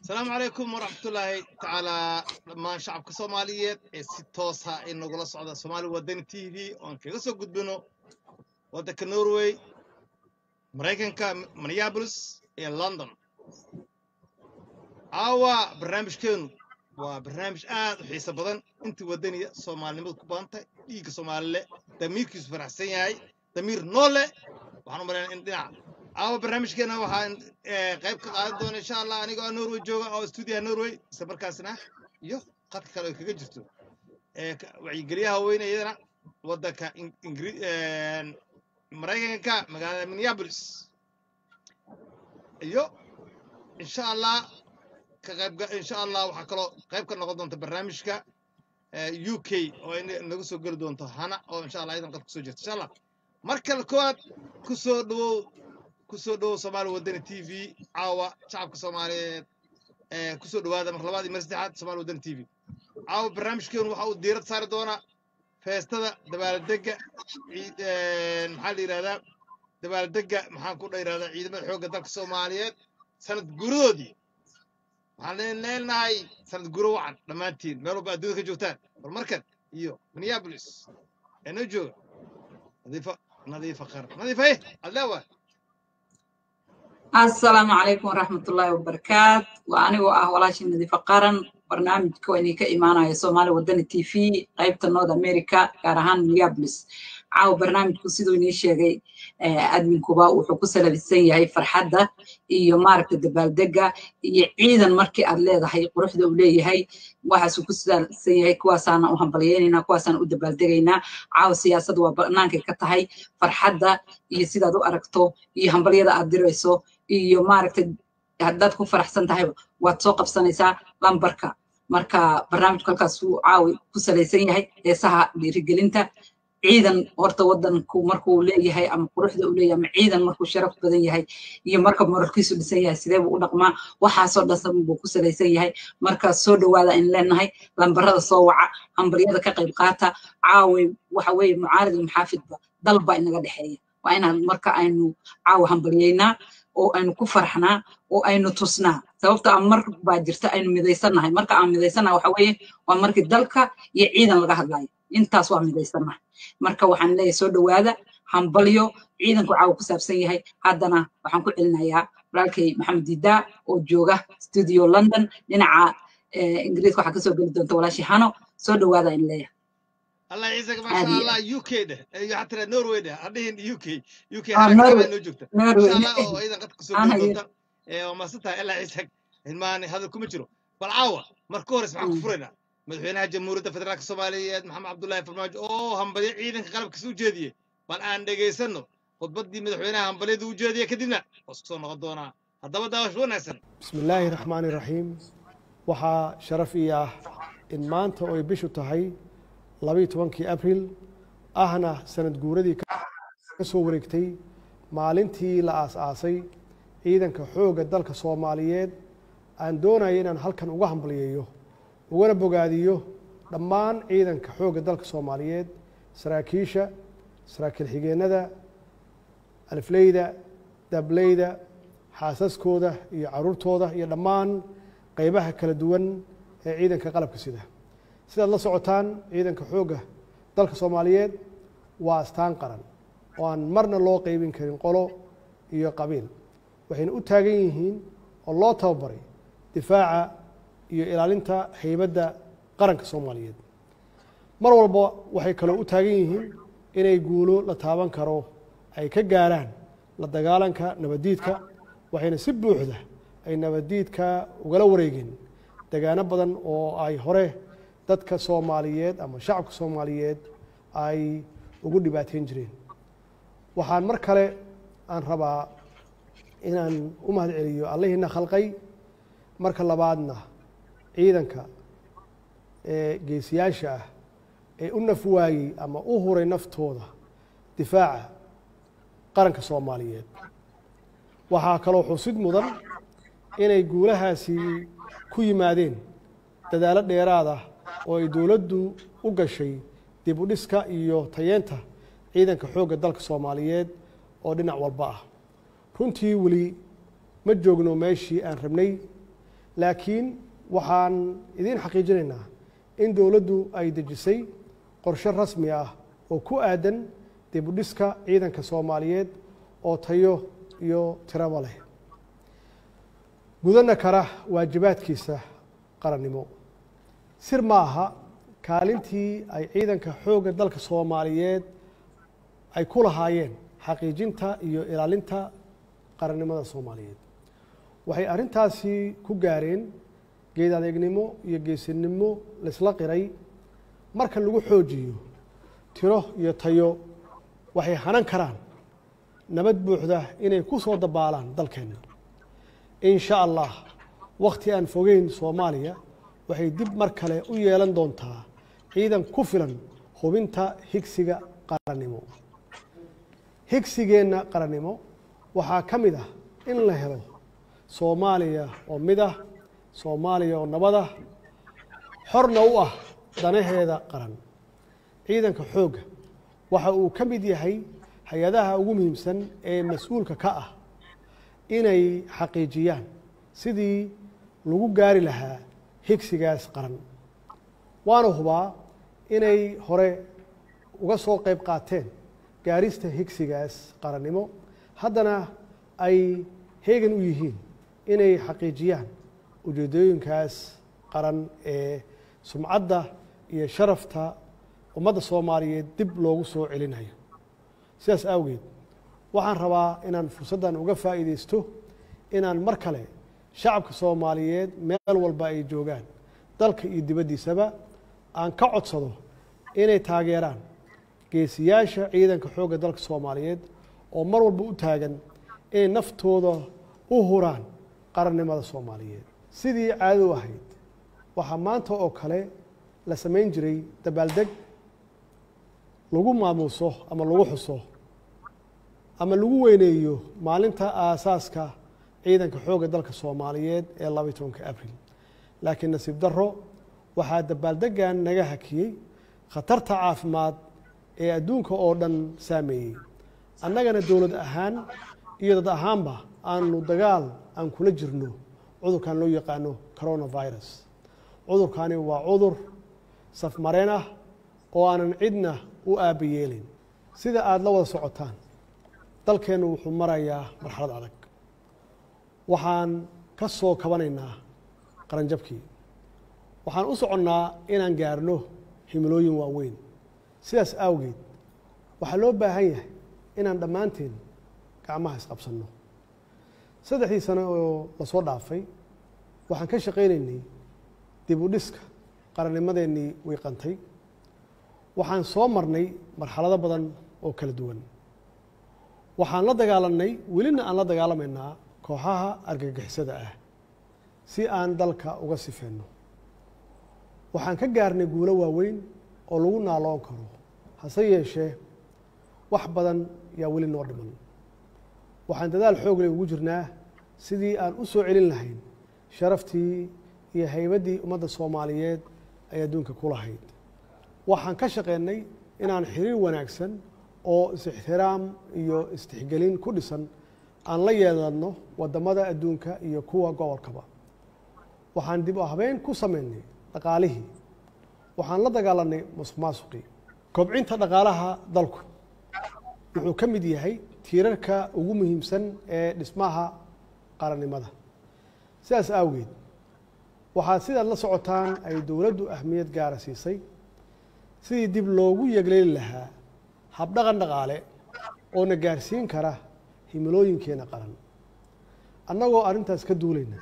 asalaamu calaykum waraxmatullaahi tacaalaa dhammaan shacabka soomaaliyeed ee si toosa ay nagula socda soomaali wadani t v oon kaga soo gudbino waddanka norway maraykanka minneabolis iyo london caawa barnaamijkeenu waa barnaamij aad u xiiso badan intii waddaniya soomaalinimadu ku badan tahay dhiigga soomaalile damiirkiisu faraxsan yahay damiir noole waxaan u malaynaa in dhinac caawa barnaamijkeena waxaan qayb ka qaadan doona insha allah anigoo norway jooga oo stuudiyaha norway isla markaasna iyo qadka kale ay kaga jirto wacyigeliyaha weyne iyadana waddanka maraykanka magaalada minneabolis iyo insha allah ka qayb insha allah waxaa kaloo qayb ka noqon doonta barnaamijka u k oo nagu soo geli doonto hana oo insha allah iyadan qad kusoo jirta insha allah mar kale koowaad ku soo dhawow kusoo dhawow soomaali wadani t v caawa shacabka soomaaliyeed kusoo dhawaada mar labaad iyo mar saddexaad soomaali wadani t v caawa barnaamijkeenu waxa uu diirad saari doonaa feestada dabaaldega maxaa la yidhahdaa dabaaldega maxaan ku dhayirahdaa ciidamada xoogga dalka soomaaliyeed sanad guuradoodii waxaan leenahay sanad guuro wacan dhammaantiin meel walba adduunyada ka joogtaan horumarkan iyo minneabolis ee noo jooga nadiifa nadiifa qar nadiifa eh ad leewahay asalaamu calaykum waraxmatullaahi wabarakaat waa anigoo ah walaashii nadiifa qaran barnaamijka waa idinka imaanaya soomaali wadani t v qaybta north america gaar ahaan minneabolis caawa barnaamijku siduu inii sheegay adminkuba wuxuu ku salabisan yahay farxadda iyo maaragta dabaaldega iyo ciidan markii aad leedahay quruxda uu leeyahay waxaasuu ku salabsan yahay kuwaasaana u hambalyeynayna kuwaasaan u dabaaldegaynaa caawa siyaasadda waa bannaankay ka tahay farxadda iyo sidaad u aragto iyo hambalyada aad dirayso iyo maaragta haddaad ku faraxsan tahayba waad soo qabsanaysaa lambarka marka barnaamijku halkaasuu caawi ku salaysan yahay heesaha dhiirigelinta ciidan horta waddanku markuu leeyahay ama quruxda uu leeyahay ama ciidan markuu sharaf badan yahay iyo marka moralkiisu dhisan yahay sidee buu u dhaqmaa waxaasoo dhan buu ku salaysan yahay marka soo dhowaada in leenahay lambarada soo waca hambaryada ka qayb qaata caawi waxa weeye mucaarid iyo muxaafidba dalba inaga dhexeeya waa inaan marka aynu caawa hambalyeynaa oo aynu ku farxnaa oo aynu tusnaa sababta aan mar baa jirta aynu midaysannahay marka aan midaysannahay waxa weeye waa markii dalka iyo ciidan laga hadlayo intaas waa midaysannahay marka waxaan leeyahay soo dhowaada hambalyo ciidanku caawa ku saabsan yahay haddana waxaan ku celinayaa walaalkay maxamed didaa oo jooga studio london dhinaca ingiriiska waxaa kasoo geli doonta walaashii hano soo dhowaada in leeyahay الله يعزك ما شاء الله يو كي ده حتى نوروي ده هذين يو كي يو كي آه، هذا نوروي. كمان نو جوكتا نوروي. ان شاء الله واذا قد كسو أنا دوتا وما ستها الا يعزك الماني هذا كم جرو بالعاوة مركور اسمع مم. كفرنا مدحوينها جمهورية فدرالك الصومالية محمد عبد الله فرماج اوه هم بدي عيدن قلب كسو جديه بل ان دغيسنو خطبتي مدحوينها هم بليد وجوديه كدبنا وسكسو نقدونا هذا داوش وناسن بسم الله الرحمن الرحيم waxaa sharaf ii ah in maanta oo ay bishu tahay labayo tobankii abril ahna sanad guuradii ka ka soo wareegtay maalintii la aas-aasay ciidanka xoogga dalka soomaaliyeed aan doonaya inaan halkan uga hambalyeeyo ugana bogaadiyo dhammaan ciidanka xoogga dalka soomaaliyeed saraakiisha saraakiil xigeenada alifleyda dableyda xaasaskooda iyo caruurtooda iyo dhammaan qeybaha kala duwan ee ciidanka qalabka sida sidaad la socotaan ciidanka xoogga dalka soomaaliyeed waa astaan qaran oo aan marna loo qeybin karin qolo iyo qabiil waxayna u taagan yihiin oo loo tababaray difaaca iyo ilaalinta heybadda qaranka soomaaliyeed mar walba waxay kaloo u taagan yihiin inay guulo la taaban karo ay ka gaaraan la dagaalanka nabaddiidka waxayna si buuxda ay nabaddiidka ugala wareegeen degaano badan oo ay hore dadka soomaaliyeed ama shacabka soomaaliyeed ay ugu dhibaateyn jireen waxaan mar kale aan rabaa inaan u mahad celiyo allahiina khalqay marka labaadna ciidanka ee geesiyaasha ah ee u naf waayey ama u huray naftooda difaaca qaranka soomaaliyeed waxaa kaloo xusid mudan inay guulahaasi ku yimaadeen dadaalo dheeraad ah oo ay dowladdu u gashay dib u dhiska iyo tayeenta ciidanka xoogga dalka soomaaliyeed oo dhinac walba ah runtii weli ma joogno meeshii aan rabnay laakiin waxaan idiin xaqiijinaynaa in dowladdu ay dejisay qorshe rasmi ah oo ku aadan dib u dhiska ciidanka soomaaliyeed oo tayo iyo tiraba leh gudana kara waajibaadkiisa qarannimo sir ma aha kaalintii ay ciidanka xoogga dalka soomaaliyeed ay ku lahaayeen xaqiijinta iyo ilaalinta qarannimada soomaaliyeed waxay arrintaasi ku gaareen geed adeegnimo iyo geesinimo laysla qiray marka lagu xoojiyo tiro iyo tayo waxay hanan karaan nabad buuxda inay ku soo dabaalaan dalkeenna in sha allah wakhti aan fogeyn soomaaliya waxay dib mar kale u yeelan doontaa ciidan ku filan hubinta higsiga qarannimo higsigeenna qarannimo waxaa ka mid ah in la helo soomaaliya oo mid ah soomaaliya oo nabad ah xorna u ah danaheeda qaran ciidanka xoogga waxa uu ka mid yahay hay-adaha ugu muhiimsan ee mas-uulka ka ah inay xaqiijiyaan sidii lagu gaari lahaa higsigaas qaran waana hubaa inay hore uga soo qayb qaateen gaarista higsigaas qarannimo haddana ay heegan u yihiin inay xaqiijiyaan ujeedooyinkaas qaran ee sumcadda iyo sharafta ummadda soomaaliyeed dib loogu soo celinayo sidaas awgeed waxaan rabaa inaan fursaddan uga faa'iidaysto inaan mar kale shacabka soomaaliyeed meel walba ay joogaan dalka iyo dibaddiisaba aan ka codsado inay taageeraan geesiyaasha ciidanka xoogga dalka soomaaliyeed oo mar walba u taagan inay naftooda u huraan qarannimada soomaaliyeed sidii caado u ahayd waxaa maanta oo kale la samayn jiray dabaaldeg lagu maamuuso ama lagu xuso ama lagu weyneeyo maalinta aasaaska ciidanka xoogga dalka soomaaliyeed ee labaiy tobanka abril laakiin nasiib darro waxaa dabaaldeggan naga hakiyey khatarta caafimaad ee adduunka oo dhan saameeyey annagana dowlad ahaan iyo dad ahaanba aanu dagaal aan kula jirno cudurkan loo yaqaano coronavirus cudurkani waa cudur safmareen ah oo aanan cidna u aaba yeelin sida aada la wada socotaan dalkeennu wuxuu marayaa marxalad adag waxaan ka soo kabanaynaa qaranjabkii waxaan u soconnaa inaan gaarno himilooyin waaweyn sidaas awgeed waxaa loo baahan yahay inaan dhammaanteen gacmaha isqabsanno saddexdii sano oo lasoo dhaafay waxaan ka shaqaynaynay dib u dhiska qarannimadeennii wiiqantay waxaan soo marnay marxalado badan oo kala duwan waxaan la dagaalannay welina aan la dagaalamaynaa kooxaha argagixisada ah si aan dalka uga sifeenno waxaan ka gaarnay guulo waaweyn oo lagu naaloon karo hase yeeshee wax badan yaa weli noo dhiman waxaan dadaal xoogle ugu jirnaa sidii aan u soo celin lahayn sharaftii iyo haybaddii ummadda soomaaliyeed ay adduunka ku lahayd waxaan ka shaqeynay inaan xiriir wanaagsan oo is-ixtiraam iyo istixgelin ku dhisan aan la yeelanno waddamada adduunka iyo kuwa gobolkaba waxaan dib u habeyn ku sameynay dhaqaalihii waxaan la dagaalanay musuq maasuqii kobcinta dhaqaalaha dalku wuxuu ka mid yahay tiirarka ugu muhiimsan ee dhismaha qarannimada sidaas awgeed waxaa sidaad la socotaan ay dowladdu ahmiyad gaara siisay sidii dib loogu yegleeli lahaa habdhaqan dhaqaale oo na gaarsiin kara himilooyinkeena qaran annagoo arrintaas ka duulayna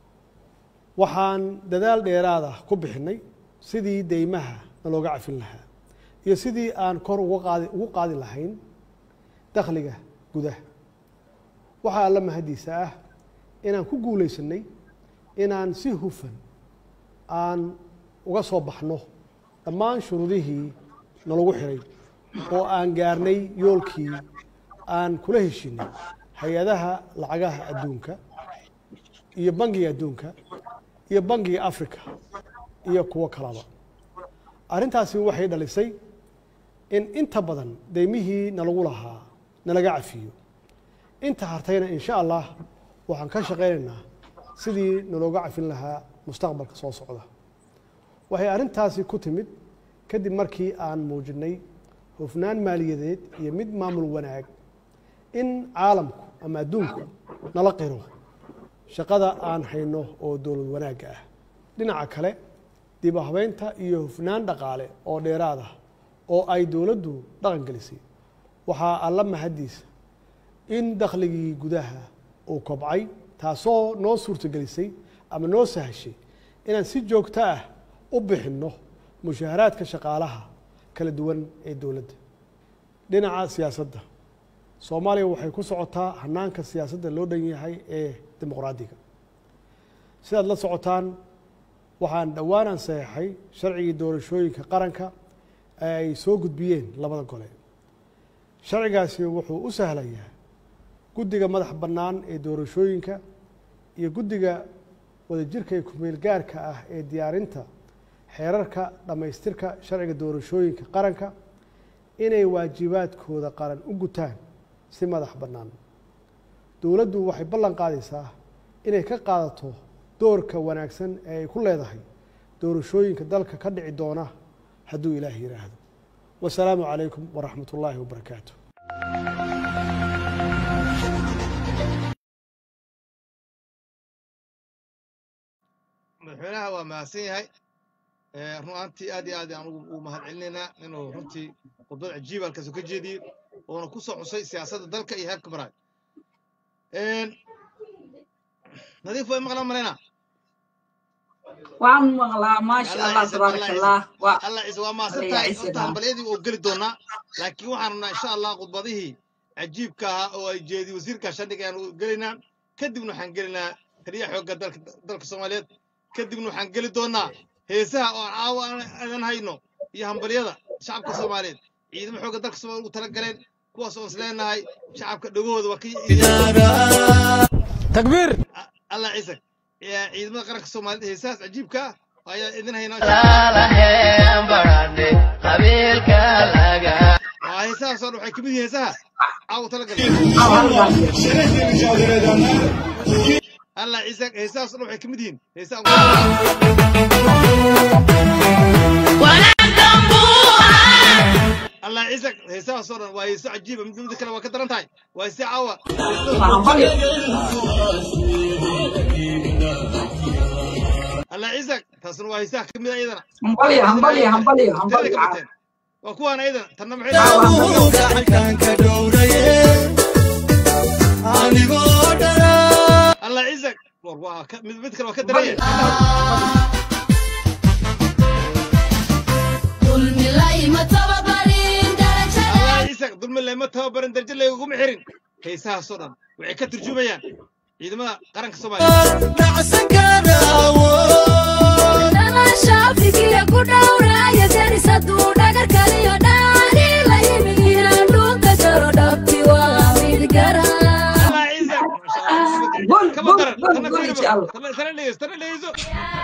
waxaan dadaal dheeraada ku bixinnay sidii deymaha nalooga cafin lahaa iyo sidii aan kor uga qaadi ugu qaadi lahayn dakhliga gudaha waxaa alla mahaddiisa ah inaan ku guulaysanay inaan si hufan aan uga soo baxno dhammaan shuruudihii nalagu xiray oo aan gaarnay yoolkii aan kula heshinay hay-adaha lacagaha adduunka iyo bangiga adduunka iyo bangiga africa iyo kuwo kalaba arrintaasi waxay dhalisay in inta badan deymihii nalagu lahaa nalaga cafiyo inta hartayna in sha allah waxaan ka shaqaynaynaa sidii nalooga cafin lahaa mustaqbalka soo socda waxay arrintaasi ku timid kadib markii aan muujinnay hufnaan maaliyadeed iyo mid maamul wanaag in caalamku ama adduunku nala qiro shaqada aan hayno oo dowlad wanaagga ah dhinaca kale dib u habeynta iyo hufnaan dhaqaale oo dheeraad ah oo ay dowladdu dhaqan gelisay waxaa alla mahaddiisa in dakhligii gudaha uu kobcay taasoo noo suurtagelisay ama noo sahashay inaan si joogto ah u bixinno mushaaharaadka shaqaalaha kala duwan ee dowladda dhinaca siyaasadda soomaaliya waxay ku socotaa hanaanka siyaasadda loo dhan yahay ee dimuqraadiga sidaad la socotaan waxaan dhowaanaan saxeixay sharcigii doorashooyinka qaranka ee ay soo gudbiyeen labada gole sharcigaasi wuxuu u sahlayaa guddiga madax bannaan ee doorashooyinka iyo guddiga wadajirka ee kumeel gaarka ah ee diyaarinta xeerarka dhammaystirka sharciga doorashooyinka qaranka inay waajibaadkooda qaran u gutaan si madax bannaan dowladdu waxay ballan qaadaysaa inay ka qaadato doorka wanaagsan ee ay ku leedahay doorashooyinka dalka ka dhici doona hadduu ilaah yidhaahdo wasalaamu calaykum waraxmat ullaahi wabarakaatu madaxweynaha waa mahadsan yahay run ahaantii aad iyo aad aan ugu mahad celinaynaa inuu runtii khudbad cajiib halkaas ka jeediyey oona ku soo xusay siyaasadda dalka iyo heerka maraay nadiif way maqlaan malaynaa waan maqlaa maasha allah tabaaraka allah waa allah ciise waa mahadsan tahay horta hambalyadii oo geli doonaa laakiin waxaan rabnaa insha allah khudbadihii cajiibka ahaa oo ay jeediyey wasiirka shandhiga ayaanu gelaynaa kadibna waxaan gelinaa taliyaha xoogga dalka dalka soomaaliyeed kadibna waxaan geli doonaa heesaha oo caawa aan hayno iyo hambalyada shacabka soomaaliyeed ciidamo xoogga dalka soomaaliya ugu tala galeen kuwaas oon isleenahay shacabka dhagahooda waa ka takbiir allah ciise ciidamada qaranka soomaaliyeed heesahaas cajiibka ah ayaa idin haynaa waa heesahaas oo dhan waxay kamid yihiin heesaha caawa tala galeen allah ciise heesahaas oo dhan waxay kamid yihiin heesaha الله يعزك هيسا صورا وهيسا عجيبة من ذكر وكثر انتهي وهيسا عوا الله يعزك تصل وهيسا كم ايضا همبليا همبليا همبليا همبليا وكوانا ايضا تنم الله يعزك من ذكر وكثر ciisak dulmi lama tababarin darjo layguguma xirin heesahaasoo dhan waxay ka turjumayaan ciidamada qaranka soomaaliya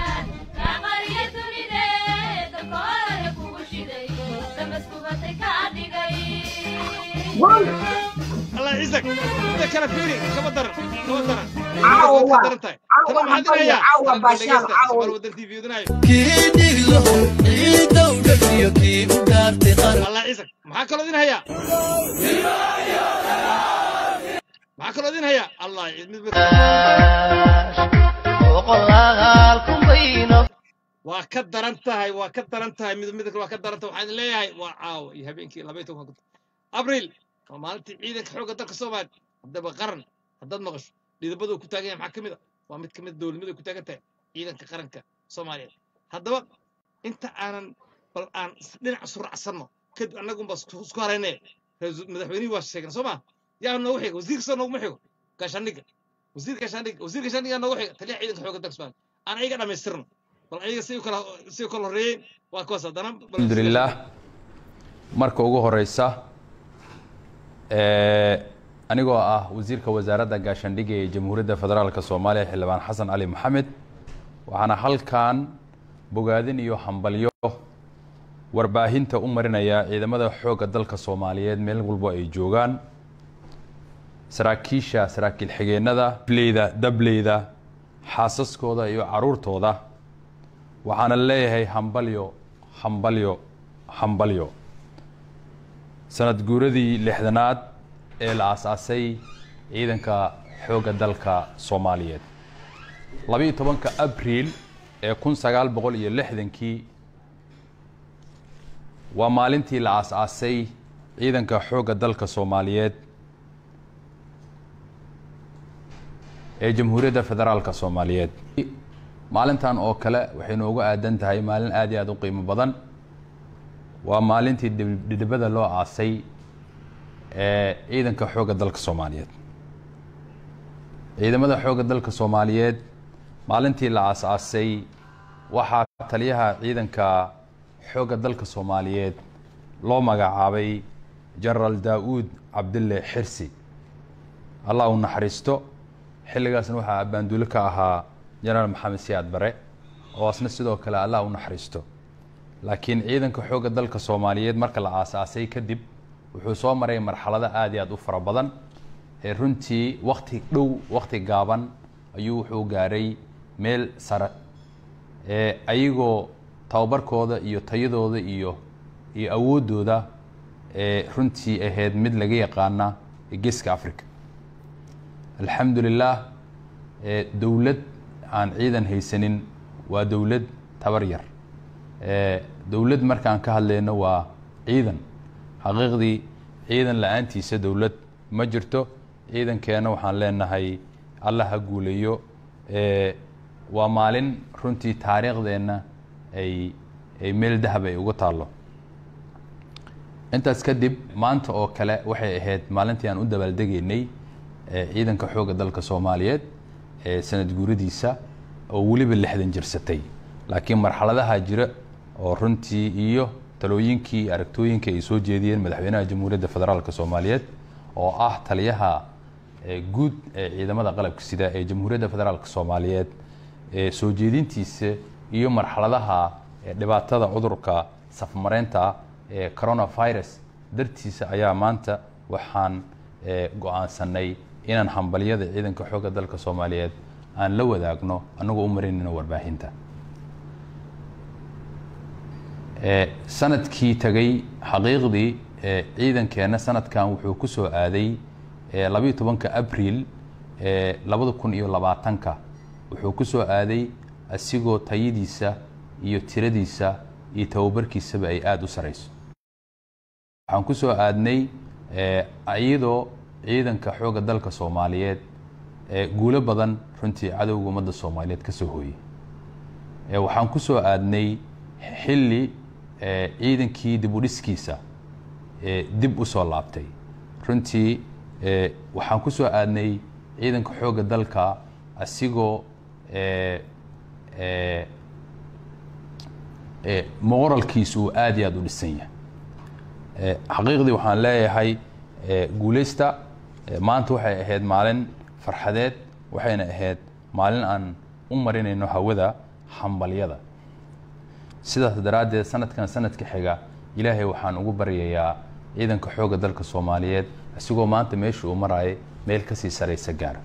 الله يعزك انت كان فيري كما درن كما درن عاوة عاوة همبليا عاوة باشال عاوة ودن تي في ودناي الله يعزك maxaa kaloo idin hayaa maxaa kaloo idin hayaa allah waa ka daran tahay waa ka daran tahay mid mid waa ka daran tahay waxaan idin leeyahay waa caawa iyo habeenkii laba iyo toban abriil waa maalintii ciidanka xoogga dalka soomaaliya haddaba qaran haddaad maqasho dhidabada uu ku taagan yahay maxaa ka mid a waa mid ka mid dowladnimada ku taagan tahay ciidanka qaranka soomaaliyeed haddaba inta aanan bal aan dhinac suracsanno kadib annagunba isku harayne madaxweynihii waa sheegna soo maa yaa noogu xiga wasiirka soo nooguma xigo gaashaandhigga wasiirka gaashaandhigga wasiirka gaashaandhigga noogu xiga taliyaha ciidanka xoogga dalka soomaaliya aan ayaga dhammaystirno bal ayaga si kala si kala horreeyeen waa kuwaas haddana alxamdulilah marka ugu horeysa anigoo ah wasiirka wasaaradda gaashaandhigga ee jamhuuriyadda federaalka soomaaliya xildhibaan xasan cali maxamed waxaana halkan bogaadin iyo hambalyo warbaahinta u marinaya ciidamada xoogga dalka soomaaliyeed meel walbo ay joogaan saraakiisha saraakiil xigeenada leyda dableyda xaasaskooda iyo caruurtooda waxaana leeyahay hambalyo hambalyo hambalyo sanad guuradii lixdanaad ee la aasaasay ciidanka xoogga dalka soomaaliyeed labiiyo tobanka abriil ee kun sagaal boqol iyo lixdankii waa maalintii la aas-aasay ciidanka xoogga dalka soomaaliyeed ee jamhuuriyadda federaalka soomaaliyeed maalintan oo kale waxay noogu aadan tahay maalin aad iyo aad u qiimo badan waa maalintii dhidhibada loo aasay ee ciidanka xoogga dalka soomaaliyeed ciidamada xoogga dalka soomaaliyeed maalintii la aas-aasay waxaa taliyaha ciidanka xoogga dalka soomaaliyeed loo magacaabay genaraal daa-uud cabdille xirsi allah u naxariisto xilligaasna waxaa abbaanduulo ka ahaa genaraal maxamed siyaad bare oo asna sidoo kale allah u naxariisto laakiin ciidanka xoogga dalka soomaaliyeed marka la aas-aasay kadib wuxuu soo maray marxalado aada iyo aada u fara badan ee runtii wakti dhow wakti gaaban ayuu wuxuu gaaray meel sare ee ayagoo tababarkooda iyo tayadooda iyo iyo awooddooda ee runtii ahayd mid laga yaqaana geeska africa alxamdu lilah dowlad aan ciidan haysanin waa dowlad tabar yar dowlad markaan ka hadlayno waa ciidan xaqiiqdii ciidan la-aantiisa dowlad ma jirto ciidankeena waxaan leenahay allah ha guuleeyo waa maalin runtii taariikhdeenna ay ay meel dahab ay uga taallo intaas kadib maanta oo kale waxay ahayd maalintii aan u dabaaldegaynay ciidanka xoogga dalka soomaaliyeed ee sanad guuradiisa oo weliba lixdan jirsatay laakiin marxaladaha jira oo runtii iyo talooyinkii iyo aragtooyinkii ay soo jeediyeen madaxweynaha jamhuuriyadda federaalk soomaaliyeed oo ah taliyaha guud ee ciidamada qalabka sida ee jamhuuriyadda federaalk soomaaliyeed ee soo jeedintiisa iyo marxaladaha dhibaatada cudurka safmareynta ee coronavirus dartiisa ayaa maanta waxaan go-aansanay inaan hambalyada ciidanka xoogga dalka soomaaliyeed aan la wadaagno annagoo u marinayno warbaahinta sanadkii tagay xaqiiqdii ciidankeenna sanadkan wuxuu ku soo aaday labayo tobanka abriil labada kun iyo labaatanka wuxuu ku soo aaday asigoo tayadiisa iyo tiradiisa iyo tababarkiisaba ay aada u sarayso waxaan ku soo aadnay iyadoo ciidanka xoogga dalka soomaaliyeed guulo badan runtii cadowga ummadda soomaaliyeed ka soo hooyey waxaan ku soo aadnay xilli ciidankii dib u dhiskiisa dib u soo laabtay runtii waxaan ku soo aadnay ciidanka xoogga dalka asigoo moralkiisu uu aada iyo aada u dhisan yahay xaqiiqdii waxaan leeyahay guuleysta maanta waxay ahayd maalin farxadeed waxayna ahayd maalin aan u marinayno hawada hambalyada sidaas daraaddeed sanadkan sanadka xiga ilaahay waxaan ugu baryayaa ciidanka xoogga dalka soomaaliyeed isigoo maanta meesha uu marayay meel kasii saraysa gaara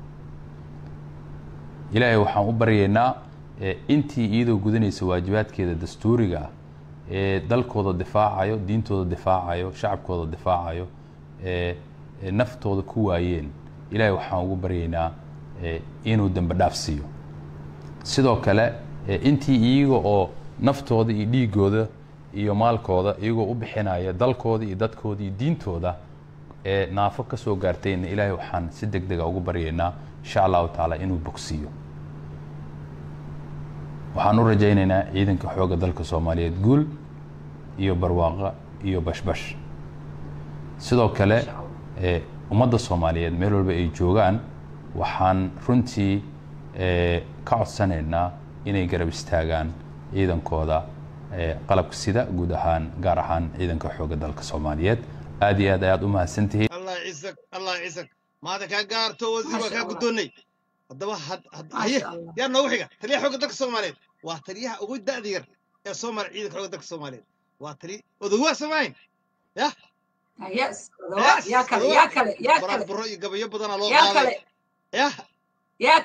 ilaahay waxaan u baryaynaa intii iyadoo gudanaysa waajibaadkeeda dastuuriga ah ee dalkooda difaacayo diintooda difaacayo shacabkooda difaacayo ee naftooda ku waayeen ilaahay waxaan ugu baryaynaa inuu dembe dhaaf siiyo sidoo kale intii iyaga oo naftooda iyo dhiigooda iyo maalkooda iyagoo u bixinaya dalkooda iyo dadkooda iyo diintooda ee naafo ka soo gaartayna ilaahay waxaan si deg dega ugu baryaynaa insha allahu tacaala inuu bogsiiyo waxaan u rajaynaynaa ciidanka xoogga dalka soomaaliyeed guul iyo barwaaqo iyo bashbash sidoo kale ummadda soomaaliyeed meel walba ay joogaan waxaan runtii ka codsanaynaa inay garab istaagaan ciidankooda qalabka sida guud ahaan gaar ahaan ciidanka xoogga dalka soomaaliyeed aad iyo aad ayaad u mahadsantihiin allah ciisag allah ciisag maada kaa gaarto wasiir waa kaa guddoonnay haddaba haye yaa noogu xiga taliyaha xoogga dalka soomaaliyeed waa taliyaha ugu da'da yar ee soo mara ciidanka xoogga dalka soomaaliyeed waa tali odowaa samayn yah yes yaa kale yaa kale yaa kale buro iyo gabayo badanaa loo yaa qaaday kale yah yaa kale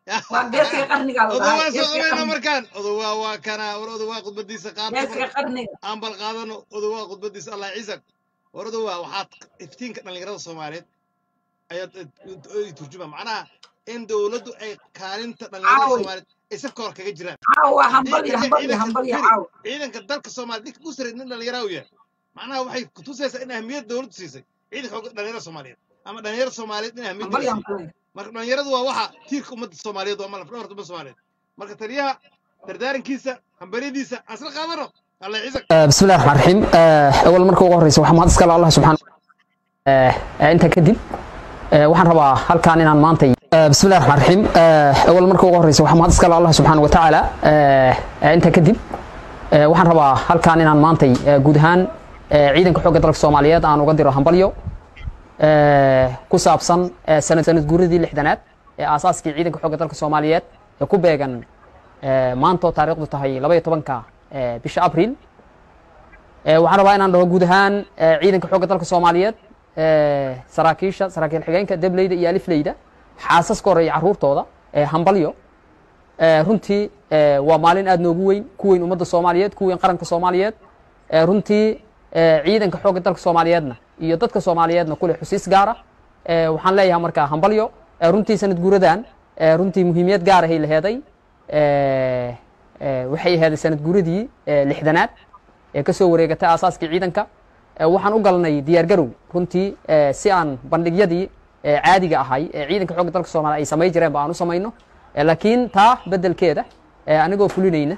waa geedka qarniga la odowaa dhahay soo geedka qabayna qarniga markaan odowaa waa kana war odowaa khudbadiisa qaata geedka qarniga aan bal qaadano odowaa khudbadiisa allah ciisak war odowaa waxaad iftiinka dhallinyarada soomaaliyeed ayaad ay turjuma macnaha in dowladdu ay kaalinta dhallinyarada Caawi. soomaaliyeed ay safka hor kaga jiraan caawa hambal iyo Ciidanka- hambal iyo ciidanka- hambal iyo firi, caawa ciidanka dalka soomaaliya ninka u sareed nin dhallinyaraa u yahay macnaha waxay kutusaysaa in ahmiyad dowladdu siisay ciidanka xooga dhallinyarada soomaaliyeed ama dhallinyarada soomaaliyeed in ahmiyad hambal iyo siisay hambal marka dhallinyaradu waa waxa tiirka ummadda soomaaliyeed waa malaf dhabarta ummadda soomaaliyeed marka taliyaha dardaarankiisa hambaryadiisa aan isla qaadano allah ciisak بسم الله الرحمن الرحيم أول مركو ugu horeysa waxaan mahad iskale Allah subxaana inta kadib waxaan rabaa halkaan inaan maantay بسم الله الرحمن الرحيم أول مركو ugu horeysa waxaan mahad iskale Allah subxaana wa tacaala inta kadib waxaan rabaa halkaan inaan maantay guud ahaan ciidanka xoogga dalka Soomaaliyeed aan uga diro hambalyo ku saabsan sanad sanad guuridii lixdanaad ee aasaaskii ciidanka xoogga dalka Soomaaliyeed ee ku beegan maanta oo taariikhdu tahay 12ka bisha Abriil waxaan rabaa inaan dhaho guud ahaan ciidanka xoogga dalka Soomaaliyeed saraakiisha saraakiil xigeenka dableyda iyo alifleyda xaasaska hore iyo caruurtooda hambalyo runtii waa maalin aad noogu weyn ku weyn ummadda Soomaaliyeed ku weyn qaranka Soomaaliyeed runtii ciidanka xoogga dalka Soomaaliyeedna iyo dadka Soomaaliyeedna kule xusiis gaar ah waxaan leeyahay markaa hambalyo runtii sanad guuradan runtii muhiimiyad gaar ah ay laheeday waxay ahayd sanad guuradii lixdanaad ee ka soo wareegatay aasaaskii ciidanka waxaan u galnay diyaargarow runtii si aan bandhigyadii caadiga ahay ee ciidanka xoogga dalka Soomaaliya ay samay jireen ba aan u samayno laakiin taa bedelkeeda anigoo fulinayna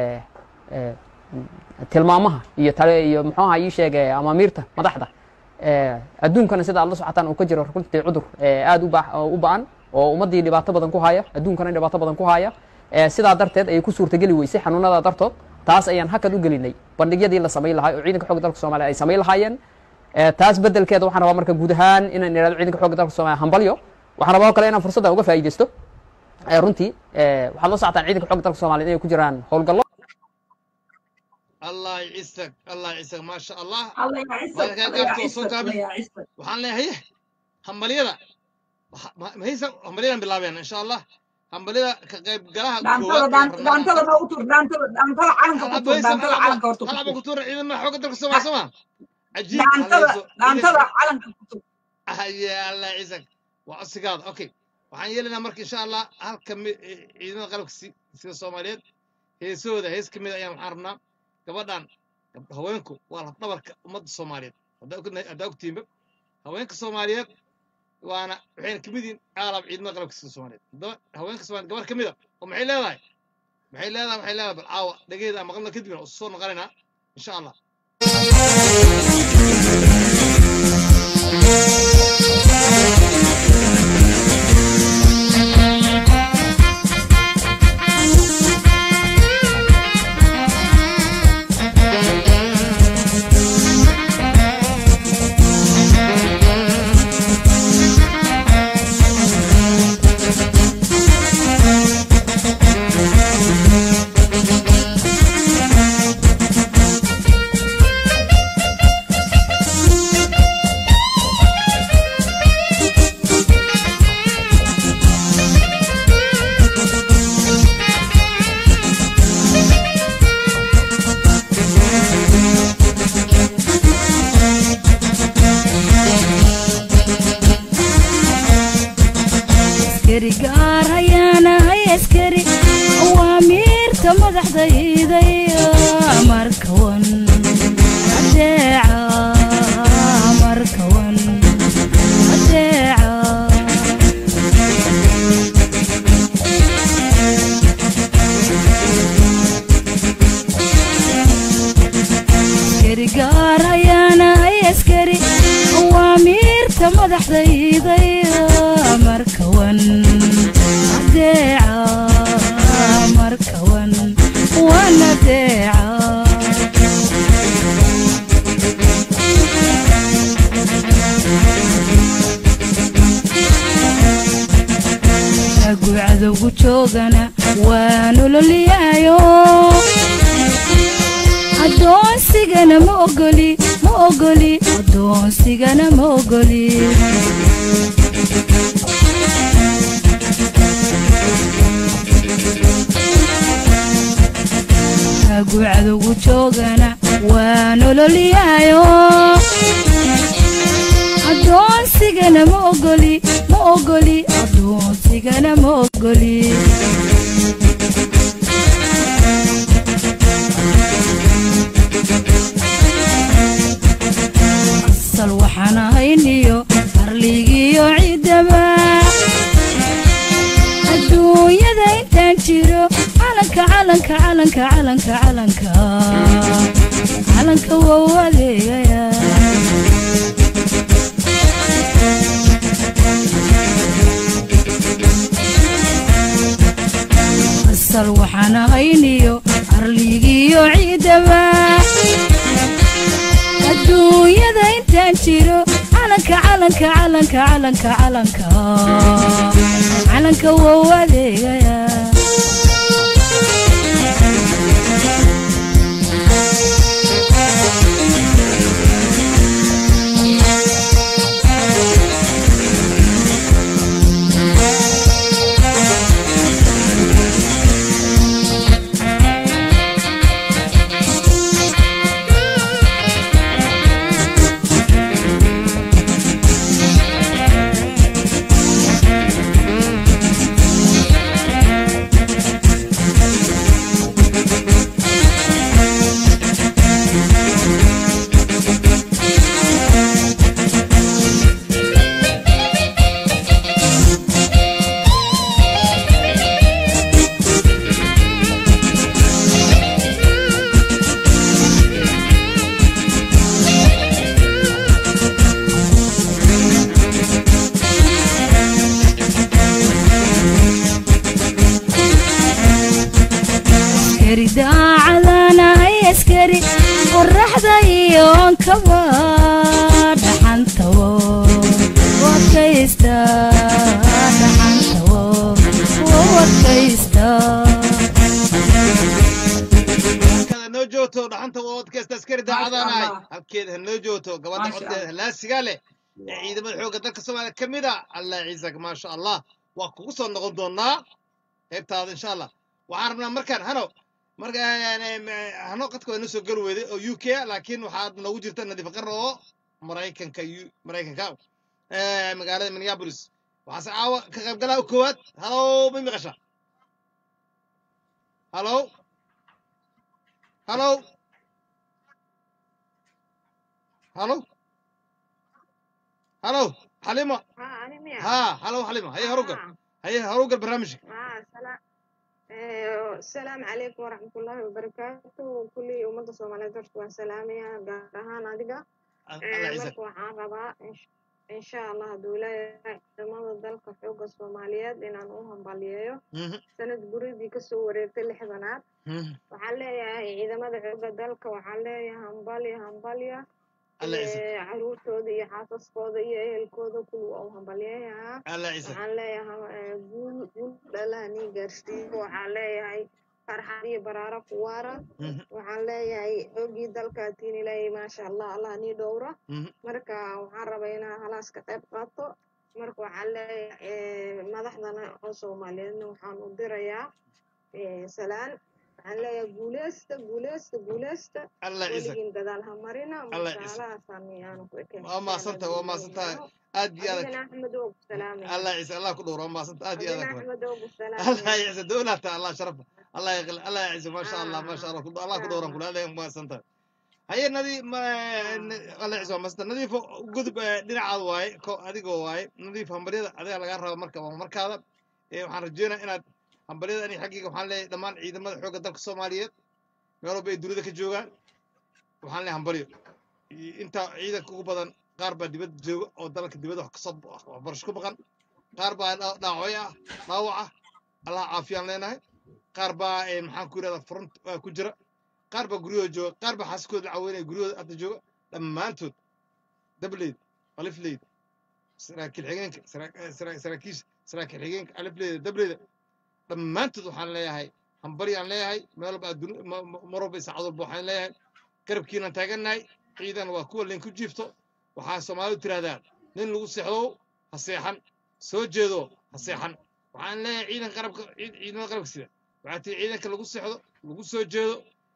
tilmaamaha iyo tale iyo muxuu ahaa ii sheegay amaamiirta madaxda adduunkana sida aad la socotaan uu ka jiro runtii cudur aad u baa- u ba'an oo ummaddii dhibaato badan ku haya adduunkana dhibaato badan ku haya sidaa darteed ayay ku suurtageli weysay xanuunada dartood taas ayaan hakad u gelinay bandhigyadii la samayn lahaa oo ciidanka xoogga dalka Soomaaliya ay samayn lahaayeen taas bedelkeeda waxaan rabaa marka guud ahaan inaan iraado ciidanka xoogga dalka Soomaaliya hambalyo waxaan rabaa oo kale inaan fursadda uga faa'iideysto runtii waxaad la socotaan ciidanka xoogga dalka Soomaaliya inay ku jiraan howlgallo allah ciisak allah ciisak maasha allah Allah ya ciise Markaa Allah ya gaabto ciise soo gaabi. Allah ya ciise waxaan leeyahay hambalyada waxa- ma- mahaysa hambalyadan bilaabeen insha allah hambalyada ka qaybgalaha dhaantada dhaan- dhaantada ma u tur dhaantada dhaantada calanka ku tur dhaantada calanka horta ku halaba tur ku tuura ciidamada xoogga dalka Soomaaliya soo ma cajiib dhaantada hallayso. dhaantada calanka ku tur haye allah ciisak waa codsigaada okay waxaan yeelaynaa marka insha allah halka mi- ciidamada qalabka si- sida soomaaliyeed heesahooda hees ka mid ayaan waxaan rabnaa gabadhan gab- haweenku waa lafdhabarka ummadda soomaaliyeed haddaa ognahay- haddaa ogtiinba haweenka soomaaliyeed waana waxayna kamid yihiin aalab ciidamada qalabka sida soomaaliyeed haddaba haweenka soomaaliyeed gabar ka mid a oo maxay leedahay maxay leedahay waxay leedahay bal caawa dhageeda aan maqalna kadibna oo soo noqonaynaa insha allah askari gaar hayaanahay askari awaamiirta madaxdayday markawan adeeca markawan adeeca askari gaar hayaanahay askari awaamiirta madaxdayday markawan adeeca markawan wan adeeca ragu cadowgu joogana waa nololyayo adoonsigana ma ogoli ma ogoli adoonsigana ma ogoli agu cadowgu joogana waa nololiyaayo addoonsigana ma ogoli ma ogoli addoonsigana ma ogoli asal waxaan ahayniyo arligiyo ciidaba adduunyada intaan jiro calanka calanka calanka calanka calanka calanka wou adeegaya asal waxaan ahayniyo arligiyo ciidaba adduunyada intaan jiro calanka calanka calanka calanka calanka calanka wou adeegaya askari daacadanahay askari qoraxda iyo onkaba dhaxantawo wadkaysta dhaxantawo wadkaysta halkaad hanoo joogto dhaxanta wadkasta askari daacadanahay Allah. halkeeda hanoo joogto gabadha Maasha codkeeda Allah. halaasigaa leh ee ciidamada xoogga dalka soomaaliya ka mid a allah ciisak maasha allah waa kugu soo noqon doonaa qaybtaada insha allah waxaan rabnaa markaan hano marka hano qadka waa inoo soo geli weyday oo u k laakiin waxaad noogu jirta nadiif qarra oo maraykanka U- maraykanka eh, magaalada minneapolis waxaase caawa ka qaybgalaa koowaad halow ma maqasha halow halow halow halow xalimo ها أنا ميا ها halow xalimo haye horugal haye horugal barnaamijka ها سلام إيه، السلام عليكم ورحمة الله وبركاته كل أمة الصومالية درت سلامية قارهان أدقى allah ciisak marka waxaan rabaa insh- insha allah hadduu leeyahay ciidamada dalka xoogga soomaaliyeed inaan u hambaliyeeyo Mhm, sanad guridii kasoo wareegtay lixdanaad mhm. waxaan leeyahay ciidamada xoogga dalka waxaan leeyahay hambalya hambalya allah ciisak Ee, caruurtooda iyo xaasaskooda iyo ehelkooda kuwa waa u hambalyeeyaa allah ciisak waxaan leeyahay eh, guul guul dhalaha nii gaarsiiyo waxaan leeyahay farxad iyo baraaro ku waara Mhm, waxaan leeyahay xoogii dalka tiin ilaahay maasha allah allah nii dhowra mhm. marka waxaan rabaa inaan halaas ka qayb qaato marka waxaan leeyahay eh, madaxdana oo soomaaliyeedna waxaan u dirayaa eh, salaan waxaan leeyahay guuleysta guuleysta guuleysta allah ciisak weligiin gadaal ha marina Allah marka ciise. halaasaan yaanu ku ekeen waa maadsantahay waa maadsantahay aad iyo aad adigana axmed oo ku salaamaya allah ciise allah ku dhowro waa maadsantahay aad iyo adigana aad axmed oo ku الله salaamaya يعز دولته الله شرفه الله يغل الله يعز ما شاء الله ما شاء الله كل- الله كدورا كل هذا ما سنت هي النادي ما الله يعز ما سنت نظيف قدب دينا عاد واي كو اديغو واي نظيف همبريدا اديga laga rabo marka waa markaada ee waxaan rajeynayaa inaad hambaryada ani xaqiiqa waxaan leeyahay dhammaan ciidamada xoogga dalka Soomaaliyeed meel walba ay dunida ka joogaan waxaan leeyahay hambaryo iyo inta ciidanka ugu badan qaar baa dibadda jooga oo dalka dibadda wax kasoo waxbarasho ku baqan qaar baa dha- dhaawacyo ah dhaawac ah allah caafiyaan leenahay qaar baa eh, maxaan ku yidhahdaa front ah, ku jira qaar baa guryahooda jooga qaar baa xaaskooda la caweynaya guryahooda hadda jooga dhammaantood dableyd alifleyd saraakiil xigeenka saraa- eh, saraa- saraakiisha saraakiil xigeenka alifleyda dableyda dhammaantood waxaan leeyahay hambaryaan leeyahay meel walba adduun ma- ma- mar walba saacad walba waxaan leeyahay garabkiinaan taagannahay ciidan waa kuwa leen ku jiifto waxaa soomaalidu tiraahdaa nin lagu seexdo ha seexan soo jeedo ha seexan waxaan leeyahay ciidan qarabka ciid- ciidamada qarabka sida waxaa tii ciidanka lagu seexdo lagu soo jeedo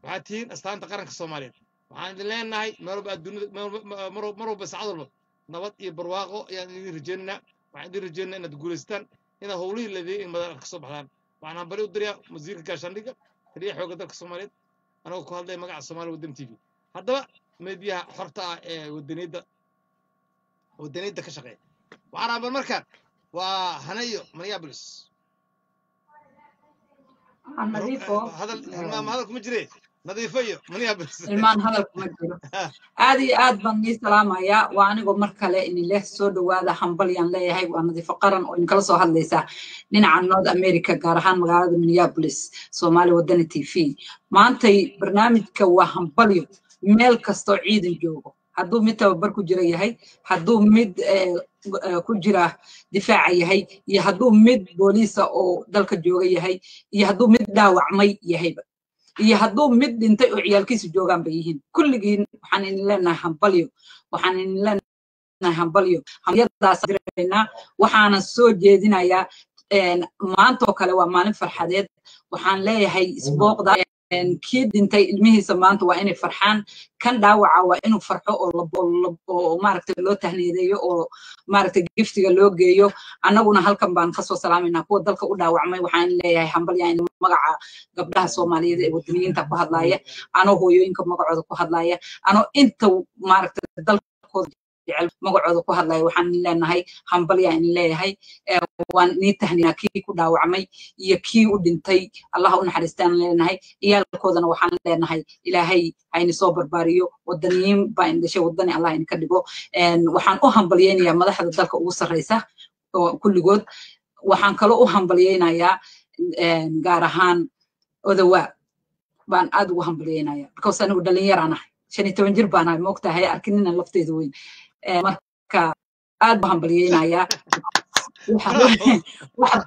waxaad tihiin astaanta qaranka soomaaliyeed waxaan idin leenahay meel walba adduunyada meel walba- ma- mar mar walba saacad walba nabad iyo barwaaqo ayaan idin rajaynaynaa waxaan idin rajaynaynaa inaad guulaystaan inaad howlihii leedahay in madan ka soo baxdaan waxaan hambali u dirayaa wasiirka gaashaandhigga taliyaha xoogga dalka soomaaliyeed anagoo ku hadlaya magaca soomaali waddan t v haddaba meediyaha xorta ah ee wadaniyadda wadaniyadda ka shaqeeya waxaan rabaa markaan waa hanayo minneapolis Aan nadiifo hadal hilmaam hadal kuma jire nadiifo iyo minneapolis ilmaan hadal kuma jiro aad iyo aad baan nii salaamayaa waa anigoo mar kale inileh soo dhowaada hambalyaan leeyahay waa nadiifo qaran oo idinkala soo hadlaysaa dhinaca north america gaar ahaan magaalada minneapolis soomaali wadani t v maantay barnaamijka waa hambalyo meel kastoo ciidan joogo hadduu mid tababar ku jira yahay hadduu mid eh, eh, ku jira difaaca yahay iyo hadduu mid booliisa oo dalka jooga yahay iyo hadduu mid dhaawacmay yahayba iyo hadduu mid dhintay oo ciyaalkiisu joogaan bay yihiin kulligiin waxaan idin leenahay hambalyo waxaan idin leenahay hambalyo hambalyadaas diraynaa waxaana soo jeedinayaa een, maantoo kale waa maalin farxadeed waxaan leeyahay isbooqda een, kii dhintay ilmihiisa maanta waa inay farxaan kan dhaawaca waa inuu farxo oo lab- oo lab- oo maaragtay loo tahniyadeeyo oo maaragtay giftiga loo geeyo annaguna halkan baan kasoo salaamaynaa kuwa dalka u dhaawacmay waxaan leeyahay hambalyaa in magaca gabdhaha soomaaliyeed ee wadaniyiinta ku hadlaaya anoo hooyooyinka magacooda ku hadlaaya anoo inta maaragtay dalkooda jecel magacooda ku hadlaya waxaan leenahay hambalyaa in leeyahay Eh, waan nii tahniyaa kii ku dhaawacmay iyo kii u dhintay allah u naxariistaan leenahay ciyaalkoodana waxaan leenahay ilaahay hayni soo barbaariyo wadaniyiin baa in dhashay wadani allah idinka dhigo En, waxaan u hambalyeynayaa madaxda dalka ugu sarreysa oo kulligood waxaan kaloo u hambalyeynayaa en, gaar ahaan odawaa baan aad ugu hambalyeynayaa because anigu dhalinyaraan ahay shan iyo toban jir baan ahay maogtahay arkinina lafteeda weyn Eh, marka aad baan hambalyeynayaa bravo wax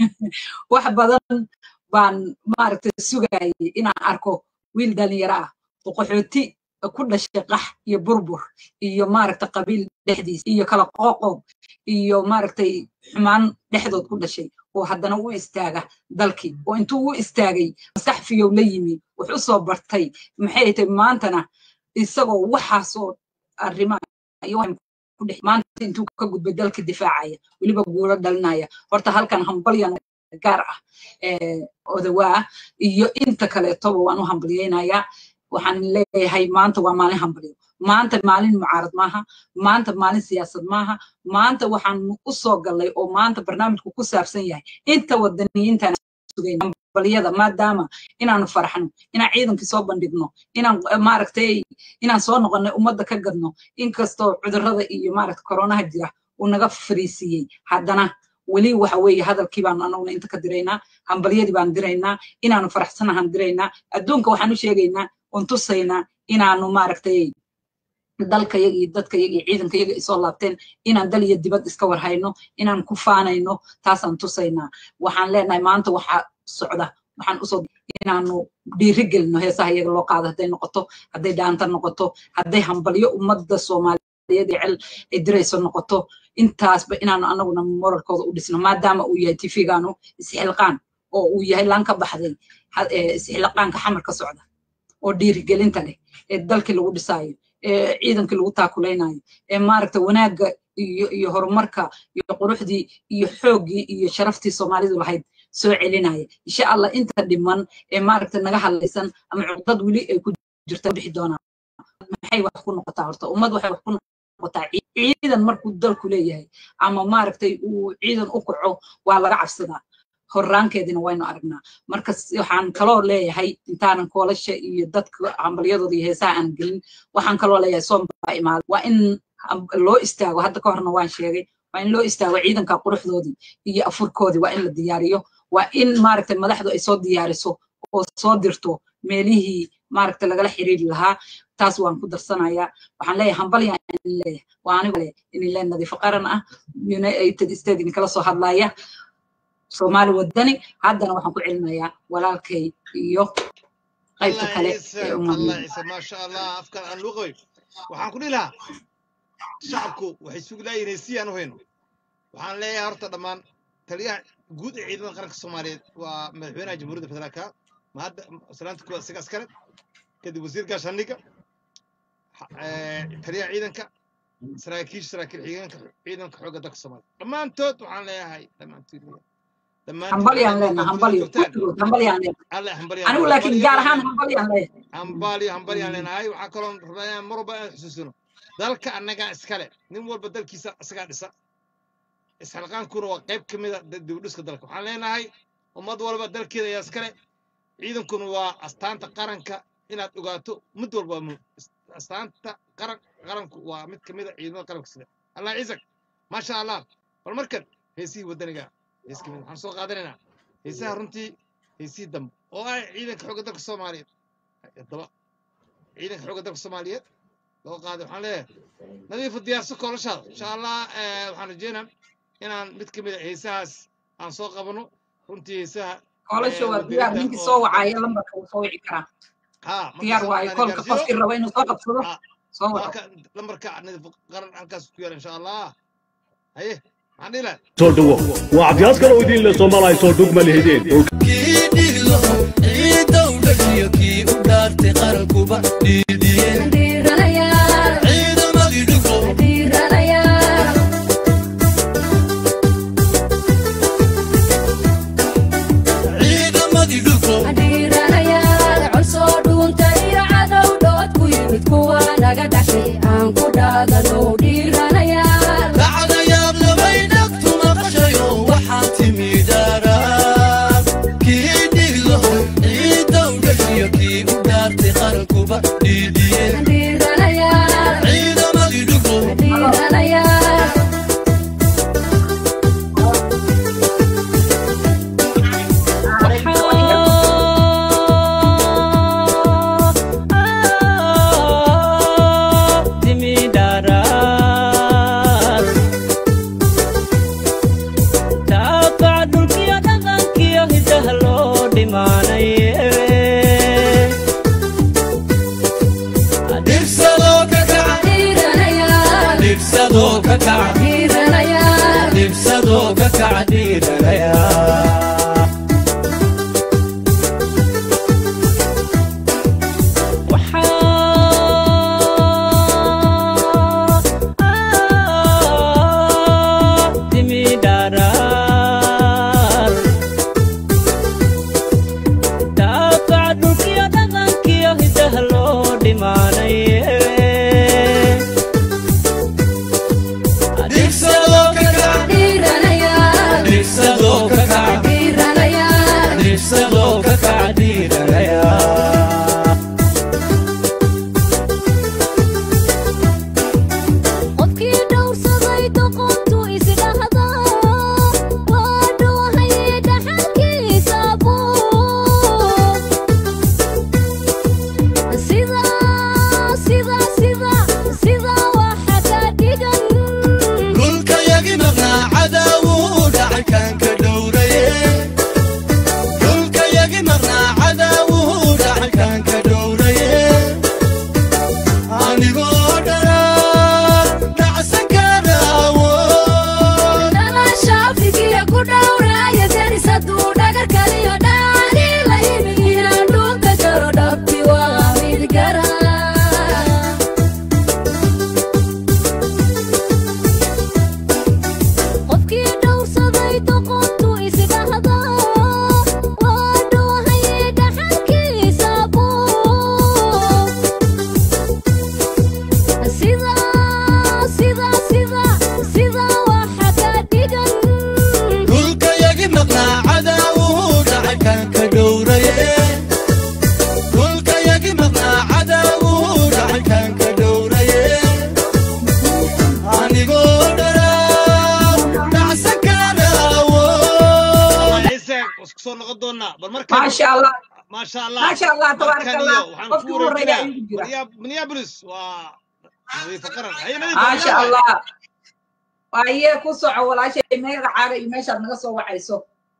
wax badan baan maaragtay sugayay inaan arko wiil dhalinyaro ah oo qaxooti ku dhashay qax iyo burbur iyo maaragtay qabiil dhexdiis iyo kala qooqoob iyo maaragtay xumaan dhexdood ku dhashay oo haddana u istaaga dalkii oo intuu u istaagay maskax fiyow la yimi wax u soo bartay maxay tahay maantana isagoo waxaasoo arrimaha iyo wax ku dhex maanta intuu ka gudbay dalka difaacaya weliba guulo dhalinaya horta halkan hambalyan gaar ah eh, odawaa iyo inta kaleetoba waan u hambalyeynayaa waxaan leeyahay maanta waa maalin hambalyo maanta maalin mucaarad maaha maanta maalin siyaasad maaha maanta waxaan u soo gallay oo maanta barnaamijku ku saabsan yahay inta wadaniyiintana sugayna hambalyada maadaama inaanu farxno inaan ciidankii soo bandhigno inaan eh, maaragtay inaan soo noqonay ummadda ka gadno inkastoo cudurrada iyo maaragta koronaha jira uu naga fariisiiyey haddana weli waxa weeye hadalkii baanu anaguna inta ka diraynaa hambalyadii baan diraynaa inaanu faraxsanahan diraynaa adduunka waxaan u sheegaynaa oon tusaynaa inaanu maaragtay dalkayaga iyo dadkayaga iyo ciidankayaga isoo laabteen inaan dal iyo dibad iska warhayno inaan ku faanayno taasaan tusaynaa waxaan leenahay maanta waxaa socda waxaan usoo inaanu dhiiri gelino heesaha iyaga loo qaado hadday noqoto hadday dhaanta noqoto hadday hambalyo ummadda soomaaliyeed ee cel ay dirayso noqoto intaasba inaanu anaguna moralkooda u dhisno maadaama uu yahay tifigaanu isxilqaan oo uu yahay laan ka baxday ha- ee isxilqaanka xamar ka socda oo dhiirigelinta leh ee dalkii lagu dhisaayo ee ciidankii lagu taakulaynayo ee maaragta wanaagga iyo iyo horumarka iyo quruxdii iyo xooggii iyo sharaftii soomaalidu lahayd soo celinaya insha allah inta dhiman ee maaragta naga hadlaysan ama cuqdad weli ay ku jirta bixi doonaan maxay wax ku noqotaa horta ummad waxay wax ku noqotaa cii- ciidan markuu dalku leeyahay ama maaragtay uu ciidan u kaco waa laga cabsadaa horraankeedina waynu aragnaa marka s- waxaan kaloo leeyahay intaanan koolasha iyo dadka hambalyadooda iyo heesaha aan gelin waxaan kaloo leeyahay soom baa imaada waa in ham- loo istaago hadda ka horna waan sheegay waa in loo istaago ciidanka quruxdoodii iyo afurkoodii waa in la diyaariyo waa in maaragtay madaxdu ay soo diyaariso oo soo dirto meelihii maaragtay lagala xiriiri lahaa taas waan ku darsanayaa waxaan leeyahay hambalya in leeyahay waa anigu le in le nadiifo qaran ah united states idinkala soo hadlaya soomaali wadani haddana waxaan ku celinayaa walaalkay iyo qaybta الله kale عيسى ee الله ummadna عيسى ما شاء الله افكار عن لغوي waxaan ku dhihi lahaa shacabku waxay sugi lahayn inay sii aan u hayno waxaan leeyahay horta dhammaan taliyaha guud ee ciidamada qaranka soomaaliyeed waa madaxweynaha jamhuuriyadda federaalka ma hadda salaanta kuwa isaga askare kadib wasiir gaashaandhigga taliyaha ciidanka saraakiisha saraakiil xigeenka ciidanka xoogga dalka soomaaliya dhammaantood waxaan leeyahay dhammaantood hambalyaan leenahay hambalyo kulligood hambalyaan leenahay alle hambalyo anigu laakiin gaar ahaan hambalyaan leeyahay hambalyo hambalyaan leenahay waxaa kaloo rabaa inaan mar walba aan xusuusino dalka annagaa iskale nin walba dalkiisa isagaa dhisa isxilqaankuna waa qayb ka mid a dibudhiska dalka waxaan leenahay ummad walba dalkeeda ayaa iskale ciidankuna waa astaanta qaranka inaad ogaato mid walba waa muhim astaanta qaran qaranku waa mid ka mid a ciidamada qaranka sida allah ciisak maasha allah bal markan heesihii waddaniga hees kamid waxaan soo qaadanaynaa heesaha runtii heesihii dambe oo ah ciidanka xoogga dalka soomaaliyeed haddaba ciidanka xoogga dalka soomaaliyeed loo qaaday waxaan leeyahay nadiifu diyaarso koolashaada insha allah waxaan rajeynaa inaan mid ka mid a heesahaas aan soo qabano runtii heesaha koolasha waa diyaar ninkii soo wacaya lambarka wuu soo wici karaa ها diyaar waayo kolka qofkii raba inuu soo qabsado soo waco lambarka nadiif qaran halkaas ku yaala insha allah haye maxaan dhihi lahay soo dhawo waa cabdiyaas kale oo idin le soomaaliya soo dhugma lihideen kii dhiglo ciidda u dhashiyo kii u dhaartay qarankuba dhiidiyeen ciidamadii dhiglo ciidamadii dhiglo lacagayaab labay dhagtu maqashayo waxaa timi dhaaraan kii dhiglo ciidda u dhashiyo kii u dhaartay qarankuba dhiidiyeen ciidamadii dhiglo dhibsadoo ka kaca dhibsadoo ka kaca dhibsadoo ka kaca dhiiranaya dhibsadoo ka kaca dhibsadoo ka kaca dhibsadoo ka kaca dhiiranaya qofkii dhowrsaday doqontu isdhahda waa dhuuhay dhaxalkiisa buu sida sida sida sida waxa ka dhigan dhulka yagi maqnaa cadaawuu dhacay kaan ka dhowraye dhulka yagi maqnaa cadaawuu dhacay kaan ka dhowraye anigoo dhanaa dhacsan karaawo dhalasha afrikiya ku dhowraya deris hadduu dhagar kaliyo dhaani la yimi inaan dhulka jaro dhabti waa mid gara qofkii dhowrsaday doqontu isdhahda waa dhuuhay dhaxalkiisa buu sida sida sida sida waxa ka dhigan dhulka yagi maqnaa cadaawuu dhacay kaan ka dhowraye dhulka yagi maqnaa cadaawuu dhacay kaan ka dhowraye anigoo dhanaa dhacsan karaawo ciise isku soo noqon doonaa bal markan maasha allah maasha allah maasha allah tabaaraka markan allah iyo waxaan qofkii ku ugu horreeya wareejinaa igu jira Minneap- minneapolis waa nadiifa qaran haye nadiif maasha allah waaye ku soco walaashay magacaaga iyo meeshaad naga soo wacayso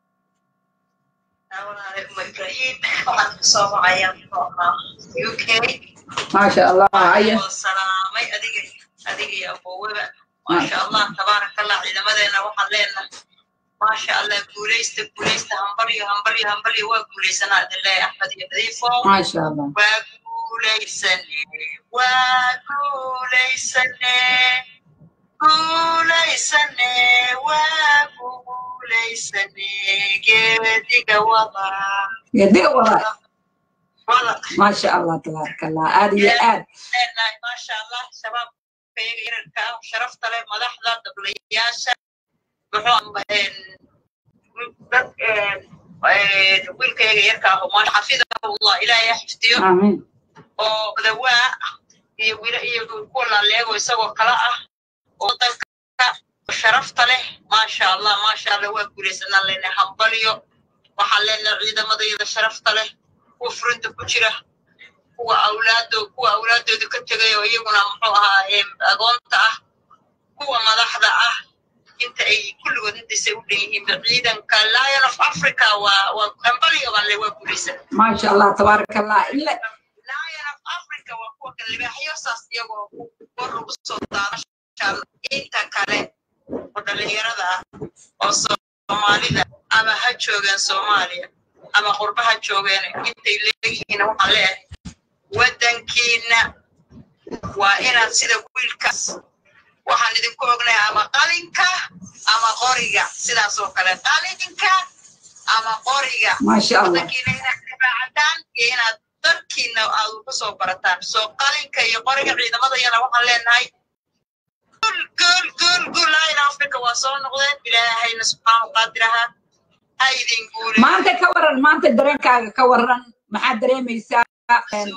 ibrahim waxaan kusoo wacaya u k maasha allah haye oo salaamay adiga adiga iyo aboweba maasha allah tabaaraka allah ciidamadeena waxaan leenahay maasha allah guulaysta guulaysta hambalyo hambalyo hambalyo waa guulaysanaa adileeya axmed iyo nadiifo maasha allah waa guulaysane waa guulaysane guulaysane waa guulaysane geediga wada geediga wada wada maasha allah tabaaraka allah aad iyo aad leenahay maasha allah shabaabkayga yararka ah sharafta leh madaxda dablayaasha muxuu aheen dad wiilkayga yarka ah oo maasha xafidahullah ilaahay ha xifdiyo amiin oo dawaa iyo wiila iyo kuwa laaleego isagoo kala ah oo dalka sharafta leh maasha allah maasha allah waa guulaysanaan leenahay hambalyo waxaan leenahay ciidamadayada sharafta leh kuwa furinta ku jira kuwa awlaado kuwa awlaadooda ka tegay oo iyaguna muxuu ahaa em, agoonta ah kuwa madaxda ah inta ay kulligood intaysay u dhan yihiin ciidanka lion of africa waa waa hambalyo baan le waa guulaysan maasha allah tabaaraka allah ila lion of africa waa kuwa kale libaaxyo saas iyagoo kor ugu soo daada masha Allah. inta kale oo dhalinyarada ah oo soomaalida ama ha joogeen soomaaliya ama qurba ha joogeen intay leeyihiin waxaan leeyahay waddankiina waa inaad sida wiilkaas waxaan idinku ognahay ama qalinka ama qoriga sidaas oo kale qalinka ama qoriga maasha allah waddankiina inaad difaacataan iyo inaad dalkiina aad ugu soo barataan soo qalinka iyo qoriga ciidamadayana waxaan leenahay gul gul gul gul laayna afrika waa soo noqdeen ilaahayna subxaanu qaadiraha ha idin guule maanta ka waran maanta dareenkaaga ka waran maxaad dareemaysaa Een,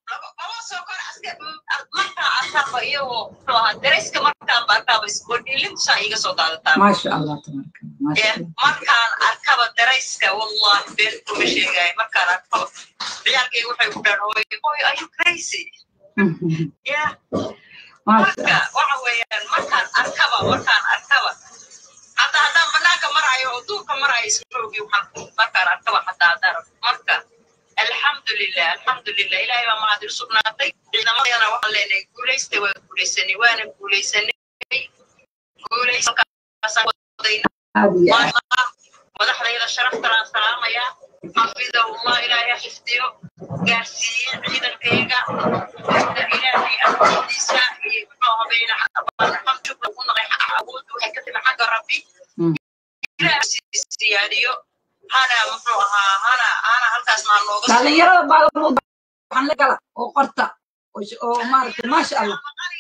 markaa arkaaba iyagoo muxuu ahaa darayska markaanba arkaaba isbodhilintusaa iga soo daadataa maasha allah tabaaraka allah maasha Eh, allah markaan arkaba darayska wallahi been kuma sheegaayo markaan arkaba ciyaalkayga waxay ku dhahan hooyo hooyo are you crazy yeah maasha marka waxa weeyaan markaan arkaba markaan arkaba hadda haddaan banaanka marayo oo duurka marayo ismoogi waxaan markaan arkaba hataa haddaan arko marka alxamdulilah alxamdulilah ilaahay baa mahad ilu sugnaatay ciidamadayana waxaan leenahay guulaysta waa guulaysanay waana guulaysanay guulaysankaasaan wadayna aad iyo aad maasha madaxdayda sharaftalaan salaamayaa xafidahullah ilaahay ha xifdiyo gaarsiiye ciidankayga wada ilaahay awoodiisa iyo muxuu habeena xamshukla ku naqay awoodda waxay ka timi xagga rabbi Mm. ilaahay siyaadiyo hana muxuu ahaa hana hana halkaas maa nooga soo dhalinyarada baalamuud waxaan la gala oo qorta oo sh- oo maaragtay maasha allah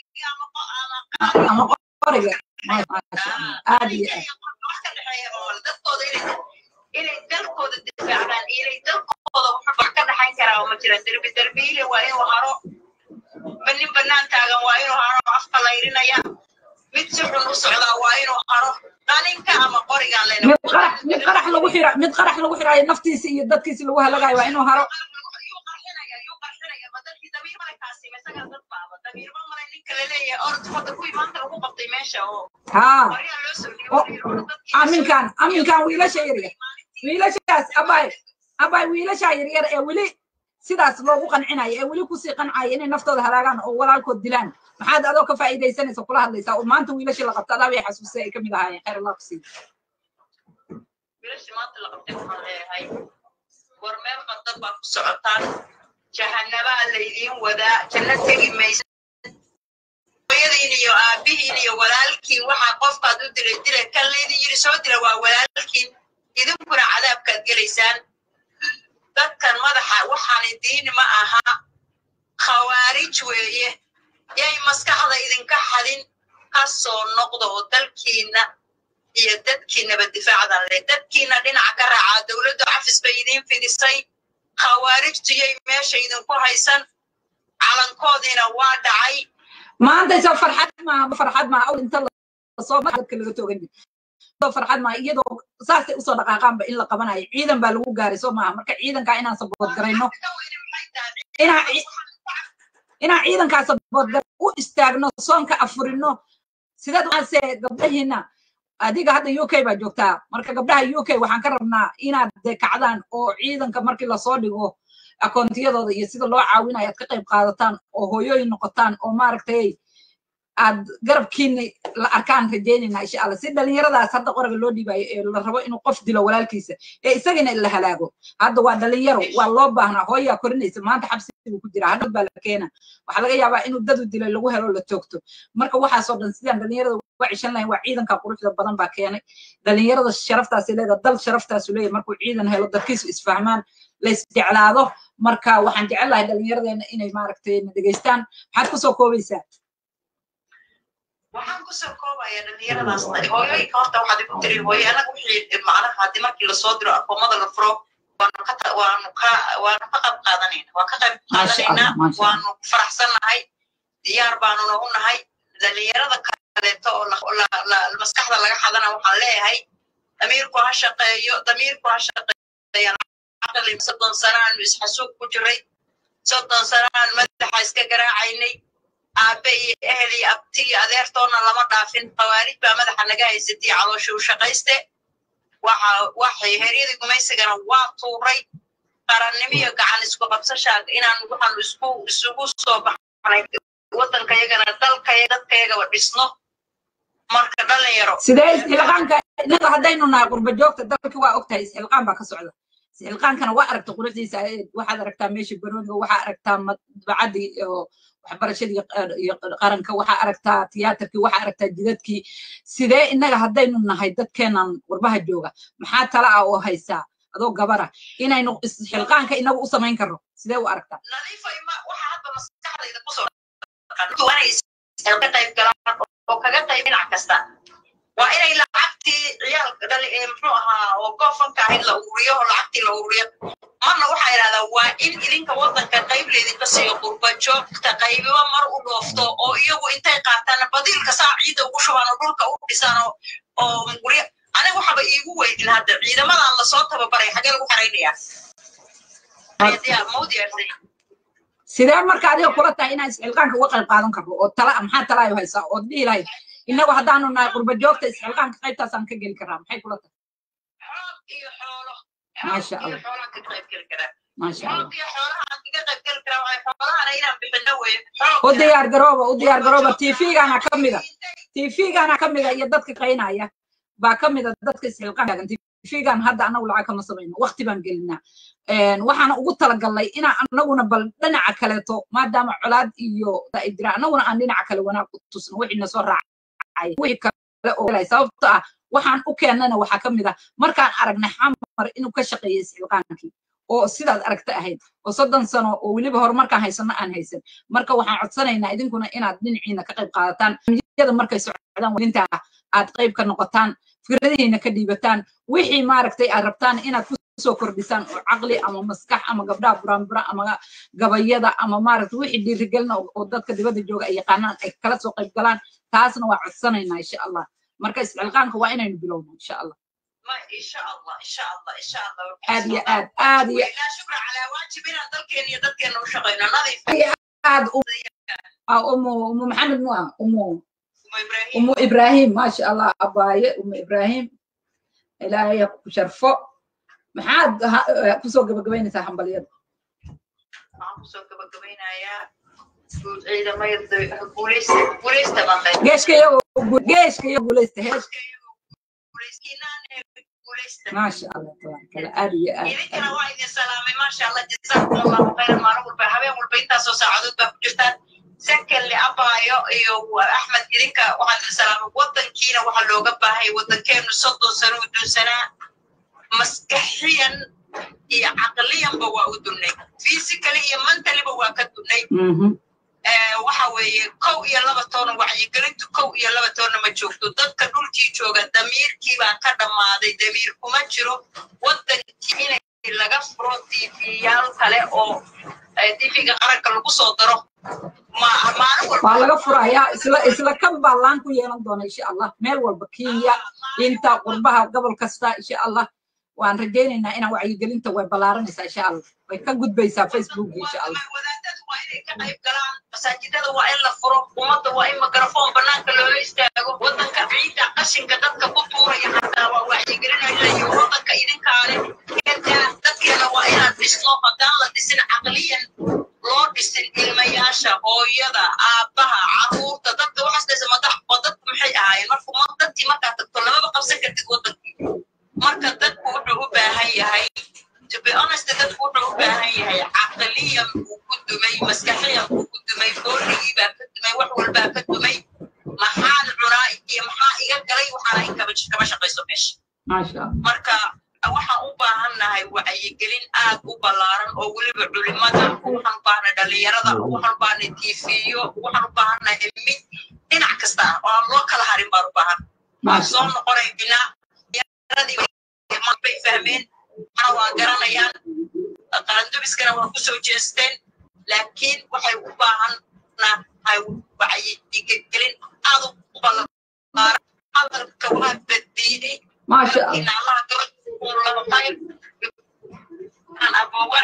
ama qoriga Ma- maasha allah aad iyo aad dadkooda inay inay dalkooda difaacdaan iyo inay dalkooda wax ka dhaxayn karaa ma jira derbi derbiile waa inuu haro nin banaan taagan waa inuu haro afka layrinaya mid si xun u socdaa waa inuu haro qalinka ama qorigaan lena mid qarax mid qarax lagu xira mid qarax lagu xiraayo naftiisa iyo dadkiisa lagu halagayo waa inuu haro yuu qarxinaya yuu qarxinaya ma dalkii damiir male kaasima isagaa dad baaba damiir ma male ninka laleeyahay orod hadda kuwii maanta lagu qabtay meesha oo haa qoryaa loo soo oo dhiibay aminkan aminkan wiilasha yaryar wiilashaas abay abay wiilasha yaryar ee weli sidaas loogu qancinayo ee weli kusii qancaya inay naftooda halaagaan oo walaalkood dilaan maxaad adoo ka faa'iidaysanaysa kula hadlaysaa oo maanta wiilashii la qabta adaa bay xasuusay ay ka mid ahaayeen khayr allah ku siiyo wiilashii maanta la qabtay waxaan leeyahay war meel qadad baa ku socotaan jahanabaa laydiin wadaa janno tegi maysa hooyadiin iyo aabihiin iyo walaalkiin waxaa qofkaad u dilay dilay kan laydin yiri soo dila waa walaalkiin idinkuna cadaabkaad gelaysaan dadkan madaxa waxaani diin ma aha khawaarij weeye yay maskaxda idinka xadin ka soo noqda oo dalkiina iyo dadkiinaba difaacdan leh dadkiina dhinaca ka raacaa dowladdu cafis bay idiin fidisay khawaarijtu yay meesha idinku haysan calankoodiina waa dhacay maanta soo farxad maaha farxad maaha awl inta lasoo dadka laga toogan jira soo farxad maaha iyadoo saasay usoo dhaqaaqaanba in la qabanayo ciidan baa lagu gaaray soo maaha marka ciidankaa inaan sabood garayno inaan ci- inaan ciidankaa sabood gar u istaagno soonka afurino sideed waxaase gabdhahiina adiga hadda u k baa joogtaa marka gabdhaha u k waxaan ka rabnaa inaad dee kacdaan oo ciidanka markii lasoo dhigo akoontiyadooda iyo sida loo caawinayo aad ka qayb qaadataan oo hooyooyin noqotaan oo maaragtay aad garabkiina la arkaan rajaynayna insha allah si dhalinyaradaas hadda qoraga loo dhiibayo ee la rabo inuu qof dilo walaalkiisa ee isagana la halaago hadda waa dhalinyaro waa loo baahnaa hooyaa korinaysa maanta xabsi buu ku jiraa hadhow baa la keena waxaa laga yaabaa inuu dadu dilay lagu helo la toogto marka waxaasoo dhan sidaan dhalinyarada uga cishan lahayn waa ciidanka quruxda badan baa keenay dhalinyarada sharaftaasi leedahay dal sharaftaasu leeyahay markuu ciidan helo dadkiisu isfahmaan la isjeclaado marka waxaan jecel lahay dhalinyaradeena inay maaragtay na dhegeystaan maxaad kusoo koobaysaa waxaan kusoo koobaya dhalinyaradaas hooyooyinka horta waxaad igu tiri hooyo anaga wixii macnaha haddii markii lasoo diro akoomada la furo waanu ka ta- waanu ka waanu ka qayb qaadanayna waan ka qayb Maasha Allah, qaadanaynaa maasha waanu faraxsannahay diyaar baanuna u nahay dhalinyarada kaleeto oo la- la- la- maskaxda laga xadana waxaan leeyahay damiirku ha shaqeeyo damiirku ha shaqeeyan caqli soddon sano aanu isxasuuq ku jiray soddon sano aan madaxa iska garaacaynay aabe iyo ehel iyo abti iyo adeertoona lama dhaafin khawaarij baa madaxa naga haysatay caloosha u shaqayste waxa waxay heryadii gumaysigana waa tuuray qarannimo iyo gacan isku qabsashaa inaan waxaanu isku isugu soo baxnay waddankayagana dalkaya dadkayagaba dhisno marka dhalinyaro sidee isxilqaanka innaga haddaynu nahay qurba joogta dalka waa ogtahay isxilqaan baa ka socda isxilqaankana waa aragta quruxdiisa ee waxaad aragtaa meesha barooniga waxaa aragtaa madbacadii iyo waxbarashadii qar- iyo qaranka waxaa aragtaa tiyaatarkii waxaa aragtaa jidadkii sidee innaga haddaynu nahay dadkeenan qurbaha jooga maxaa tala ah oo haysaa adoo gabara inaynu isxilqaanka inagu u samayn karno sidee u aragtaa nadiifay ma waxa hadda maskaxdayda kusoo dhaqan waa inay ka qayb galaan oo kaga qayb dhinac kasta waa inay lacagtii ciyaalka dhali ee muxuu ahaa oo goofanka ahayd la ururiyo oo lacagtii la ururiyo marna waxaa idhahdaa waa in idinka waddanka qayb leydinka siiyo qurba joogta qaybiba mar u dhoofto oo iyagu intay qaataan badiilka saa ciidda ugu shubaan oo dhulka u dhisaan oo oo guryo aniga waxaba iigu weydin hadda ciidamadan lasoo tababaray xagee lagu xaraynayaa diyaar ma u diyaarsan sidee marka adiga kula tahay inaan isxilqaanka uga qayb qaadan karno oo tala maxaa talaayo haysaa ood dhihi lahayd innagu haddaanu nahay qurba joogta isxilqaanka qaybtaasaan ka geli karnaa maxay kula tahay xoog iyo xoolo maasha xoog iyo allah xoolaan ka qayb geli karaa maasha allah xoog iyo xoolahaan kaga qayb geli karaa waxay xoolahana inaan bixino weye xoog u diyaar garooba u diyaar garooba tvgaana ka mida tvgaana ka mida iyo dadka qaynaya baa ka mida dadka isxilqaanka tvgan hadda anagu lacag kama samayno waqti baan gelinaa Een, waxaana ugu talagalnay inaan anaguna bal dhinaca kaleeto maadaama colaad iyo ay jiraan anaguna aan dhinaca kale wanaag u tusno wixii nasoo raacay wixii kale oo galay sababto ah waxaan u keennana waxaa ka mid ah markaan aragnay xamar inuu ka shaqeeyo isxilqaankii oo sidaad aragta ahayd oo soddon sano oo weliba horumarkaan haysano aan haysan marka waxaan codsanaynaa idinkuna inaad dhinaciina ka qayb qaadataan yada markay socdaan wadinta aad qayb ka noqotaan fikradihiina ka dhiibataan wixii maaragtay aad rabtaan inaad ku soo kordhisaan oo caqli ama maskax ama gabdhaha buraanbura ama gabayada ama maaragta wixii dhiirigelina oo oo dadka dibadda jooga ay yaqaanaan ay kala soo qayb galaan taasna waa codsanaynaa insha allah marka isxilqaanka waa inaynu bilowno insha allah ma insha allah insha allah insha allah aad iyo aad aad iyo ilaa shukra calaa waajib inaan dalkeena iyo dadkeena u shaqayno nadiif aad u ah, umu umu maxamed mu ah umu Umu ibraahim umu ibrahim maasha allah abaaye umu ibrahim ilaahay ha ku sharfo maxaad ha- eh, kusoo gabagabaynaysaa hambalyada waxaan kusoo gabagabaynayaa guud ciidamada guuleysta guuleysta baan leeyahay geeshka iyago geeshka iyo guuleysta heeshka guuleyskiinaan ee guuleysta maasha allah tabaarkala aad iyo aad idinkana waa idin salaamay maasha allah jazaakum allahu khayran maalin walba habeen walba intaasoo saacadood baa ku jirtaan sekelli abaayo iyo axmed idinka waxaan idin salaamay waddankiina waxaa looga baahaya waddankeenu soddon sano u dunsanaa maskaxiyan iyo caqliyanba waa u dunnay physically iyo mentaliba waa ka dunnay Mhm. Eh, waxa weeye kow iyo laba toona wacyigelintu kow iyo laba toona ma joogto dadka dhulkii jooga damiirkii baa ka dhammaaday damiir kuma jiro waddankii inay laga furo tv-yaal kale oo tv-ga qaranka lagu soo daro ma- maalin waa walba laga furayaa isla isla kan baa laan ku yeelan doona insha allah meel walba kenya inta qurbaha gobol kasta insha allah waan rajaynaynaa inaan wacyigelinta way ballaaranaysaa insha allah way ka gudbaysaa facebook insha allah wadaadadu waa inay ka qayb galaan masaajidada waa in la furo ummadda waa in mikrafoon banaanka loola istaago waddanka ciidda qashinka dadka ku tuuraya xataa waa wacyigelinaya waddanka idinkaale kedaa dadkeena waa inaad dhisno haddaan la dhisin caqliyan loo dhisin ilmayaasha hooyada aabbaha caruurta dadka waxaas la maxay ahaayeen marka ma- dadkii markaad tagto lamaba qabsan kartid wadankii marka dadku wuxuu u baahan yahay to be honest dadku wuxuu u baahan yahay caqliyan buu ku dumay maskaxiyan buu ku dumay boorigii baa ka dumay wax walbaa ka dumay maxaan cunaa iyo maxaa iga galay waxaana in kaba kama shaqayso meesha maasha allah marka waxaan u baahannahay wacyigelin aad u ballaaran oo weliba culimada waxaan u baahnay dhalinyarada waxaan u baahnay tiifiyo waxaan u baahannahay mid dhinac kasta ah oo aan loo kala harin baan u baahan waan soo noqonaynaa yaradii bay fahmeen ana waa garanayaan qarandubiskana waa kusoo jeesteen laakiin waxay u baahannahay wacyigelin aad u ballaaran hadalka waa baddiiday maasha allah إن الله يقول له خير أنا أبوه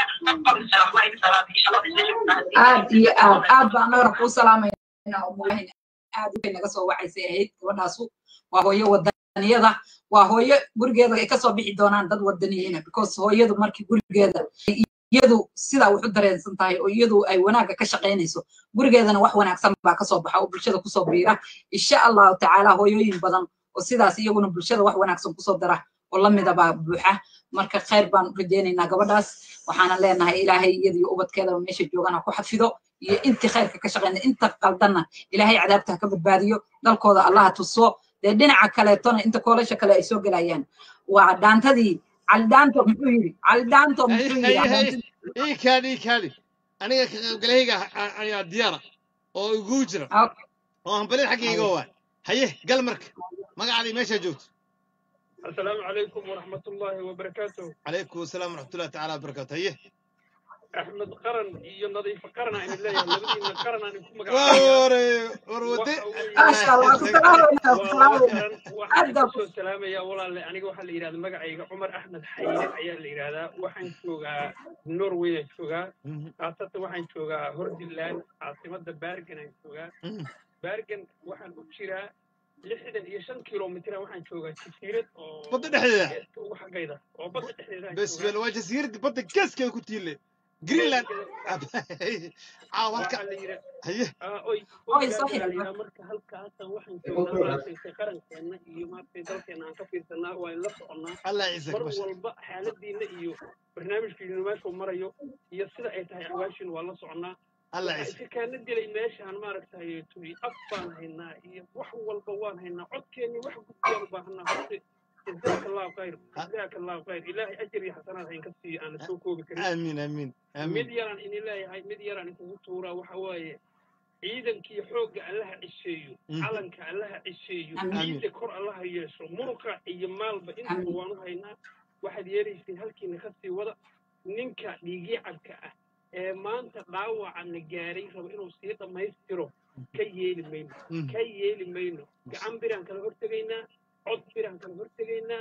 aad iyo aad aad baan anagana kuu salaamayna umulahin aad way naga soo wacaysay ahayd gabadhaasu waa hooyo wadaniyada waa hooyo gurigeeda ay kasoo bixi doonaan dad wadaniyiina because hooyadu markii gurigeeda iyadu sidaa wax u dareensan tahay oo iyadu ay wanaagga ka shaqaynayso gurigeedana wax wanaagsan baa kasoo baxa oo bulshada kusoo biira insha allahu tacaala hooyooyin badan oo sidaas iyaguna bulshada wax wanaagsan kusoo dara oo lamida baa buuxa marka khayr baan rajaynaynaa gabadhaas waxaana leenahay ilaahay iyadiyo ubadkeedaba meesha joogana ku xafido iyo intii khayrka ka shaqeyna inta qaldanna ilaahay cadaabta ha ka badbaadiyo dalkooda allaha tuso dee dhinaca kaleetona inta koolasha kale ay soo gelayaan waa dhaantadii caldhaanto muxuu yidhi caldhaanto muxuu yidhi caldhaantadii ii kaadi ii kaadi aniga ka qaybgalahayga ayaa diyaara oo iguu jira oo hambalid xaggayga waa haye gal marka magacaadii meeshaa joogto السلام عليكم ورحمة الله وبركاته calaykum asalaam waraxmatullahi tacaala wabarakaatu haye أحمد قرن iyo nadiif qaran aan leeyahay labadiina qaran aan ku Ware, war wade. maasha allah ku salaamayna ku salaamayna waxaan kusoo salaamayaa walaale aniga waxaa la yidhahda magacayga cumar axmed xayre ayaa la yidhahdaa waxaan joogaa norway aan joogaa khaasatan waxaan joogaa hordiland caasimada bergen aan joogaa bergen waxaan u jiraa lixdan iyo shan kilomitira waxaan joogaa jasiirad oo Badda dhexdeeda? geeska ugu xaggayda oo badda dhexdeeda aan bes joogaa. bel waa jasiiradda badda geeskeeda ku tiile greenland caaw halka haye oy Oy, soo xidhan. marka halkaasan waxaan joognaa maaragtay qarankeena iyo maaragtay dalkeena aan ka fiirsanaa waa in la soconaa allah ciise mar kabasha walba xaaladiina iyo barnaamijkiinu meeshuu marayo iyo sida ay tahay axwaashiinu waa la soconaa allah waxaa ciise iska kaana dilay meeshaan maaragtay tuy af baan haynaa iyo wax walba waan haynaa codkeenni wax gudbiyaan u baahanaa horta jazaaka allahu khayr jazaaka allahu khayr ilaahay ajar iyo xasanaad hayn ka siiyo aana soo koobi karin amiin amiin mid amiin yaraan idin leeyahay mid yaraan ikugu tuuraa waxa waaye ciidankii xoogga allaha cisheeyo Mhm. calanka allaha cisheeyo Amiin. ciidda kor allaha yeesho muruqa iyo maalba intaba Amiin. waanu haynaa waxaad yeelaysay halkiina ka sii wada ninka dhiigyacabka ah ee maanta dhaawacana gaaray raba inuu sii dhammaystiro ka yeeli mayno Mhm. ka yeeli mayno gacan biraan kala hortegaynaa cod biraan kala hortegaynaa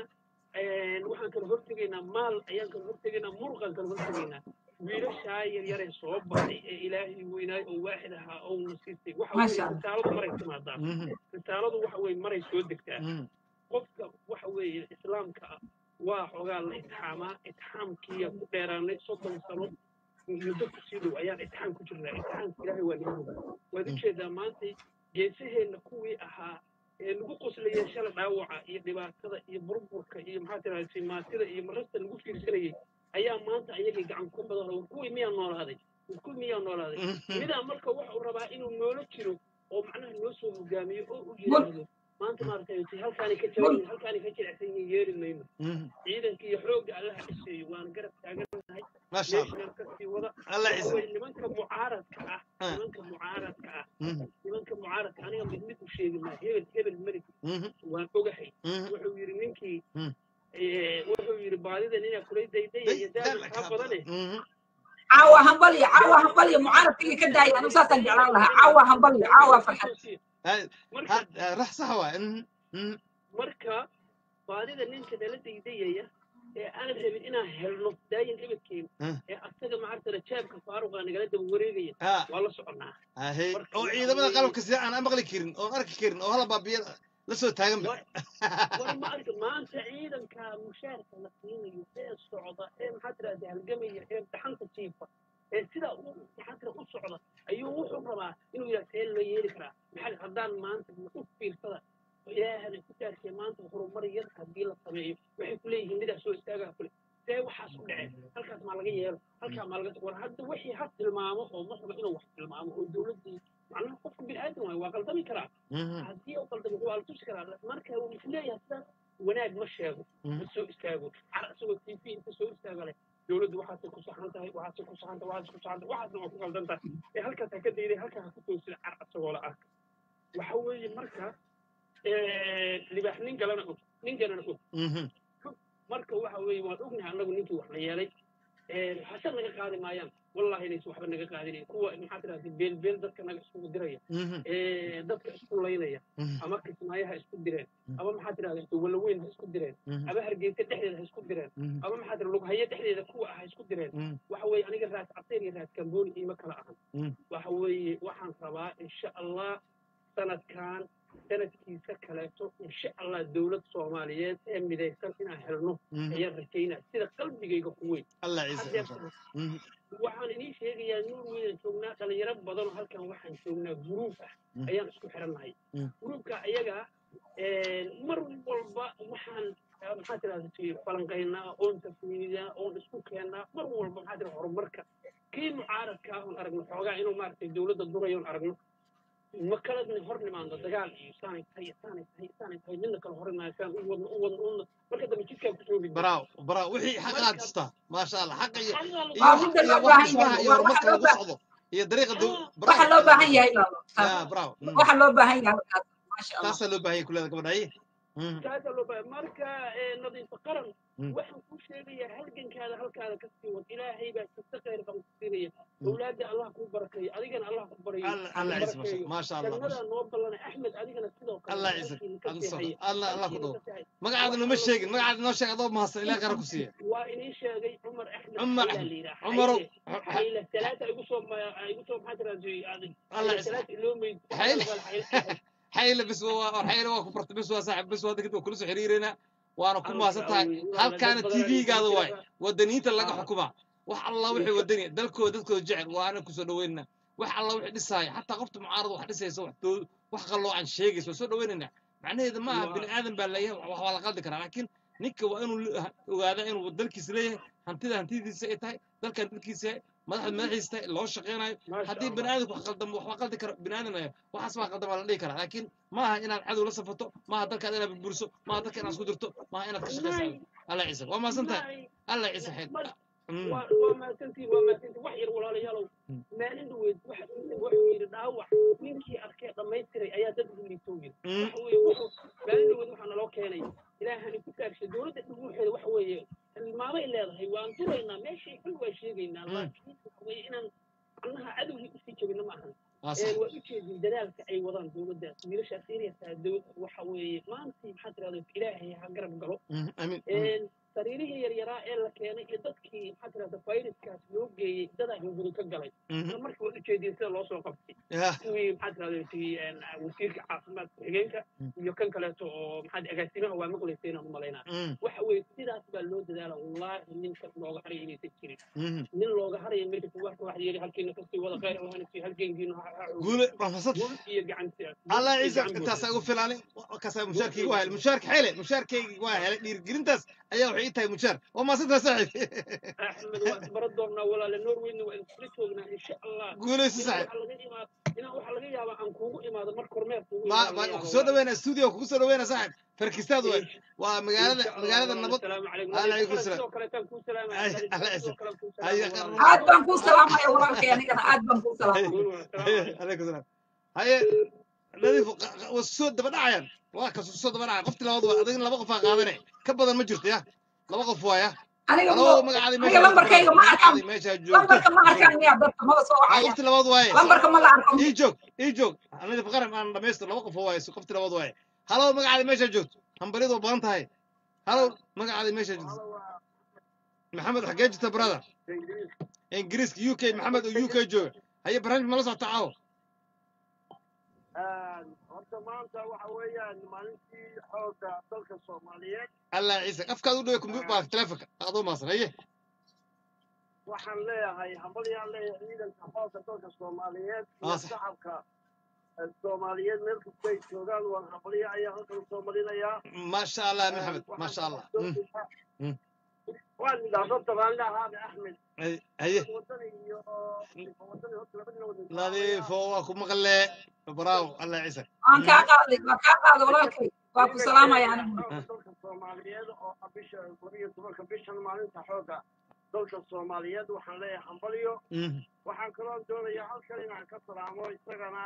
waxaan kala hortegaynaa maal ayaan kala hortegaynaa muruqaan kala hortegaynaa wiilashaa yaryaree soo baxay ee ilaahay weynaay oo waaxid ahaa oo na siistay waxa Masha weeye Allah. risaaladu maray timaadaa Mhm. risaaladu waxa weeye maray soo degtaa Mhm. qofka waxa weeye islaamka ah waa xogaa la itixaamaa itixaamkiiya ku dheeraanay soddon sano muddo kusii dhow ayaan itixaam ku jirnaa itixaamka ilaahay waa naga hogaa waad ujeedaa maanta geesaheenna kuwii ahaa ee lagu qoslayay shala dhaawaca iyo dhibaatada iyo burburka iyo maxaa tiraahda simaatida iyo marasta lagu fiirsanayay ayaa maanta ayagay gacan ku badan war kuwii miyaa noolaaday war kuwii miyaa noolaaday Mhm. midaa marka waxa uu rabaa inuu noola jiro oo macnaha noo soo hogaamiyo oo u yidhaahdo maanta maaragtay halkaani ka jaban halkaani ka jilicsan yihiin yeeli mayno Mhm. ciidanka iyo xoogga allaha ciseeyo waan garab taaganahay Masha Allah. meeshaan kasii wada Allah waxa ciise. weeye nimanka mucaaradka ah Ah. nimanka mucaaradka ah Mhm. nimanka mucaaradka aniga mid mid u sheegi maa hebel hebel melig Mhm. waan ogahay Mhm. wuxuu yidhi ninkii Mhm. eh, wuxuu yidhi baadida ninaa kulay daydayaya daada kaa badane Mhm. caawa hambalyo caawa hambalyo mucaaradkii ka daaya anigu saasaan jeclaan lahaa caawa hambalyo caawa farxad Ha- marka ha- rax sax waay Mhm. Mhm. marka baadida ninka nala daydayaya ee aan rabin inaan helno daayin ebedkeen Ah. ee asaga macartana jaabka faaruqa nagala daba wareegaya Ah. waa la soconaa Ahey. Marka oo waxa ciidamada weeye- qalabka sida aan maqli karin oon arki karin oo hala baabiya la soo taagan ba war ma arka maanta ciidanka mushaarka la siinayo ee socda ee maxaa tirahda halgamaya ee dhaxanta jiifa ee sidaa u maxaa tira u socda ayuu wuxuu rabaa inuu yidhaha see loo yeeli karaa maxaa haddaan maanta u fiirsada halkaa maa laga war hadda wixii ha tilmaamo oo ma raba inuu wax tilmaamo oo dowladdii macnaha qofka bini aadan waayo waa qaldami karaa haddii uu qaldamo waa la tusi karaa marka uu isleeyahay sidaas wanaag ma sheego ma soo istaago car isagoo t v inta soo istaaga leh dowladdu waxaasay ku saxan tahay waxaasay ku saxan tahay waxaasay ku saxan tahay waxaasna waa ku qaldan tahay ee halkaas ha ka dayday halkaa ha ku toosida car isagoo la arka waxa weeye marka libaax nin galana og nin galana og marka waxa weeye waan ognahay annagu ninkii wax la yeelay hase naga qaadi maayaan wallahi inaysan waxba naga qaadinayn kuwa maxaa tidahda beelbeel dadka naga iskugu diraya dadka isku laynaya ama kismaayaha isku direen ama maxaa tidahda walaweyn ha isku direen ama hargeysa dhexdeeda ha isku direen ama maxaa tidahda lughaye dhexdeeda kuwa ah ha isku direen waxa weeye aniga raas cabseen iyo raas kambooni iima kala ahan waxa weeye waxaan rabaa insha allah sanadkan sanadkiisa kaleeto insha allah dowlad soomaaliyeed ee midaysan inaan helno ayaan rajaynaa sida qalbigayga ku weyn waxaan inii sheegayaa nuur weynan joognaa dhalinyaro badanoo halkan waxaan joognaa guruub ah ayaan isku xirannahay guruubka ayaga mar walba waxaan maxaa tirahda falanqaynaa oon tafniidaa oon isku keennaa mar walba maxaa tirahda horumarka kii mucaaradka ah oon aragno xoogaa inuu maaragtay dowladda durayo oon aragno ma kala hor nimaando dagaal iyo saanay tahay saanay tahay saanay tahay midna kala hor imaashaan u wadno u wadno una marka dambe jidkaa kusoo gudbi براو براو وحي حق هاتستا ما شاء الله حق iyo waa midda loo baahan yahay iyo waa horumarka waxa loo lagu baahan socdo iyo dariiqa dow waxa loo baahan yahay lalo ya براو waxa loo baahan yahay halkaas maasha allah taasaa loo baahan yahay kuleeda gabadha aye kaasaa loo baahan marka nadiifa qaran waxaan kuu sheegayaa halgankaada halkaada ka sii wad ilaahay baa kasta khayr baan ku siinaya awlaadda allah kuu barakeeyo adigana allah ku barayo الله يعز ما شاء ما شاء الله ما jannadaa شاء noo ballanay axmed adigana sidoo kale الله يعزك halkiina ka الله sii يصدق haya الله الله halkiina كدو ka sii haya magacaada noo sheegin magacaada noo sheeg adoo mahadsan ilaa qara ku siiya waa inii sheegay cumar axmed عمر xayla أحمد la yidhaha عمرو xayle xayle talaata igu soo ma- igu soo maxaa tiraa الله xayle يعزك talaata iloomeyd حيل حيل بس هو حيل waa ku bartay bes waa saaxib bes waa kadib kula soo xiriireena waana ku maasan tahay halkaana t v-gaada waay wadaniinta laga xukumaa wax alla wixii wadani dalkooda dadkooda jecel waana kusoo dhaweynana wax alla wixii dhisaaya xataa qofta mucaarada wax dhisaysa wax doo- wax qalloocan sheegaysa waa soo dhaweynana macnaheeda ma aha bini aadan baa leeyahay wax waa la qaldi karaa laakiin ninka waa inuu le- ogaadaa inuu dalkiisa leeyahay hantida hantidiisa ay tahay dalkan dalkiisa yahay madaxda madaxiisa tahay loo shaqeynayo haddii bini aadanku wax qaldamo waxba qaldi karo bini aadan ayaa waxaas baa qaldama la dhihi karaa laakiin maaha inaad cadow la safato maaha dalkaad inaad burburiso maaha dalka inaad isku dirto maaha inaad ka shaqeysa alla ciise waa maasan tahay alla ciise xeyd waa waa mahadsantiin waa mahadsantiin wax yar walaalayaalow maalin dhaweyd waxa wuxuu yidhi dhaawac ninkii arkee dhammaystiray ayaa dad ugu liitoo yidhi waxa weeye wuxuu maalin dhaweyd waxaa naloo keenay ilaahani ku taagshay dowladda dhuguuxeeda waxa weeye tilmaamay leedahay waan duraynaa meeshay xul waa sheegaynaa laakiin waxa weeye inaan macnaha cadowgii usii jabina ma ahan waa ee sax waa ujeedin dadaalka ay wadaan dowladdaas wiilashaas eryasaa dow waxa weeye maantii maxaa tirahda ilaahay ha garab galo amiin een sariirihii yaryaraa ee la keenay iyo dadkii maxaa tirahda fayraskaas loo geeyey dadaa hunguri ka galay isla markii waa ujeedin sida loo soo qabtay yah kuwii maxaa tirahda tii een, wasiirka caafimaadka xigeenka iyo kan kaleeto oo maxaa agaasimaha waa maqlaysa inaan umalaynaa waxa weeye sidaas baa loo dadaala wallaahi ninka looga haraya inaysan jirin nin looga haraya marka kuwaarka waxa yidhi halkiina kasii wada khayr allahna sii halkeenkiina ha ha guule waa mahadsan guul iyo gacanti الله يعزك انت ساقو فلاني كسا مشاركي واهل مشارك حيله مشاركي واهل دير جرينتاس ايا وحي تاي مشار وما صدق صاحب axmed waa isbara doonnaa walaale norwayna waa isla joognaa insha allah guulayso inaa saaxiib waxaa laga imaado inaa waxaa laga yaabaa aan kuugu imaado mar kormeer kuugu ما imaado laga ما yaabo كسو دوينا استوديو كسو دوينا صاحب فركستاد واي ومقالة insha allah مقالة walaale النبض asalaamu calaykum عليكم nadiif qaran السلام sidoo kaleetaan kuu salaamaya أي nadiif الله qaran sidoo يعزك kale kuu أي salaamaya قرر aad walaalayaal baan kuu salaamaya walaalkay anigana aad baan kuu salaamaya guul walaal salaamu calaykum عليكم السلام هاي نظيف والسود دبا دعيان waa ka soo daba dhacay qofti labaad waa adigna laba qof aa qaadanay ka badan ma jirto ya laba qof waaya aniga anoo mo- magacaadii aniga lambarkayga ma arkaan magacaadii meesha joogto lambarka ma arkaan miyaa dadka maba soo waa wacaya qofti labaad waaye lambarka ma la arko ii joog ii joog anida faqaran aan dhamaystir laba qof oo waaye qofti labaad waaye halow magacaadii meesha joogto hambalidu waa badan tahay halow magacaadii meesha joogto maxamed xagee jirta brother ingiriiska u k maxamed oo u k jooga haye barnaamij mala socota caawo horta maanta waxa weeyaan maalintii xoogga dalka soomaaliyeed allah ciise afkaad u dhaway kumbuutar telefonka adoo maasan haye waxaan leeyahay hambalyaan leeyahay ciidanka xoogga dalka soomaaliyeed iyo Ah, sax. shacabka eh, soomaaliyeed meel kasta ay joogaan waan hambalyo ayaa halkan soo marinayaa maasha allah maxamed maasha allah Mm. Mm. waan idhaahdo dabaanle ahaabe axmed Hay- haye wadani iyo wadani horta labadina wada nadiifo waa ku maqle braaw allah ciise waan kaa qaaday waan kaa qaaday walaalkay waa ku salaamaya anigu dalka soomaaliyeed oo ah bisha labiyo tobanka bishan maalinta xooga dalka soomaaliyeed waxaan leeyahay hambalyo waxaan kaloo doonayaa halkan inaan ka salaamo isagana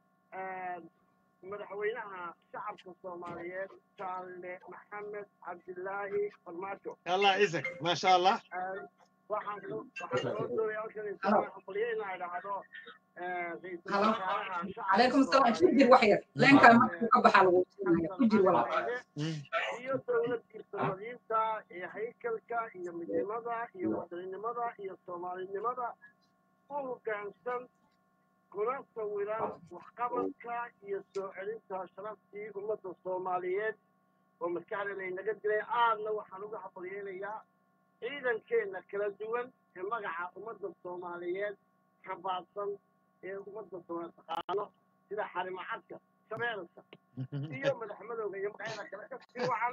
madaxweynaha shacabka soomaaliyeed jaale maxamed cabdilaahi farmaajo allah ciise maasha allah waxaan kaloo waxaan kaloo doonayaa halkan isagana hambalyo inaan idhaahdo ra'iisul Halo. wasaaraha shacabka calaykum salaam ku jir wax yar leenkaa markuu ka baxaa lagu siinaya ku jir walaal iyo dowladdiisa nadiifta iyo haykalka iyo midnimada iyo wadaninimada iyo soomaalinimada u hoggaansan kuna sawiran waxqabadka iyo soo celinta sharaftii ummadda soomaaliyeed oo maskaxdeena inaga dilay aadna waxaan uga habalyeynayaa ciidankeenna kala duwan ee magaca ummadda soomaaliyeed xambaarsan ee ummadda soomaaliyeed taqaano sida xarimacadka shabeelka iyo madaxmadowga iyo magacyada kale ka sii wacan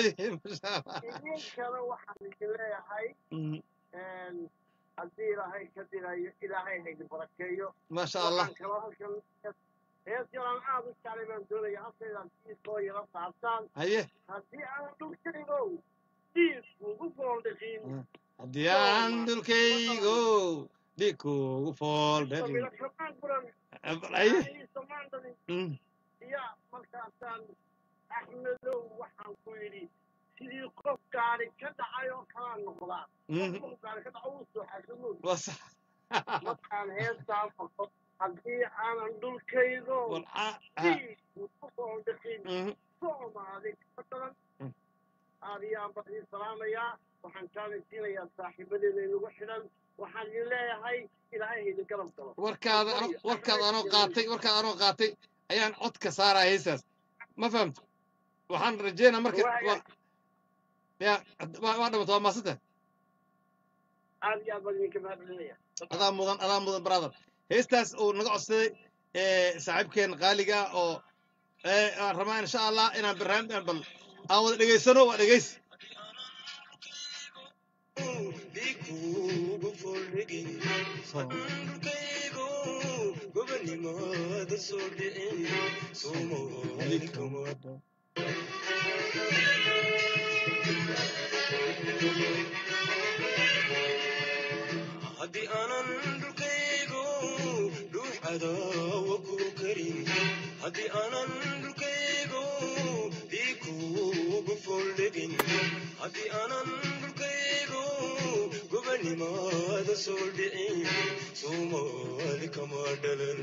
idinkana waxaan idin leeyahay haddii ilaahay ka dilayo ilaahay haydin barakeeyo maasha allah waxaan kaloo halkan hees yalaan aad u jeclay baan doonaya halkaydaan diiskoo yara saartaan haye haddii aan dhulkaygow diiskuugu fooldhiqin haddii aan dhulkaygo dhig kuugu fool samira kamaan buran haye samaan dhalin Mm. ya markaasaan axmedow waxaan ku yidhi sidii qof gaari ka dhacay oo kalaa noqdaa Mhm. qof gaari ka dhaco uu soo xasumood waa sax markaan heestaa maqo haddii aanan dhulkaygo diiskuugu fooldhiqin soomaali ka daran aad iyo aan baan idin salaamayaa waxaan jaalaysiinayaa saaxiibadeeda inagu xidhan waxaan idin leeyahay ilaahay ha idin garab galo warkaada ano- warkaada anoo qaatay warkaada anoo qaatay ayaan codka saaraya heesaas ma fahamto waxaan rajeynaa marka waa ya waa waa dhamato waa maasanta aad iyo aad baan idinka mahadcelinaya adaa mudan adaa mudan brother heestaas uu naga codsaday ee saaxiibkeen qaaliga ah oo ee aan rabaa insha allah inaan barnaamij bal aan wada dhegaysano waa dhegays haddii aanan dhulkaygo dhuux cadaawa ku karin haddii aanan dhulkaygo dhiig kuugu fooldhegin haddii aanan dhulkaygo gobanimaada soo dhicin soomaali kama dhalan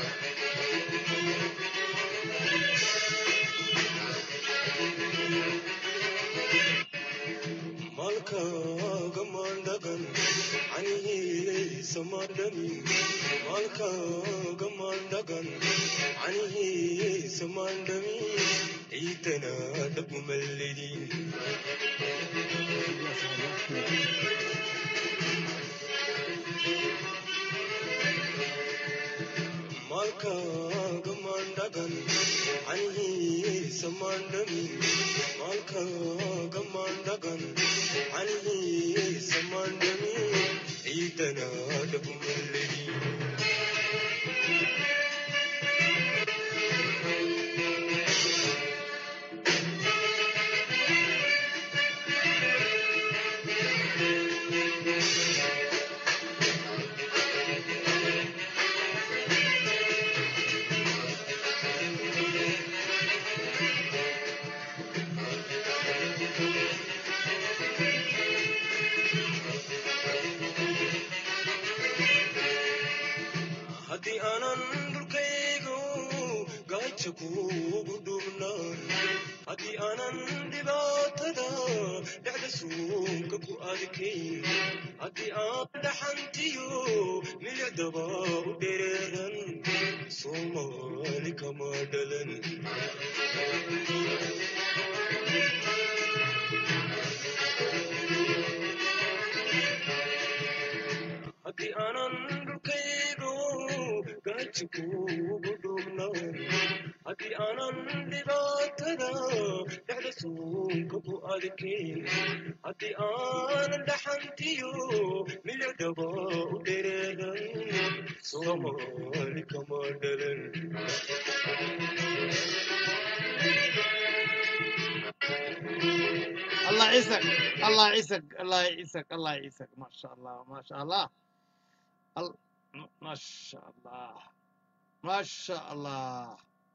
malkaaga maandhagan canihiisa maandhamin malkaaga maandhagan canihiisa maandhamin ciidana dhagumallidin malkaaga maandhagan canihiisa maandhamin malkaaga maandhagan canihiisa maandhamin ciidana dhagumallidin haddii aanan dhulkaygo gaaja kuugu dhuubnaan haddii aanan dhibaatada dhexda suunka ku adkayn haddii aan dhaxantiyo milicdaba u dhereeran soomaali kama dhalan haddii aanan dhulkaygo gaaja kuugu dhuubnaan haddii aanan dhibaatada dhexda suunka ku adkayn haddii aanan dhaxantiyo milicdhaba u dhereegan soomaali kama dhalan الله يعيسك الله يعيسك الله يعيسك الله يعيسك ما شاء الله ما شاء الله ال- ما شاء الله ما شاء الله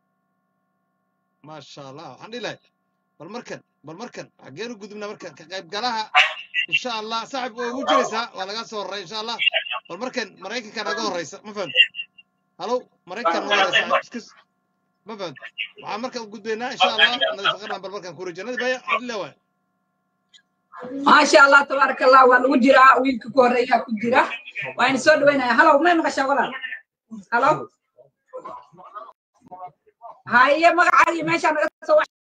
ما شاء الله الحمد لله بالمركن بالمركن حقين قدمنا مركن كقيب قالها ان شاء الله صاحب وجلسها ولا قاعد صور ان شاء الله بالمركن مريكن كان اقول رئيس ما فهمت هلو مريكن ولا اسكس ما فهمت waxaan marka u gudbaynaa insha allah nadiifaqarnaan bal markaan ku rajeenada baya cabdillah waay maasha allah tabaaraka allah waa lagu jiraa wiilka ku horeeyaa ku jira waan soo dhaweynaya halow may maqashaa walaal halow haye magacaagii meeshaa naga soo wax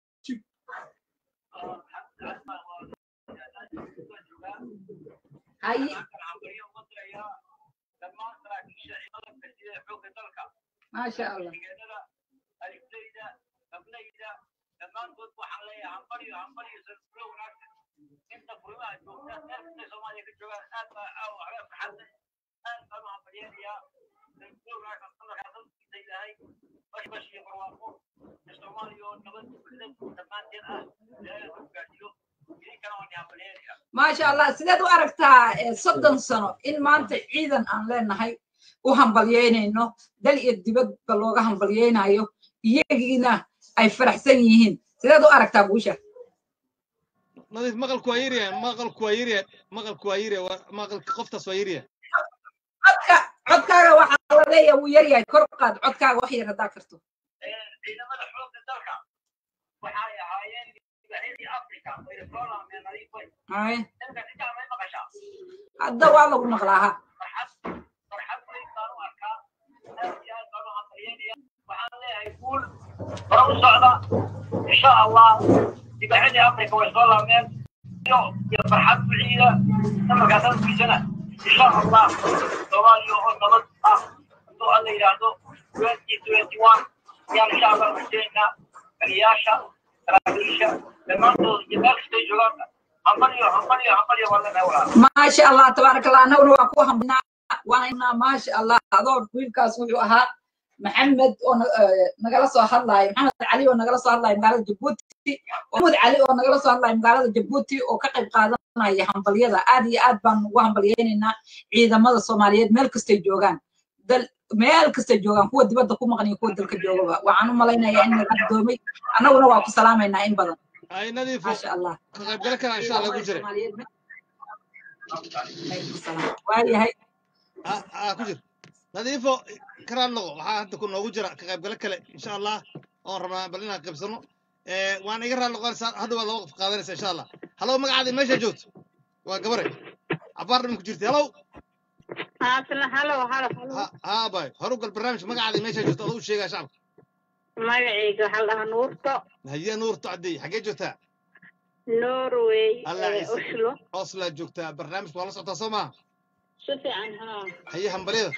haye maasha allah maasha allah sideed u aragtaa eh, soddon sano in maanta ciidan aan leenahay u hambalyeynayno dal iyo dibadba looga hambalyeynayo iyagiina ay faraxsan yihiin sideed u aragtaa guusha nadiif maqalku waa yirya maqalku waa yirya maqalku waa yirya maqalka qoftaas waa yirya codka codkaaga waxaa la leeyahay wuu yaryahay kor u qaad codkaaga wax yar haddaa karto Haye. hadda waa lagu maqlaa ha hore u socda insha allah dibacadii afrika way soo laabmeen iyo iyo farxad buciida namarkaa sanadkiisana insha allah soomaaliya oo nabad ah hadduu alla yidhaahdo twenty twenty one ayaan insha allah rajeynaa taliyaasha saraakiisha dhammaantood iyo meel kastay joogaan hambaliyo hambaliyo hambaliyo waa leenahay walaal maasha allah tabaaraka allah annaguna waa ku hambalnaa waana maasha allah adoo wiilkaas wuxuu ahaa maxamed oo na- eh, nagala soo hadlayo maxamed cali oo nagala soo hadlayo magaalada jabuuti maxamed cali oo nagala soo hadlayo magaalada jabuuti oo ka qayb qaadanaya hambalyada aad iyo aad baan ugu hambalyeynaynaa ciidamada soomaaliyeed meel kastay joogaan dal meel kastay joogaan kuwa dibadda ku maqan iyo kuwa dalka joogaba waxaan u malaynayaa in laga doomay annaguna waa ku salaamaynaa in badan ay nadiifo maasha allah ka qaybgala kara insha allah ku jira waayahay ah ah, ku jir nadiifo karaan noqo waxaa hadda ku noogu jira ka qaybgalo kale insha allah oon rabnaa bal inaan qaybsano Eh, waan iga raali noqonaysaa hadda waa laba qof qaadanaysa insha allah halow magacaadi meesha joogto waa gabare cabaar dhiman ku jirta halow halo halo ha bay horu gal barnaamij magacaadi meesha joogto aduu sheegaa shacabka magacayga waxaa la dhahaa nuurto haye nuurto caddeey xaggee joogtaa norway allah ee, ciise oslo oslaa joogtaa barnaamijka waa la socotaa soo maaha si fiican haa haye hambalyada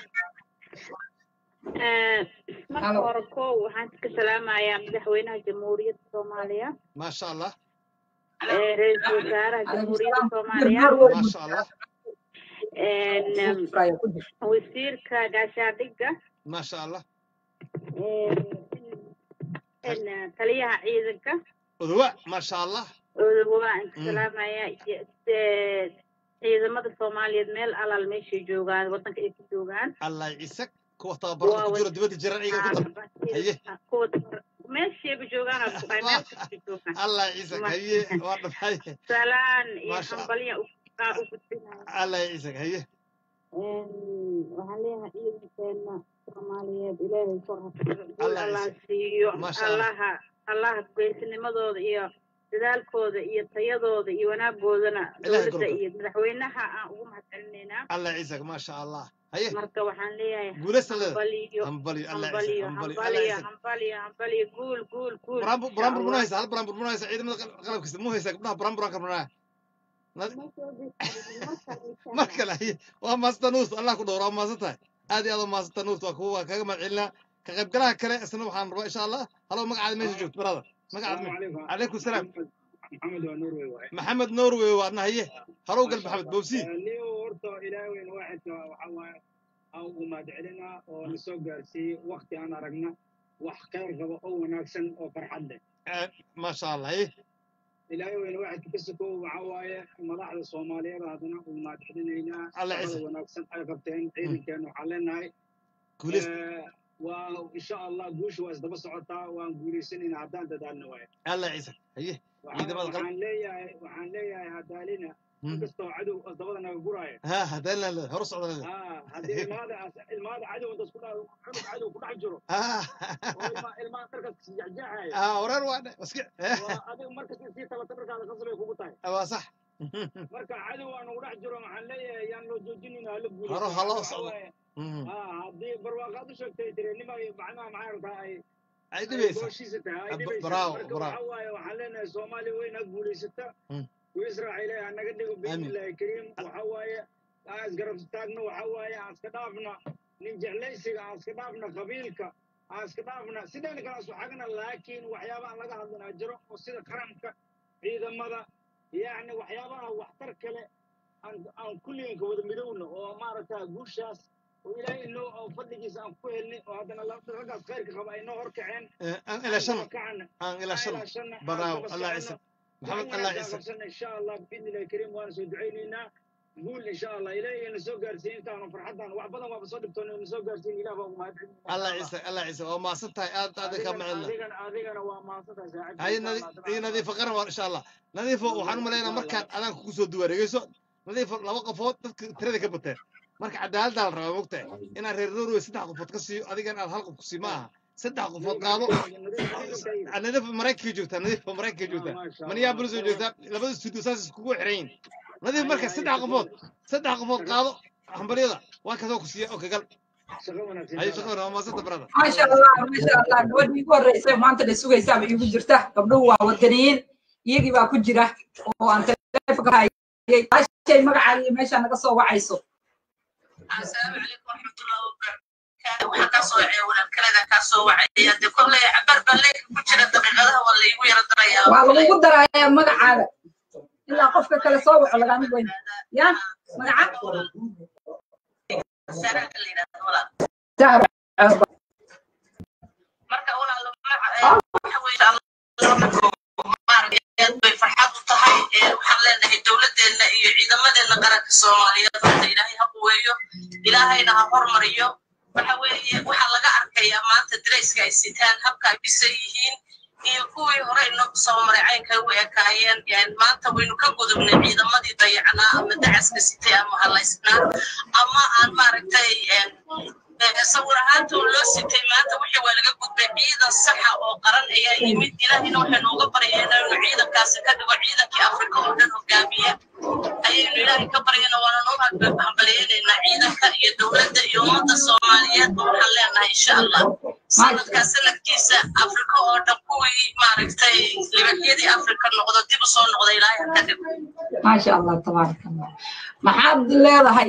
Eh, marka hore kow waxaan ka salaamayaa madaxweynaha jamhuuriyadda soomaaliya maasha allah eh, ra-iisul wasaaraha jamhuuriyadda soomaaliya maasha allah En, em, wasiirka gaashaandhigga maasha allah en, eh, taliyaha ciidanka odowa maasha allah waan ka Mm. salaamayaa iyo, eh, ciidamada soomaaliyeed meel alaal meeshay joogaan waddanka ay ku joogaan allah ciise kuwa tababarada ku jiro dibadda jiran iyaga ku dar haye kuwa meeshayba joogaan aan ku dhahay meel kasta joogaan allah ciise haye waa dhamay salaan iyo Maasha- hambalya u aan u gudbinaya allah ciise haye waxaan leeyahay ciidankeena soomaaliyeed ilaahay kor ha guul Allah allah ciise. siiyo Maasha Allah. allaha allaha geesinimadooda iyo dadaalkooda iyo tayadooda iyo wanaagoodana Ilaahay dowladda kor- iyo madaxweynaha aan ugu mahadcelinaynaa allah ciise maasha allah haye marka waxaan leeyahay guulaysta leeda hambaliyo hambali allah ciise hambaliyo hambali allah hambaliyo ciise hambaliyo hambaliyo guul guul guul buraanbur insha buraanbur muna Allah. haysa hal buraanbur muna haysa ciidamada qal- qalabkiisa mu haysa gabdhaha buraanburaan karmanaa mar kale haye waa maasanta nuurt allah ku dhowra waa maasan tahay aad iyo aad waa maasanta nuurt waa kuwa waa kaga mahad celinaa ka qaybgalaha kale isna waxaan rabaa insha allah halo magacaada meesha joogto barada magacaada me- calaykum salaam maxamed waa norway waaye maxamed norway waadna haye halow gal maxamed bowsi niyo horta ilaahay weyn waaxidka waxa waaye aan ugu mahadcelinaa oo na soo gaarsiiyey wakti aan aragna wax khayr qaba oo wanaagsan oo farxad leh maasha allah haye ilaahay weyn waaxidka ka sokow waxa waaye madaxda soomaaliyeed haddana ugu mahadcelinaynaa Alla shaqada ciise. wanaagsan ay qabteen ciidankeena waxaan leenahay Guulaysta. Eh, waa insha allah guusha waa isdaba socotaa waan guulaysanayna haddaan dadaalna waaye alla ciise haye waxaan ciidamada qal waxaan leeyahay waxaan leeyahay hadaalina Hmm. inkastoo cadow dabada naga guraayo ha haddaan la hor socda leeda Ah, haddii ilmaada ilmaada cadow inta isku dha cunug cadow ku dhex jiro ah oo ilma ilmaha dharkaas kasi jexjeexaya ah wareer waa dhe iska waa adiga markasta sii talata dharkaada qasbay kugu tahay waa sax marka cadow aan ugu dhex jiro waxaan leeyahay yaan loo joojinayna hala guulaysto haro ha loo Waxa socdo waaye, Mhm. ah, haddii barwaaqaad u sheegtay tirenima iyo macnaha maxay rabtaa ay ay dhibaysa gooshiisa tahay ay Ah, dhibaysa bravo, marka bravo. waxa waaye waxaan leenahay soomaaliya weyn ha guulaysata Mm. وإسرائيل أنا قد بإذن الله الكريم وحوايا أسقرب ستاقنا وحوايا أسكدافنا ننجح ليس أسكدافنا قبيلك أسكدافنا سيدنا كان حقنا لكن وحيابا لقى هذا أجر وسيدة كرمك إذا ماذا يعني وحيابا وحتر كله أن أن كل يوم كود مدونا وما رتا قوشاس وإلى إنه فضلك أن كهلني وهذا الله رجع خيرك خبا إنه هركعين aan ila shan كعنا aan ila shan baraawo allah ciise maxamed allah ciise qabsana insha allah biidni illahi kariim waana soo ducaynaynaa guul insha allah ilaahay na soo gaarsiin intaanu farxadan wax badan waaba soo dhibtoon na soo gaarsiin ilaah baa ugu mahadcelinaya allah ciise allah ciise waa maasan tahay aad aad ka macalina adigana adigana waa mahadsantahay saacid haye nadi- nadiifo qaran waa insha allah nadiifo waxaan u malaynaa markaan adaan kugu soo duwareegeyso nadiifo laba qofood dadka tirada ka bateen marka cadaaladdaa la rabaa mogtahay inaan reer norway saddex qofood ka siiyo adigan aad hal qof ku sii ma aha saddex qofood qaado nadiifo maraykanka joogtaa nadiifo maraykanka joogtaa minneapolis oo joogtaa labada studio saas iskugu xiran yihin nadiif marka saddex qofood saddex qofood qaado hambaryada waa kasoo ku siiya oo kagal haye shaqo waa maasanta barada maasha allah maasha allah gabadhii ugu horreysay maanta la sugaysaaba iigu jirta gabdhuhu waa wadaniyiin iyagii baa ku jira oo aan telefonka hayay ashay magacaaga iyo meeshaa naga soo wacayso السلام عليكم ورحمة الله وبركاته waxaa kaa soo wacaya walaalkalaga kaa soo wacaya dee kolley cabar baa leeka ku jira daqiiqadaha waa laygu yara darayaa waa lagugu darayaa magacaaga ilaa qofka kale soo waco lagaama weyn ya magaca Sarah la yidhaahdo walaal. Zahra. marka walaal waxa weeye maaragtay aad bay farxad u tahay ee waxaan leenahay dowladeenna iyo ciidamadeena qaranka soomaaliyeed horta ilaahay ha quweeyo ilaahayna ha hormariyo waxa weeye waxaa laga arkayaa maanta darayska ay sitaan habka ay dhisan yihiin iyo kuwii hore inoo soo maray caynka u ekaayeen yani maanta waynu ka gudubnay ciidamadii dayacnaa ama dacaska sitay ama halaysnaa ama aan maaragtay sawir ahaanta oo loo sitay maanta wixii waa laga gudbay ciidan saxa oo qaran ayaa yimid ilaahayna waxaynu uga baryaynaa inuu ciidankaasi ka dhigo ciidankii afrika oo dhan hogaamiya ayaynu ilaahay ka baryana waana noo hambaliyaynaynaa ciidanka iyo dowladda iyo ummadda soomaaliyeed oo waxaan leenahay insha allah sanadkaa sanadkiisa afrika oo dhan kuwii maaragtay libaxyadii afrika noqdo dib u soo noqda ilaahay ha ka dhigo maasha allah tabaaraka allah maxaad leedahay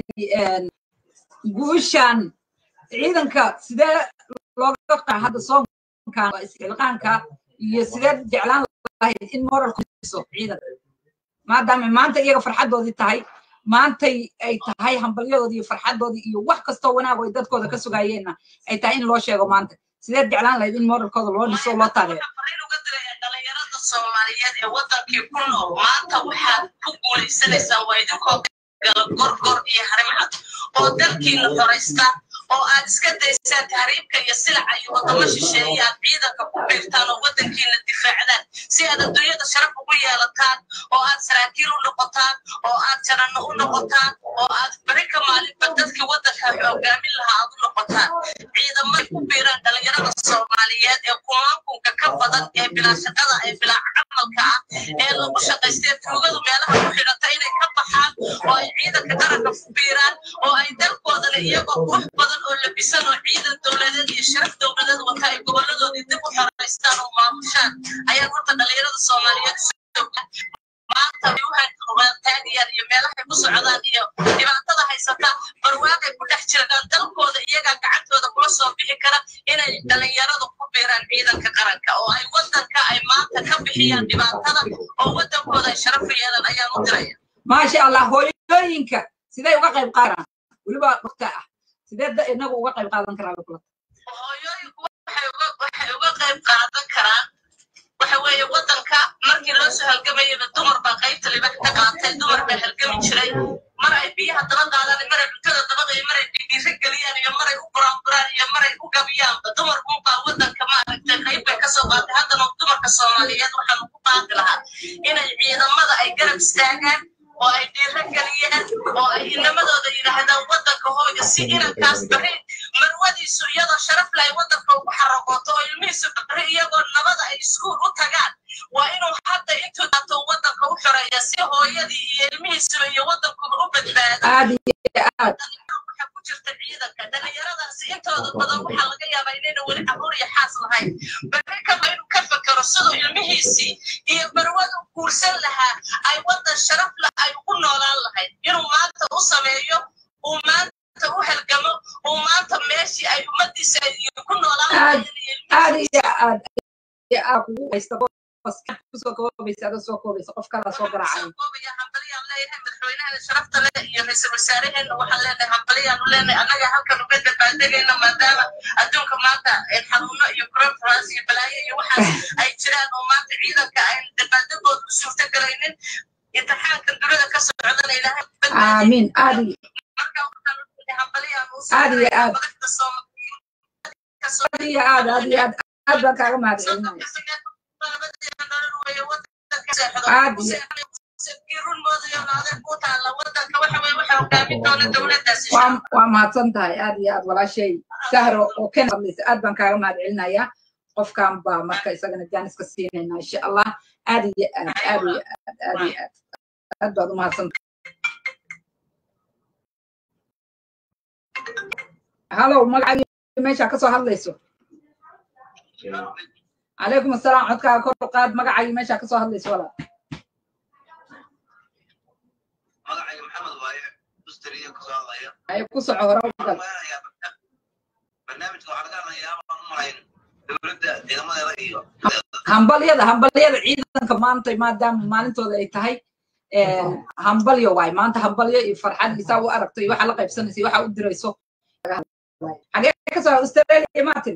guushan ciidanka sidee looga qaa hadda soonkan waa isxilqaanka iyo sidee jeclaan lahayd in moralku dhiso ciidanka maadaama maanta iyaga farxaddoodii tahay maantay ay tahay hambalyadoodii iyo farxaddoodii iyo wax kastoo wanaag ay dadkooda ka sugayeenna ay tahay in loo sheego maanta sideed jeclaan lahayd in moralkooda loo dhiso loo taageero dhalinyarada soomaaliyeed ee wadankii ku nool maanta waxaad ku guulaysanaysaan waa idinkoo gala gorgor iyo harimcad oo dalkiina horaysta oo aad iska daysaan tahriibka iyo silaca iyo wadamo shisheeye aad ciidanka ku biirtaan oo wadankiina difaacdaan si aad adduunyada sharaf ugu yeelataan oo aad saraakiil u noqotaan oo aad jaranno u noqotaan oo aad beri ka maalinba dadkii wadanka hogaamin lahaa aad u noqotaan ciidamada ku biiraan dhalinyarada soomaaliyeed ee kumaankunka ka badan ee bilaa shaqada ee bilaa camalka ah ee lagu shaqaystee tuugadu meelaha ku xidhata inay ka baxaan oo ay ciidanka qaranka ku biiraan oo ay dalkoodana iyagoo wax badan oo labisan oo ciidan dowladeed iyo sharaf dowladeed wata ay goboladoodii dib u xaraystaan oo maamushaan ayaa horta dhalinyarada soomaaliyeed maanta waxay taagayaan iyo meelahay ku socdaan iyo dhibaatada haysata barwaaqay ku dhex jiraan dalkooda iyagaa gacantooda kula soo bixi kara inay inay dhalinyaradu ku biiraan ciidanka qaranka oo ay wadanka ay maanta ka bixiyaan dhibaatada oo wadankooda ay sharaf u yeelan ayaan u diraya maasha allah hooyooyinka sidee uga qayb qaadan weliba waqti ah sidee da- inagu uga qayb qaadan karaa bay kula hooyooyinku waxay uga waxay uga qayb qaadan karaan waxa weeye wadanka markii loo soo halgamayaba dumar baa qaybta libax ka qaatay dumar baa halgami jiray mar ay biyaha daba qaadaan mar ay cuntada dabaqayo mar ay dhiiriiro geliyaan iyo mar ay u buraanburaan iyo mar ay u gabiyaanba dumarkunbaa wadanka maaragtay qayb bay kasoo qaatay haddana dumarka soomaaliyeed waxaan ugu baaqi lahaa inay ciidamada ay garab istaagaan oo ay dhiiro geliyaan oo ay inamadooda yidhaahdaan wadanka hooyo si inankaas bari marwadiisu iyadoo sharaf leh ay wadanka ugu xaraqooto oo ilmihiisu bari iyagoo nabada ay iskuul u tagaan waa inuu hadda intuu daato wadanka u xoreeya si hooyadii iyo ilmihiisuba iyo wadankuba u badbaado aad iyo aad waxa ku jirta ciidanka dhalinyaradaasi intooda badan waxaa laga yaabaa inayna weli caruur iyo xaas lahayn bari kaba inuu ka fekero siduu ilmihiisii iyo marwadu guursan lahaa ay wadan sharaf leh ay ugu noolaan lahayd inuu maanta u sameeyo uu maanta u halgamo uu maanta meeshii ay ummadiisa ay ku noolaan aad lahayd aad iyo aad iyo aad kugu haysta qof kusoo koobaysa adoo soo koobaysa qof kalaa soo garaacay hambaliyaan leeyahay madaxweynaha sharafta leh iyo ra-iisul wasaaraheena waxaan leenahay hambaliyaan u leenahay annaga halkan uga dabaaldegayna maadaama adduunka maanta xanuuno iyo coronavirus iyo balaayo iyo waxaas ay jiraan oo maanta ciidanka aan dabaaldegooda u suurtagelaynin imtixaankan dunida ka socdana ilaahay aamiin aad iyo marka waxaan u leeyahay hambaliyaan u aad iyo aad madaxda aad iyo aad aad iyo aad aad baan kaaga mahadcelinaya aad iyo waa waa mahadsan tahay aad iyo aad walaashay sahro oo ken hadlaysa aad baan kaaga mahadcelinayaa qofkan baa marka isagana jaaniska siinayna insha allah aad iyo aad aad iyo aad aad iyo aad aad baad u mahadsan halow magacagii meesha kasoo hadlayso calaykum asalaam codkaaga kor u qaad magacagii meesha kasoo hadlayso walaal magacayga maxamed waaye dustariya kasoo hadlaya ay ku soco hore u gal barnaamijka waxaa laga hadlayaa waan u malayn dowladda ciidamadeeda iyo hambalyada hambalyada ciidanka maanta maadaama maalintooda ay tahay hambalyo waay maanta hambalyo iyo farxad iyo saa u aragto iyo waxa la qaybsanaysa iyo waxa u dirayso xagee kasoo australia martin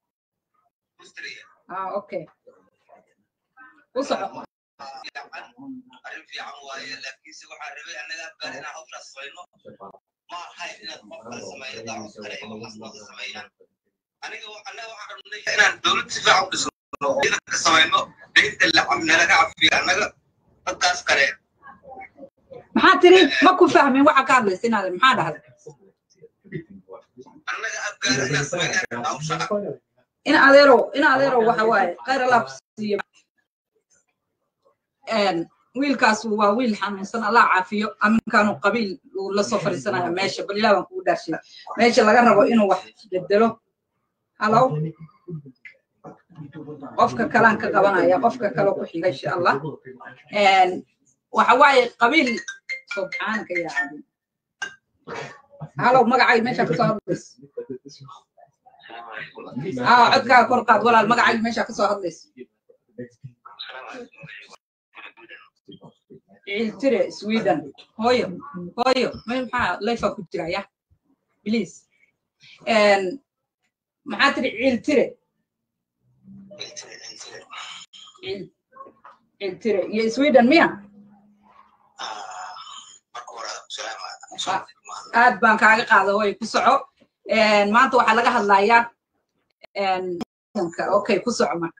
ah okay ku soco arrin fiican waaye laakiinse waxaa rabay annaga afgaar inaan hawshaas samayno ma ahayn inaad qof kale sameeyo daacus kale iyo waxaasnooda sameeyaan aniga annaga waxaan rabnay inaan dowlad si fiican u dhisno oo ciidanka samayno deynta lacab nalaga cafiyo annaga dadkaas kale maxaa tiri ma ku fahmin waxa ka hadlaysa inaad maxaa dhahday annaga afgaar inaan sameynaa hawsha in adeerow in adeerow waxa waaye khayr allah ku siiyo wiilkaas waa wiil xanuunsan allah caafiyo aminkaanu qabiil uu la soo fadhiisanaya meesha bal ilaah baan kugu dhaarshay meesha laga rabo inuu wax bedelo halow qofka kalaan ka qabanaya qofka kale ku xiga insha allah waxa waaye qabiil subxaanaka yaa cadiim halow magacay meesha kasoo hadlayso aa codkaaga kor qaad walaal magacay meesha kasoo hadlayso ciiltire sweden hooyo hooyo may maxaa layfa ku jira ya please maxaa tiri ciiltire ciiltire iyo sweden miya aad baan kaaga qaada hooyo ku soco maanta waxaa laga hadlayaa okay ku soco marka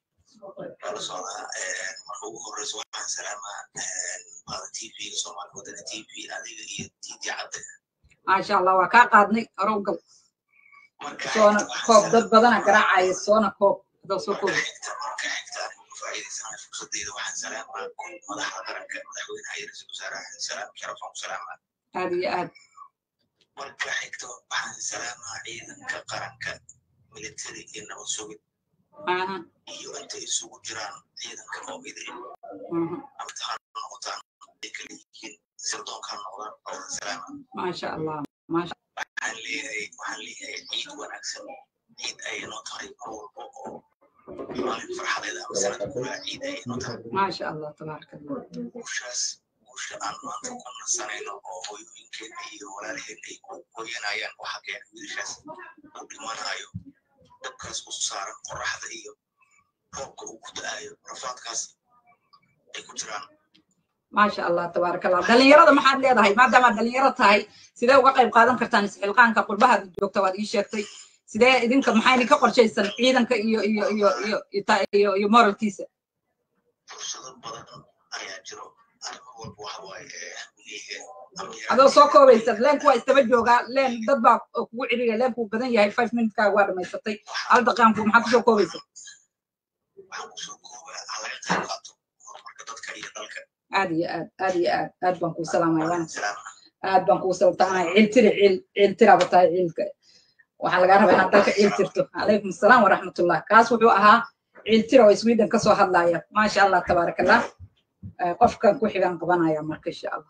ugu horeyso waxaan salaamaa baada t v soomaali wadana t v adiga iyo titi cabde maasha allah waa kaa qaadnay horow gal soona koob dad badana garaacaya soona koob adoo soo koob marka xigta anigu faa'iidaysanayo fursadeyda waxaan salaamaa madaxda qaranka madaxweynaha iyo ra-iisul wasaaraha salaam sharafaan ku salaamaa aad iyo aad marka xigta waxaan salaamaa ciidanka qaranka military iyo nabad sugid iyo intay isugu jiraan ciidanka moogida amtixaan noqotaan ay kala yihiin sirdoonkaa noqdaan awada salaama maasha allah maasha waxaan leeyahay waxaan leeyahay ciid wanaagsan ciid ayay noo tahay mar walba oo maalin farxadeeda ama sanad guuraha ciid ayay noo tahay maasha allah tabaaraka allah guushaas guusha aan maanta ku nasanayno oo hooyooyinkeena iyo walaalaheena ay ku hooyanayaan waxa keena wiilashaas uu dhimanayo dabkaas u saaran qoraxda iyo roobka uu ku da'ayo rafaadkaas ay ku jiraan maasha allah tabaaraka allah dhalinyarada maxaad leedahay maadaama dhalinyaro tahay sidee uga qayb qaadan kartaan isxilqaanka qurbahaad joogta waad ii sheegtay sidee idinka maxaa idinka qorshaysan ciidanka iyo iyo iyo iyo iyo ta- iyo iyo moralkiisa fursado badan ayaa jiro arrimo walba waxa waaye eh, weliga adoo soo koobaysa leenku waa istaba joogaa leen dad baa kugu ciriya leenku badan yahay five minutekaaga waa dhamaysatay hal daqiiqanku maxaa kusoo koobaysa waxaan kusoo koobaa hala ka qayb qaato horumarka dadka iyo dalka aad iyo aad aad iyo aad aad baan kuu salaamaya waana aad baan kuu saltaanaya ciiltiri ciil ciiltiraaba tahay ciilka waxaa lagaa rabaa inaad dalka ciil tirto calaykum asalaam waraxmatullah kaas wuxuu ahaa ciiltira oo sweden kasoo hadlaya maasha allah tabaaraka allah Eh, qofkan ku xigaan qabanaya marka insha allah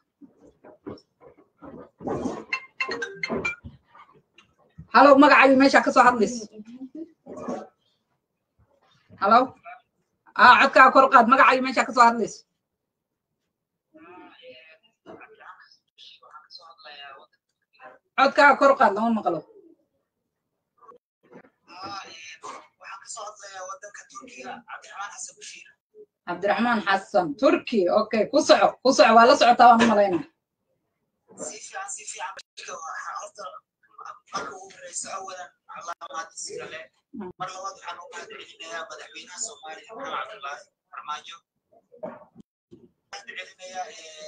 halow magacayu meesha kasoo hadlayso halow aa codkaa kor qaad magacayu meesha kasoo hadlayso codkaa kor qaad lama maqlo waxaan kasoo hadlayaa wadanka turkiga cabdiraxmaan xasan bashiir cabdiraxmaan xasan turki okay ku soco ku soco waa la socotaa waan u malaynaa si fiican si fiican bashirka waxaa horta marka ugu horeysa awalan allah mahadisiga leh mar labaad waxaan u mahad celinayaa madaxweynaha soomaaliya maxamed cabdulaahi farmaajo mahad celinayaa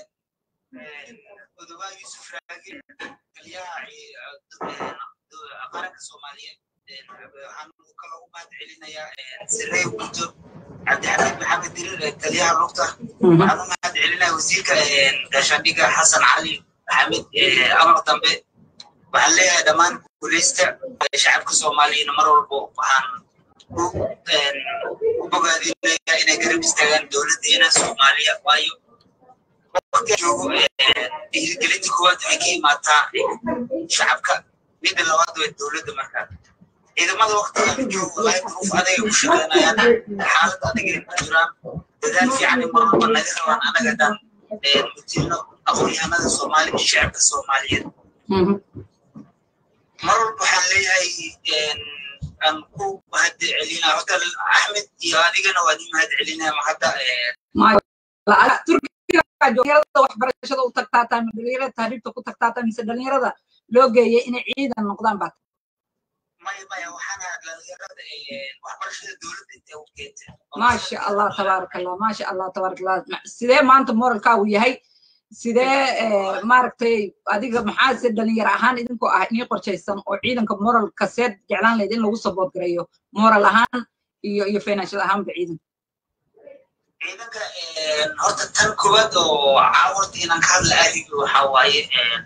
odobaa yuusuf raagi taliyaha ci- qaranka soomaaliyeed waxaan kaloo u mahad celinayaa sirey gudo cabdixamiid maxamed dirir taliyaha lugta waxaan u mahad celinayaa wasiirka gaashaandhiga xasan cali maxamed amar dambe waxaan leeyahay dhammaan guuleysta shacabka soomaaliyana mar walbo waxaan u u bogaadinayaa inay garab istaagaan dowladdeena soomaaliya waayo waqtiga joogo dhiirigelinta koowaad waxay ka imaataa shacabka midda labaad waa dowladda markaa ciidamada waqtiga joogo walahi duruuf adagay ku shaqeynayaan xaalad adagay ku jiraan dadaal fiican mar walba naga rabaan anaga dhan mutilno aqoonyahanada soomaaliya iyo shacabka soomaaliyeed mar walba waxaan leeyahay aan ku mahad celinaa horta axmed iyo adigana waan ii mahad celinaya ma hadda turkiga dhalinyarada waxbarashada u tagtaa tahay ma dhalinyarada tahriibta ku tagtaa tahay mise dhalinyarada loo geeyay inay ciidan noqdaan baa maya maya waxaana dhalinyarada waxbarashada dowladda intay u keentay maasha allah tabaaraka allah maasha allah tabaaraka allah Ma- sidee maanta moralkaagu yahay sidee eh, maaragtay adiga maxaase dhalinyaro ahaan idinkoo ah inii qorshaysan oo ciidanka moralka seed jeclaan lahayd in lagu saboot gareeyo moral ahaan iyo iyo financial ahaanba ciidanka ciidanka horta tan koowaad oo caawarta inaan ka hadla aadiga waxaa waaye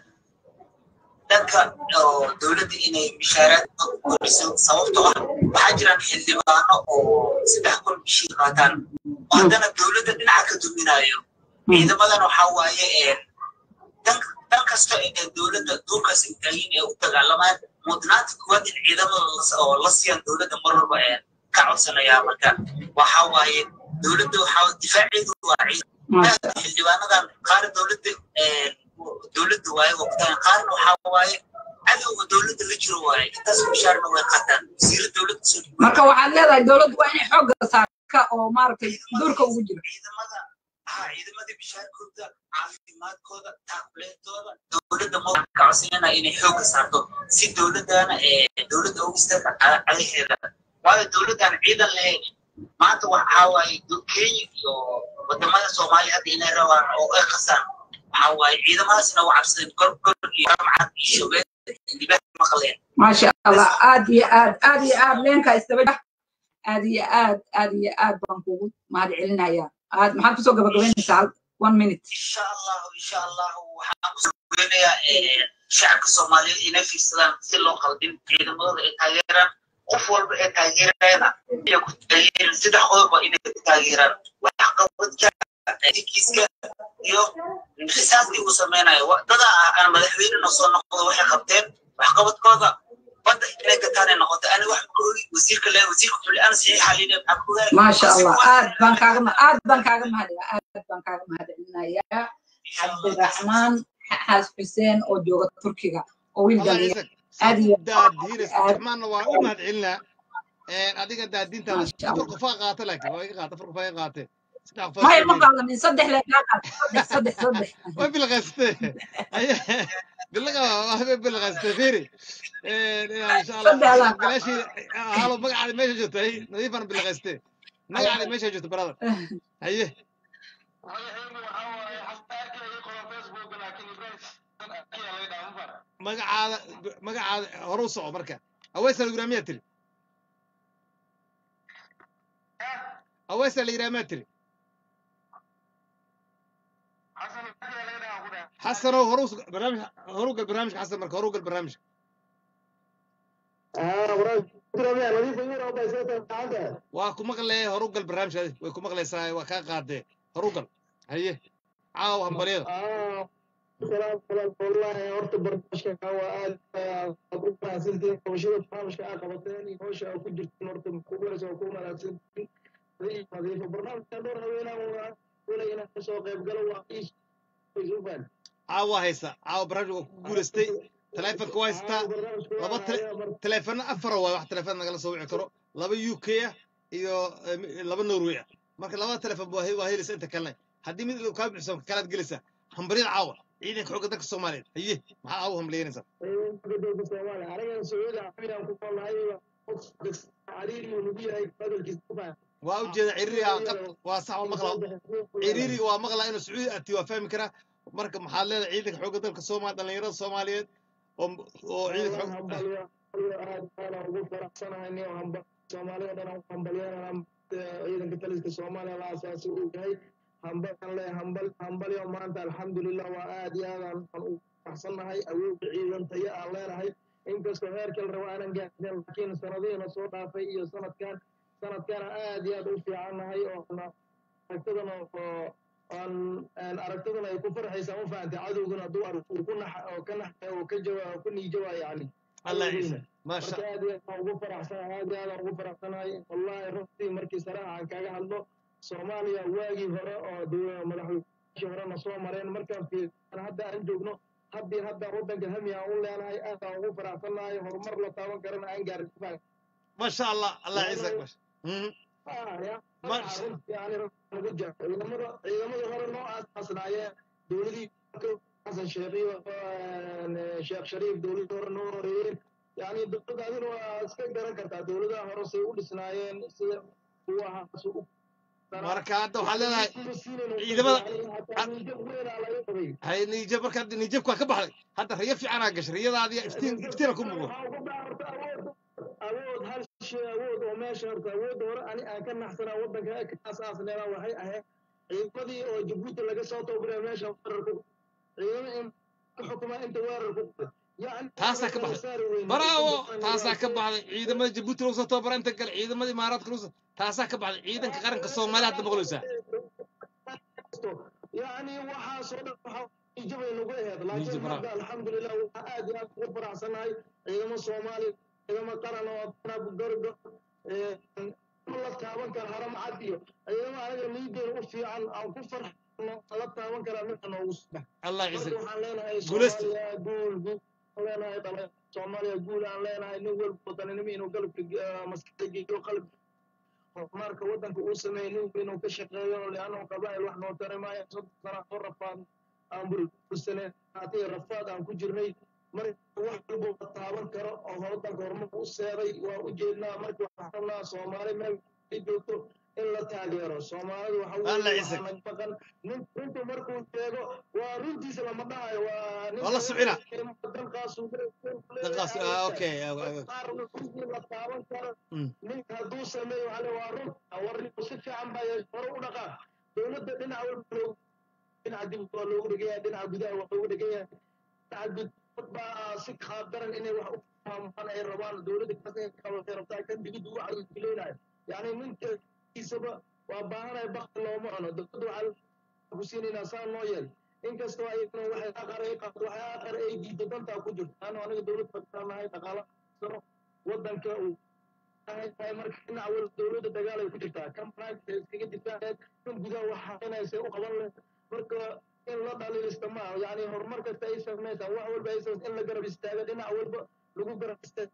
dadka oo dowladda inay mishaaraad kordhiso sababtoo ah waxaa jiraan xildhibaano oo saddex kun bishii qaataan oo haddana dowladda dhinaca ka duminayo ciidamadan waxaa waaye dan dan kasta ee dowladda duurkaas intaayin ee u dagaalamaan mudnaanta koowaad in ciidamada la- oo la siiyaan dowladda mar walba ee ka codsanayaa marka waxaa waaye dowladda waxaa difaaceedu waa ciidan xildhibaanadan qaar dowladda dowladda waaye waqtigan qaarna waxaa waaye cadowga dowladda la jiro waaye intaas mishaarna way qaataan wasiira dowladda soo marka waxaad leedahay dowladdu waa inay xoogga saarka oo maaragtay duurka ugu jiro ها ciidamada bishaarkooda caafimaadkooda taakuleentooda dowladda ma ka codsanayna inay xoogga saarto si dowladana dowladda ugu istaaga cadaheeda waayo dowladdan ciidan lahayn maanta waxaa waaye do- kenya iyo wadamada soomaaliya hadda inay rabaan oo ay qasaan waxaa waaye ciidamadaasna waa cabsadeen gorgor iyo ramcad iyo shubeen dibad maqleen maasha allah aad iyo aad aad iyo aad leenka isdaba aad iyo aad aad iyo aad baan kugu mahad celinayaa aad maxaad kusoo gabagabaynaysaa hal one minute insha allahu insha allahu waxaan kusoo geynayaa shacabka soomaaliyeed inay fiirsadaan si loo qaldin ciidamadooda ay taageeraan qof walba ee taageerayana inay ku taageeran saddex qodobba inay ku taageeraan waxqabadka dinkiiska iyo xisaabtii uu sameynayo Wa- dada aan madaxweynena soo noqdo waxay qabteen waxqabadkooda badda inay gataanay noqotay ani wax ka wasiirka le wasiirka xulli-aan saxiixa lidhe maxaa ku ogaanay maasha allah aad baan kaaga ma- aad baan kaaga mahadaya aad baan kaaga mahadcelinayaa cabdiraxmaan xaas xuseen oo jooga turkiga oo wiil الله dhalinyaro يعزك aad iyo daadiinaysa aad cabdiraxmaanna waa u mahad celinaa adiga daadiintaada maasha afar allah qofaa qaata laakiin waa iga qaata afar qofaa iga qaatee saddex qofaa maya soo ma dhiibi qaadanin saddex le kaa qaata saddex saddex saddex way bilaqaystee bilaqa way bilaqaystee fiiri insha allah saddex laa galaashii halo magacaadi meesha joogto hay nadiifan bilaqaystee magacaadi meesha joogto brother haye magacaada magacaada hore u soco marka aweesa la yidhaha miyaa tiri aweesa la yidhaha miyaa tiri xasanow horu barnaamij horu gal barnaamijka xasan marka horu gal barnaamijka waa ku maqlee horu gal barnaamijka adi way ku maqlaysaa waa kaa qaadee horu gal haye caawa hambalyada والله horta barnaamijka waa aad aad u mahadsantihiin qabashada barnaamijka aad qabateen iyo hawsha aad ku jirtiin horta kugulaysa waa ku mahadsantihiin adiga nadiifo barnaamijkan dhowr haweenaan waa wala inaan kasoo qayb galo waa iisufan caawa haysa caawa barnaamijka waa ku guulaystay taleefonka waa haystaa laba taleefano afara waay wax taleefon nagala soo wici karo laba u k ah iyo eh, laba norway ah marka labada taleefon waa he- waa helaysa inta kalena haddii mid kaa bixiso kalaad gelaysaa hambaryada caawa ciidanka xoogga dalka soomaaliyeed haye maxaa caawa hambalyeynaysaa dowladda soomaaliya aniga sacuudi carabiyaan ku noolnahay cariiri uu nagu yahay hadalkiisa ufan waa u jeeda ciriiriga qad waa sax waa maqla ciriiriga waa maqlaa inuu sacuudi ati waa fahmi karaa marka maxaad leedahay ciidanka xoogga dalka soomaaliya dhallinyarada soomaaliyeed oo oo ciidanka xoog hambalyo aad aad ugu faraxsanahay nin hamba soomaalida dhan aan hambalyeynaa ciidanka taliska soomaaliya la asaasi uu yahay hambalan le hambal hambalyo maanta alxamdulilah waa aad iyo aad aan aan ugu faraxsannahay awoodda ciidan tayo aan leenahay inkastoo heerka la rabo aanan gaarsin laakiin sanadihiina soo dhaafay iyo sanadkan sanadkana aad iyo aad u fiicannahay oo na- aragtadana oo aan aan aragtadana ay ku farxaysaa ma fahantay cadowguna hadduu arko uu ku nax oo ka naxay oo ka jawa ku niijawaa yacni allah cadowgiina ciise maasha marka aad iyo aad aan ugu faraxsanahay aad iyo aad aan ugu faraxsanahay wallahi runtii markii saraaxa aan kaga hadlo soomaaliya waagii hore oo dowla- madaxweynihii horena soo mareen markaan fiirsan hadda aan joogno haddii hadda waddanka hami aan u leenahay aad aan ugu faraxsanahay horumar la taaban karana aan gaarin maasha allah allah ciise maasha Mhm. maasha yani ugu jiro ciidamada ciidamada hore noo aasaasnaayeen dowladii xasan sheekh iyo eh, sheekh shariif dowladii hore noo horeeyeen yani dowladda adina waa iska garan kartaa dowladaha hore say u dhisnaayeen sida kuwa ahaas u marka hadda waxaad leedahay ciidamada hay niijab marka hadda niijabka waa ka baxday hadda riyo fiicanaa gashay riyadaadiya iftiin iftiina ku muuqdo awood hal shay awood oo meesha horta awoodda hore ani aan ka naxsanaa waddanka kaas aasneelaa waxay ahayd ciidamadii oo jabuuti laga soo tababaray meesha weerar ku ciidamo in ka xukuma inta weerar ku yani taasaa ka baxday bravo taasaa ka baxday ciidamada jabuuti lagu soo tababara inta kale ciidamada imaaraadka lagu soo taasaa ka baxday ciidanka qaranka soomaaliya hadda maqlaysaa يعني waxaa soo dhan waxa ijabay nagu ahayd laakiin Nijab, bravo. hadda alxamdulilah waxaa aad iyo aad ugu faraxsanahay ciidamo soomaali ciidamo qaran oo tanab gorgo la taaban kara haram cad iyo ciidamo anaga niideena u fiican aan ku farxno la taaban karaa midka noogu soo allah ciise marka waxaan leenahay guulaysta soomaaliya guul guul aan leenahay dhalin soomaaliya guul aan leenahay nin walba wadaninimo inuu galabka maskaxda geeyo qalb horumarka waddanka uu sameeyey nin walba inuu ka shaqeeyo liannahu qabaa'il wax noo tari maayo soddon sana oo rafaad aan burbursaneen haatee rafaad aan ku jirnay marka wax walba la taaban karo oo waddanka horumarka u seeday waa u jeednaa marka waxaan rabnaa soomaali meel ay joogto in la taageero soomaalidu waxa Allah weeye ciise. waxaa naga maqan nin runtu markuu sheego waa runtiisa lama dhahayo waa nin waa la sucina dalkaasuu dalkaas ah, okay ah, ah, ah. qaar runtii la taaban karo Mm. ninka hadduu sameeyo waxaa le waa run warninku si fiican baa yeeshay hore u dhaqaa dowladda dhinac walba loogu dhinaca dib waa loogu dhegan yahay dhinaca gudaha waa loogu dhegan yahay dhinaca gud dad baa si qaabdaran inay wax u fahmaan ay rabaan dowladda kaas inay qabatay rabtaa kan digid ugu cagileynayo yacni ninka kiisaba waa baahanaya bakti looma cuno dowladda waxaa ku siinaynaa saa noo yeel inkastoo ayagana waxay aqar ay qabto waxay aqar ay diido dantaa ku jirto ano aniga dowlad fakiranahay dhaqaala sano waddanka uu baahan tahay marka in awal dowladda dagaal ay ku jirtaa kan private iskaga difaaceed kan gudaha wax xaqinaysa u qaban leh marka in la dhaliilista ma aha yani horumar kasta ay samaysaa wax walba ay samaysa in la garab istaaga dhinac walba lagu garab istaaga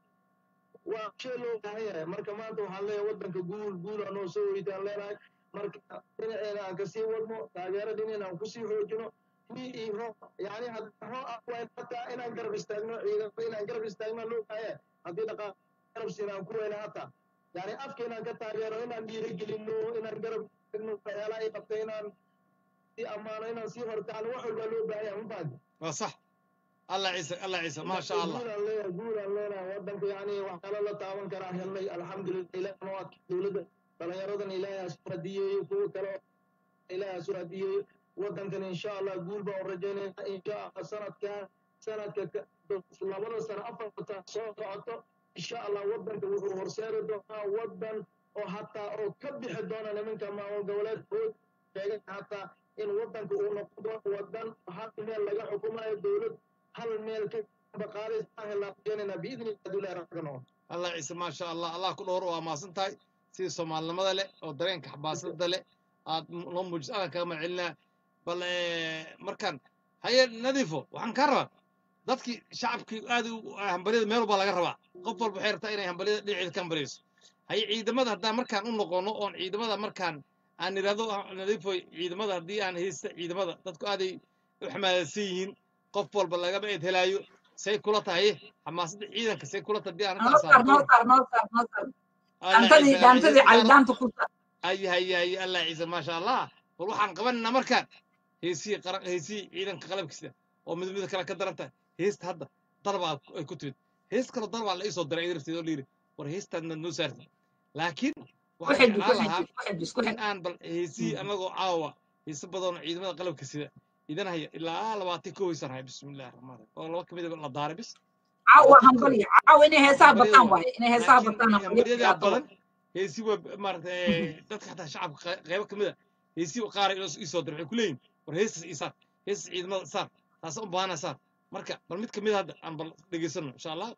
waa shay loo baahan yahay marka maanta waxaan leeyahay waddanka guul guul anoo soo weytaan leenahay marka dhinaceena aan kasii wadno taageero dhinaceena aan kusii xoojino ni iyo roob yani haddii roob ah waa hataa inaan garab istaagno ciidamada inaan garab istaagno loo baahan haddii dhaqaaq garab siin aan ku weyna hataa yani afka inaan ka taageero inaan dhiirigelino inaan garab istaagno waxyaalaha ay qabtay inaan sii ammaano inaan sii hortaano wax walbaa loo baahan yahay mafaadi waa sax allah ciise allah ciise maasha allah guulaan leeyahay guulaan leenahay waddanka yani waxyaalo la taaban karaa helnay alxamdulillah ilaahna waa dowladda dhalinyaradan ilaahay ha soo hadiyeeyo kuwa kale oo ilaahay ha soo hadiyeeyo waddankan insha allah guul baan u rajaynaynaa insha allah sanadkan sanadka ka- labada sano afarta soo socoto insha allah waddanka wuxuu horseedi doonaa waddan oo hataa oo ka bixi doona nimanka maamul goboleedkood sheegay hataa in waddanka uu noqon doono waddan hal meel laga xukumayo dowlad hal meel ka baqaadaysa helaan rajaynayna biidni illah dulah rabbana allah ciise maasha allah allah ku dhowr waa maasan tahay sidii soomaalinimada leh oo dareenka xabaasada leh aad m- noo muujiso adan kaga mahadcelinaa bal eh, markaan haye nadiifo waxaan kaa rabaa dadkii shacabkii aad u hambalyada meel walba laga rabaa qof walba waxay rabtaa inay hambalyada dhinaceeda ka hambalyayso haye ciidamada haddaan markaan u noqono oon ciidamada markaan aan idhahdo ah, nadiifo ciidamada haddii aan haysta ciidamada dadku aaday u xamaasadsan yihiin qof walba lagaba eed helaayo say kula tahay xamaasadda ciidanka say kula tahay haddii aan noo intaas saar noo saar noo saar noo saar dhaantadii dhaantadii cali dhaanta ku saar ay hay hay allah ciise maasha allah bal waxaan qabanaynaa markaan heesihii qaran heesihii ciidanka qalabkiisa oo mid mid kale ka daran tahay heesta hadda darbaa ay ku timid hees kaloo darbaa la iisoo diray idarteed oo layidhi war heestaadna noo saartay laakiin waxaan xidhi, ku jeclaan lahaa xidhi, ku xidhi, isku in xidhi. aan bal heesihii anagoo caawa heese badan oo ciidamada qalabka sida idan haya ilaa labaatan kow haysan haya bismillahi raxmaan raxiim oo laba kamid la daaray bis caawa labaatan kow hambalya caawa inay heesaha hambalyada bataan waay waaye inay heesaha laakiin bataan hambalya hambalyadaa qiyaato badan heesi waa maarata dadka xataa shacabka qey- qeybo ka mid a heesi qaar ii soo diray waxay ku leeyihin war heestas ii saar heestas ciidamada saar taasa u baahana saar marka bal mid ka mid a hadda aan bal dhegeysano insha allah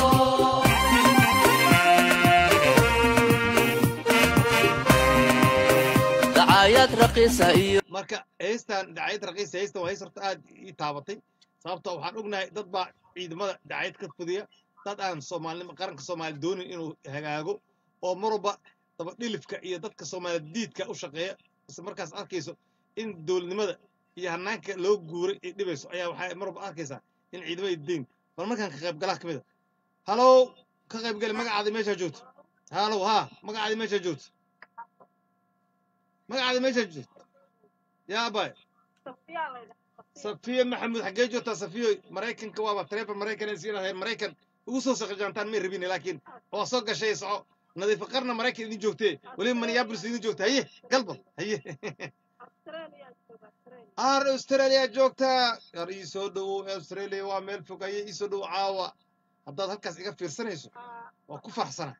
dacaayad raqiisa iyo marka heestan dacayad raqiisa heestan waa hees horta aad ii taabatay sababtoo waxaan ognahay dad baa ciidamada dacayad ka fudiya dad aan soomaalinimo qaranka soomaali doonin inuu hagaago oo mar walba daba dhilifka iyo dadka soomaali diidka u shaqeeya isla markaas arkayso in dowladnimada iyo hanaanka loo guuray ay dhibayso ayaa waxaa mar walba arkaysaa in ciidamada deyn bal markaan ka qaybgalaha ka mid a halow ka qaybgali magacaada meeshaa joogto halow haa magacaada meeshaa joogto magacaada meeshaa joogto yaa abay safiya maxamuud xaggee joogtaa safiyo maraykanka waaba taleefon maraykan ay siin lahayn maraykan ugu soo saqajaantaan may rabin laakiin waa soo gashay soco nadiifa qarna maraykan idin joogtee weliba minneapolis idin joogta haye galbal haye ar australia joogtaa yar ii soo dhowow australia waa meel fog haye ii soo dhowow caawa haddaad halkaas iga fiirsanayso waa ku faraxsana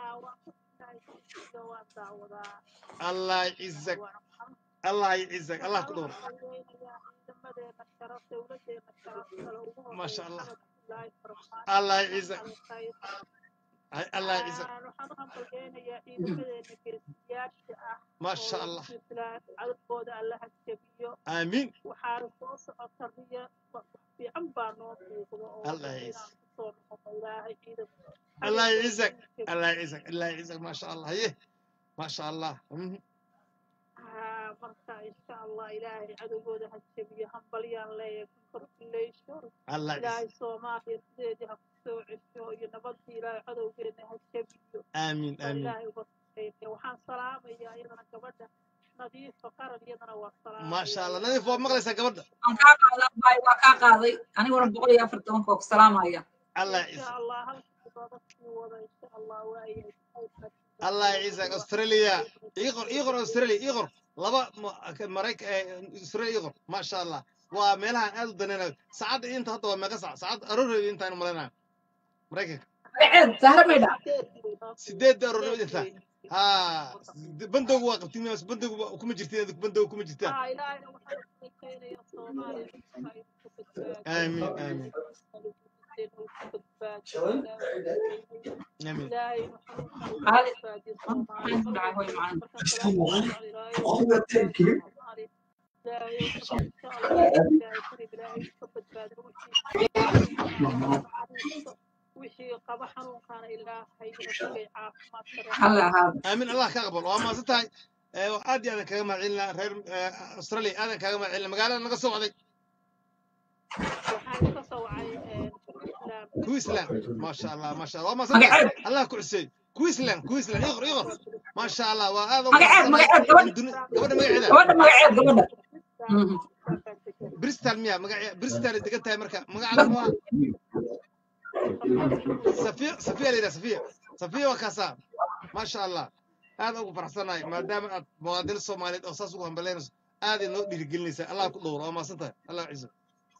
allah cizak allah cizak allah ku dhowr maasha allah allah cizak الله يعزك ما شاء الله آمين الله يعزك الله يعزك الله يعزك الله يعزك ما شاء الله هيه ما شاء الله مم. marka insha allah ilaahay cadowgooda ha jabiyo hambalyaan leeyahay congratulation الله ilaahay يعزك soomaaliya sideedii ha ku soo cesho iyo nabadii ilaahay cadowgeena ha jabiyo آمين baa آمين ilaahay uga shaqeynaya waxaan salaamayaa iyadana gabadha nadiifa qaran iyadana waa ما شاء الله salaamaya نظيف وما قلت قبل waan kaa qaadaa baay waa kaa qaaday aniguna boqol iyo afar tobanka oo ku salaamaya الله insha يعزك allah halkii looga sii wada insha allah waayahay الله يعزك استراليا يغر يغر استراليا يغر لبا مريك استراليا يغر ما شاء الله وميلها اد دنينا ساعات انت هذا ما قصع ساعات ارور انت انا ملنا مريك ceed sahra maydha سيدد ارور انت ها بندق وقتين بس بندق كما جرتين بندق كما جرتين haa ilaahayna waxaan u rajaynayaa soomaaliya dhulka ay ku badbaado امين امين dowladeena uu ka badbaadiyo آمين ilaahay inuu xanuunkan uga qaali badbaadiyo maxaan ku dhacay hooy macaan markaan salaada ku jecel ilaahay uu ka badbaadiyo soomaali ilaahay uu ka insha allah ilaahay karib ilaahay uu ka badbaadiyo wixii wixii qaba xanuunkaana ilaahay inuu tagay caafimaad kare halla ahaado آمين الله كقبل وما ستاي عادي هذا كلام علنا غير أستراليا هذا كلام علنا مقالة نقص وعدي waxaan ka soo wacay islaam كويسلان ما شاء الله ما شاء الله وما magaceed ستاي الله كعسي كويسلان كويسلان يغر يغر ما شاء الله وهذا magaceed magaceed gabadha قبل ما يعيدها gabadha magaceed gabadha Mhm. بريستال ميا مقع بريستال إذا قلتها مركا مقع على موا صفية صفية ليلى صفية صفية وكاسا ما شاء الله هذا أبو فرحسنا ما دام موادين الصوماليين أساس وهم بلينس هذه نو ديرجلنيسا الله كدور وما ستاي الله يعزك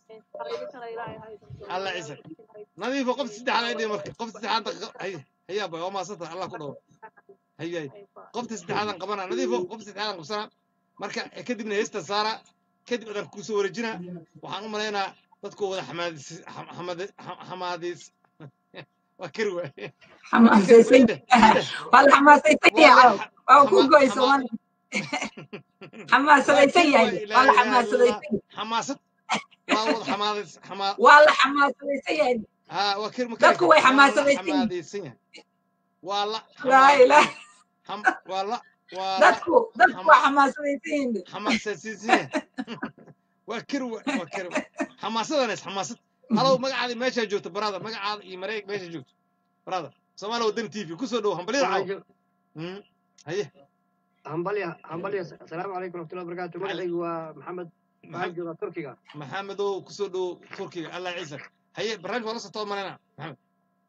الله يعزك نظيف قفت سدح على يدي مركا قفت سدح عندك هي هيا باي وما ستاي الله كدور هي هي قفت سدح هذا قبنا نظيف قفت سدح هذا قبنا marka kadibna heesta saara kadib adan kusoo wareejina waxaan u malaynaa dadku wada xamaadis xamaadis xamaadis waa kari waay xamaasaysan waa la xamaasaysan yahay waa ku goy soomaali xamaasadaysan yahay waa la xamaasadaysan xamaasad waa wada xamaadis xamaa waa la xamaasadaysan yahay ha waa kari ma dadku way xamaasadaysan yihiin xamaadaysan yahay waa la laa ilaah xam waa la waa la dadku dadku waa xamaasadaysan yihiin xamaasaysan yahay waa kari waay waa kari waay xamaasadanays xamaasad halow magacaadi meeshaa joogto brother magacaada iyo mareeg meesha joogto brother soomaali wadani t v kusoo dhow hambalyada caaw Mm, haye hambalya hambalya asalaamu calaykum waraxmatullahi wabarakaatu magacaygu waa maxamed waxaan joogaa turkiga maxamedow kusoo dhow turkiga allah ciisa haye barnaamij waa la socota marayna maxamed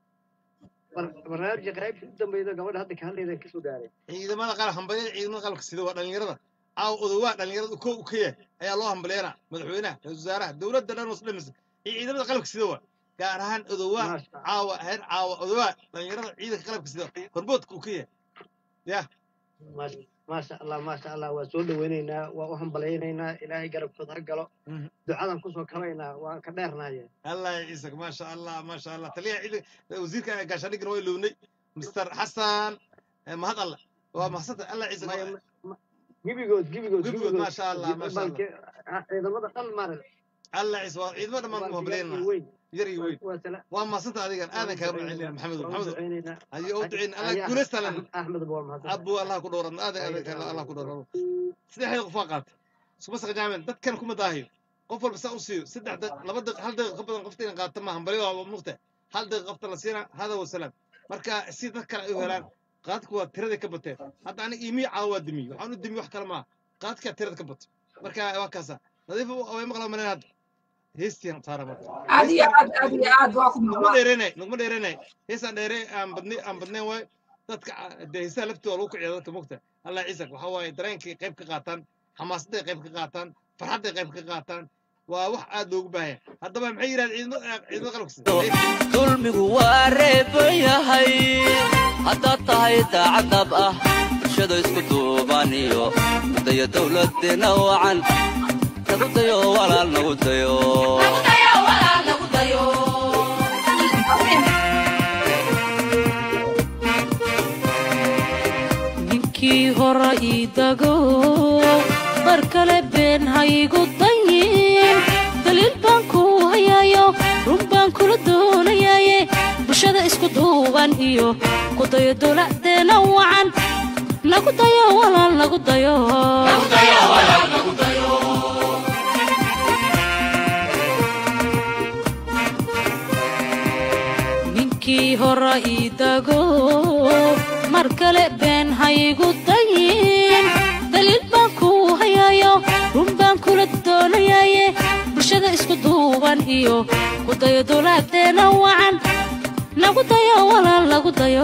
Bar- barnaamijka qaybta u dambeyda gabadha hadda ka hadlayda kasoo gaaray ciidamada qaran hambalyada ciidamada qalabka sida waa dhalinyarada caaw odowaa dhalinyarada kow u ka yahay ayaa loo hambalyeena madaxweynaha ra-iisul wasaaraha dowladda dhan was dhamisa iyo ciidamada qalabka sida waa gaar ahaan odowaa caawa heer caawa odowaa dhalinyarada ciidanka qalabka sida horboodka uu ka yahay ya Maasha- maasha allah maasha allah waa soo dhaweynaynaa waa u hambalaynaynaa ilaahay garabkooda ha galo ducadan kusoo kabaynaa waan ka dheernaaye الله يعيسك ما شاء الله ما شاء الله تليها عيدك وزيرك قاشانيك نوي لوني مستر حسن ما هذا الله وما حسن الله يعيسك gebigood gebigood قبقود ما شاء الله ما شاء الله الله ciidamada dhan maarag الله يعيسك عيد ما ما مهبلين يري وين وما صنت هذيك انا كمان علي محمد محمد هذه اودعين الله كولست لنا axmed boor mahadsan ابو الله كدورن هذا هذا الله كدورن سدح قفاقات بس جامل دد كان كما داهي qof walba saa u siiyo saddex daqiiq laba daqiiq hal daqiiq ka badan qofta inay qaata maahan bali waa mugta hal daqiiq qofta la siina hada wasalaam marka si dad kale ay u helaan qaadku waa tiradii ka bateen hadda aniga iimii caawa waa dimiye waxaan u dimiye wax kale maaha qaadkaa tirada ka batay marka waa kaasa nadiif way maqlaa maleen hadda heestiyan saara marka aad iyo aad aad iyo aad waa ku nugma maqlaa dheerenay nugma dheerenay heesaan dheere aan badnay aan badnayn waay dadka dee heesaha laftooda lagu kiciya dadka mugta allah ciisak waxaa waaye dareenkay qayb ka qaataan xamaasaday qayb ka qaataan farxadday qayb ka qaataan waa wax aad loogu baahaya haddaba maxay yidhahdeen ciidamada ciidamada qalabka sida dulmigu waa reeban yahay haddaad tahay daacadab ah bulshada isku duuban iyo daya dowladdeena wacan nagu dayo walaal nagu dayo ninkii hore ii dago mar kale been haygu dayin daliil baan ku hayaayo run baan kula doonayaaye bulshada isku duuban iyo ku dayo dowladeena wacan nagu dayo walaal nagu dayo ninkii hore ii dago mar kale been haygu dayin daliil baan ku hayaayo run baan kula doonayaaye bulshada isku duuban iyo ku dayo dowladeena wacan nagu dayo walaal nagu dayo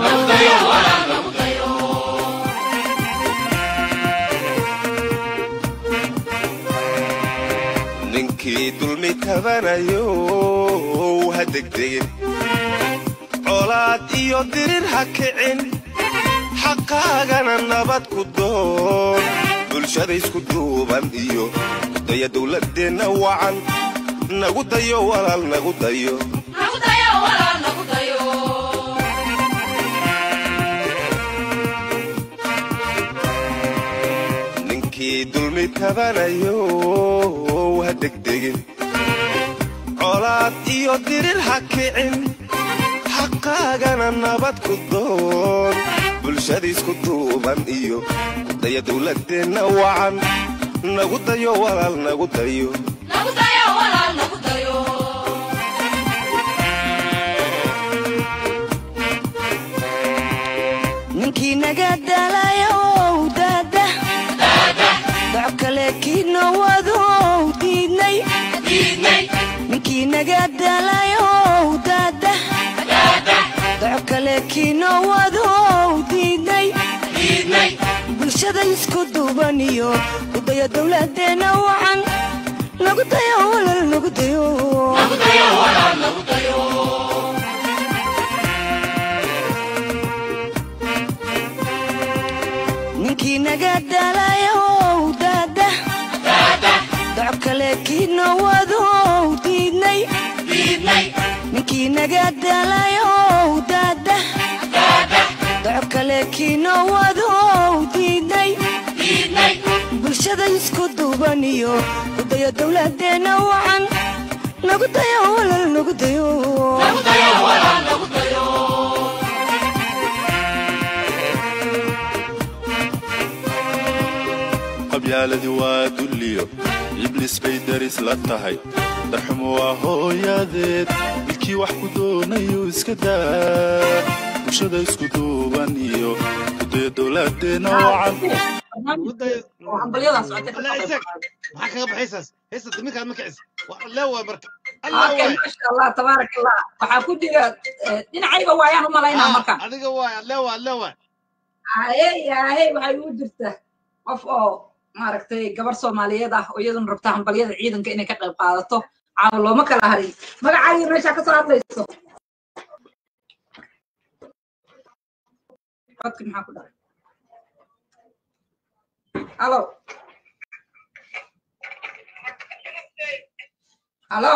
ninkii dulmi tabanayo ha degdegin colaad iyo dirir ha kicin xaqaagana nabad ku doon bulshada isku duuban iyo daya dowladeenna wacan nagu dayo walaal nagu dayo dulmi tabanayo ha degdegin colaad iyo dirir ha kicin xaqaagana nabad ku doon bulshadiisku duuban iyo kudaya dowladeenna wacan nagu dayo walaal nagu dayo ninkii naga dalayow daada doc kale kiino wadow diidnay ninkii naga dalayow daada doc kale kiino wadow diidnay bulshada isku duuban iyo kudaya dowladeenna wacan nagu dayo walal nagu dayo ninkii naga dalayow daada doc kale kiino wadow diidnay ninkii naga dalayow daada doc kale kiino wadow diidnay bulshada isku duuban iyo kudaya dowladeenna wacan nagu dayo walal nagu dayo qabyaaladi waa dulliyo ibliis bay daris la tahay darxumo waa hooyadeed ilkii wax ku doonayo iska daa bulshada isku duuban iyo kudaya dowladeenna wacan maxaa kaga baxaysaas heesta daminkaad ma kicis lee waay marka allah Okay, waay masha Allah, tabaarak Allah. Waxaa ku jira eh, dhinacayga waayaan u malaynaa marka. adiga waay adlee waay adlee waay Haye, haye, waxay ugu jirta qof oo maaragtay gabar Soomaaliyeed ah oo iyaduna rabta hambalyada ciidanka inay ka qayb qaadato. Caawa looma kala harin. Magacaaga meesha ka soo hadlayso. Codka maxaa ku dhacay? Hello. Hello.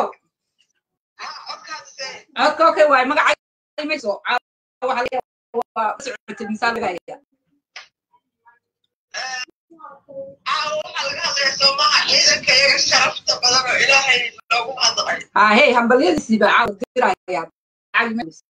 codka okay waay magacaaga mayso Caawa waxaa laga yaabaa waa socotay misaal laga hayaa. Ah, hey, hambalyadiisii baa caawa dirayaa. Caawi mayso.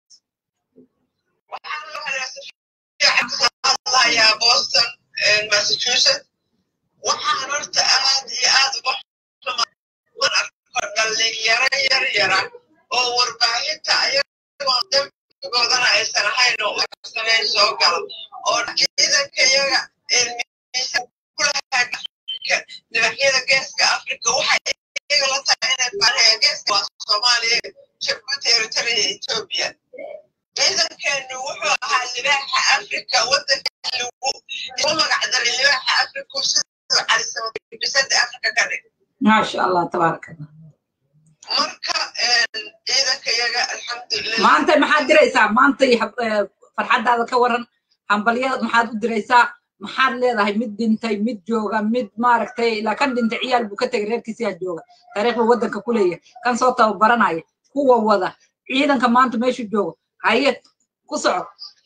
hadlayaa boston massachusetts waxaan horta aad iyo aad uga xumaan arko dhalinyaro yar yara oo warbaahinta ayagoo dembigoodana aysan ahayn oo usanay soo gala oo ciidanka yaga ilmihiisa kulahaa nibaxyada geeska afrika waxay iyaga la tahay inay baanaya geeska waa soomaaliya jabuuti eritrea iyo etoobiya ciidankeenu wuxuu ahaa libaaxa afrika wadanka lagu isu magacdaray libaaxa afrika siduu calisama bisada afrika ka dhig Masha Allah, tabaarak Allah. marka ciidanka yaga alxamdulilah maanta maxaad diraysaa maanta iyo hab- eh, farxaddaada ka waran hambalyada maxaad u diraysaa maxaad leedahay mid dhintay mid jooga mid maaragtay ilaa kan dhintay ciyaal buu ka tegay reerkiisiyaa jooga taariikhda waddanka ku leeyahay kan soo tababaranaya kuwa wada ciidanka maanta meeshu joogo haye ku soco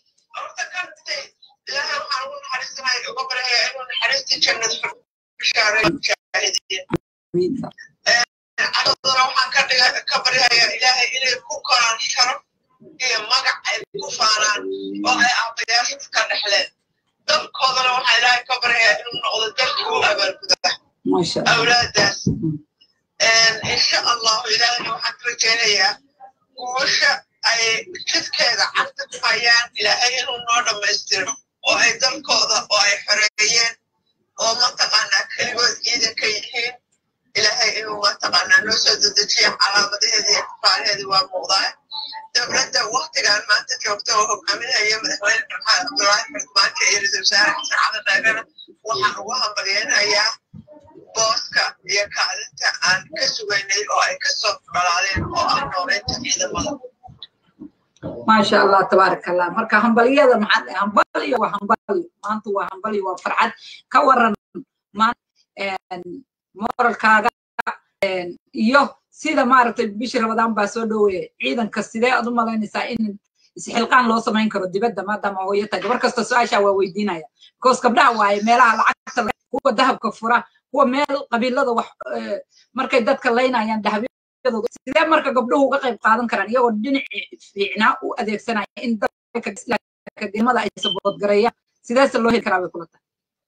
ilaahay waxaan ugu naxariisanaya uga baraya inuu naxariistii jannada bishaareeyo mujaahidiin cadadana waxaan ka dhiga ka baryayaa ilaahay inay ku koraan sharaf iyo magac ay ku faanaan oo ay aabayaasha ka dhexleen dalkoodana waxaa ilaahay ka baryayaa inuu noqdo dalkii u abaalguda Masha Allah. awlaadaas insha allahu ilaahayna waxaan ka rajaynayaa guusha ay jidkeeda cagta ku hayaan ilaahay inuu noo dhammaystiro oo ay dalkooda oo ay xoreeyeen oo mataqaanaa keligood ciidanka yihiin ilaahay inuu mataqaanaa noo soo dedejiya calaamadaheedii iyo kafaalaheedii waa muuqdaa dowladda waktigan maanta joogta oo hogaaminaya madaxweyne maxamed cabdulaahi xildhibaanka iyo ra-iisul wasaare xasan cali dhaagana waxaan ugu hambalyeynayaa booska iyo kaalinta aan ka sugaynay oo ay kasoo dhalaaleen oo ah nooleynta ciidamada maasha allah tabaaraka allah marka hambalyada maxaa dhahay hambalyo waa hambalyo maanta waa hambalyo waa farxad ka waran maanta moralkaaga een, iyo sida maaragtay bishii rabadaan baa soo dhoweeya ciidanka sidee aad u malaynaysaa in isxilqaan loo samayn karo dibadda maadaama hooyo tahay gabar kasta su-aashaa waa weydiinaya because gabdhaha waaye meelaha lacagta laga- kuwa dahabka fura kuwa meel qabiilada wax eh, markay dadka laynayaan dahabyadooda sidee marka gabdhuhu uga qayb qaadan karaan iyagoo dhinaci fiicnaa u adeegsanaya in dadka akademada ay saboodgareeyaan sideese loo heli karaa bay kula tahay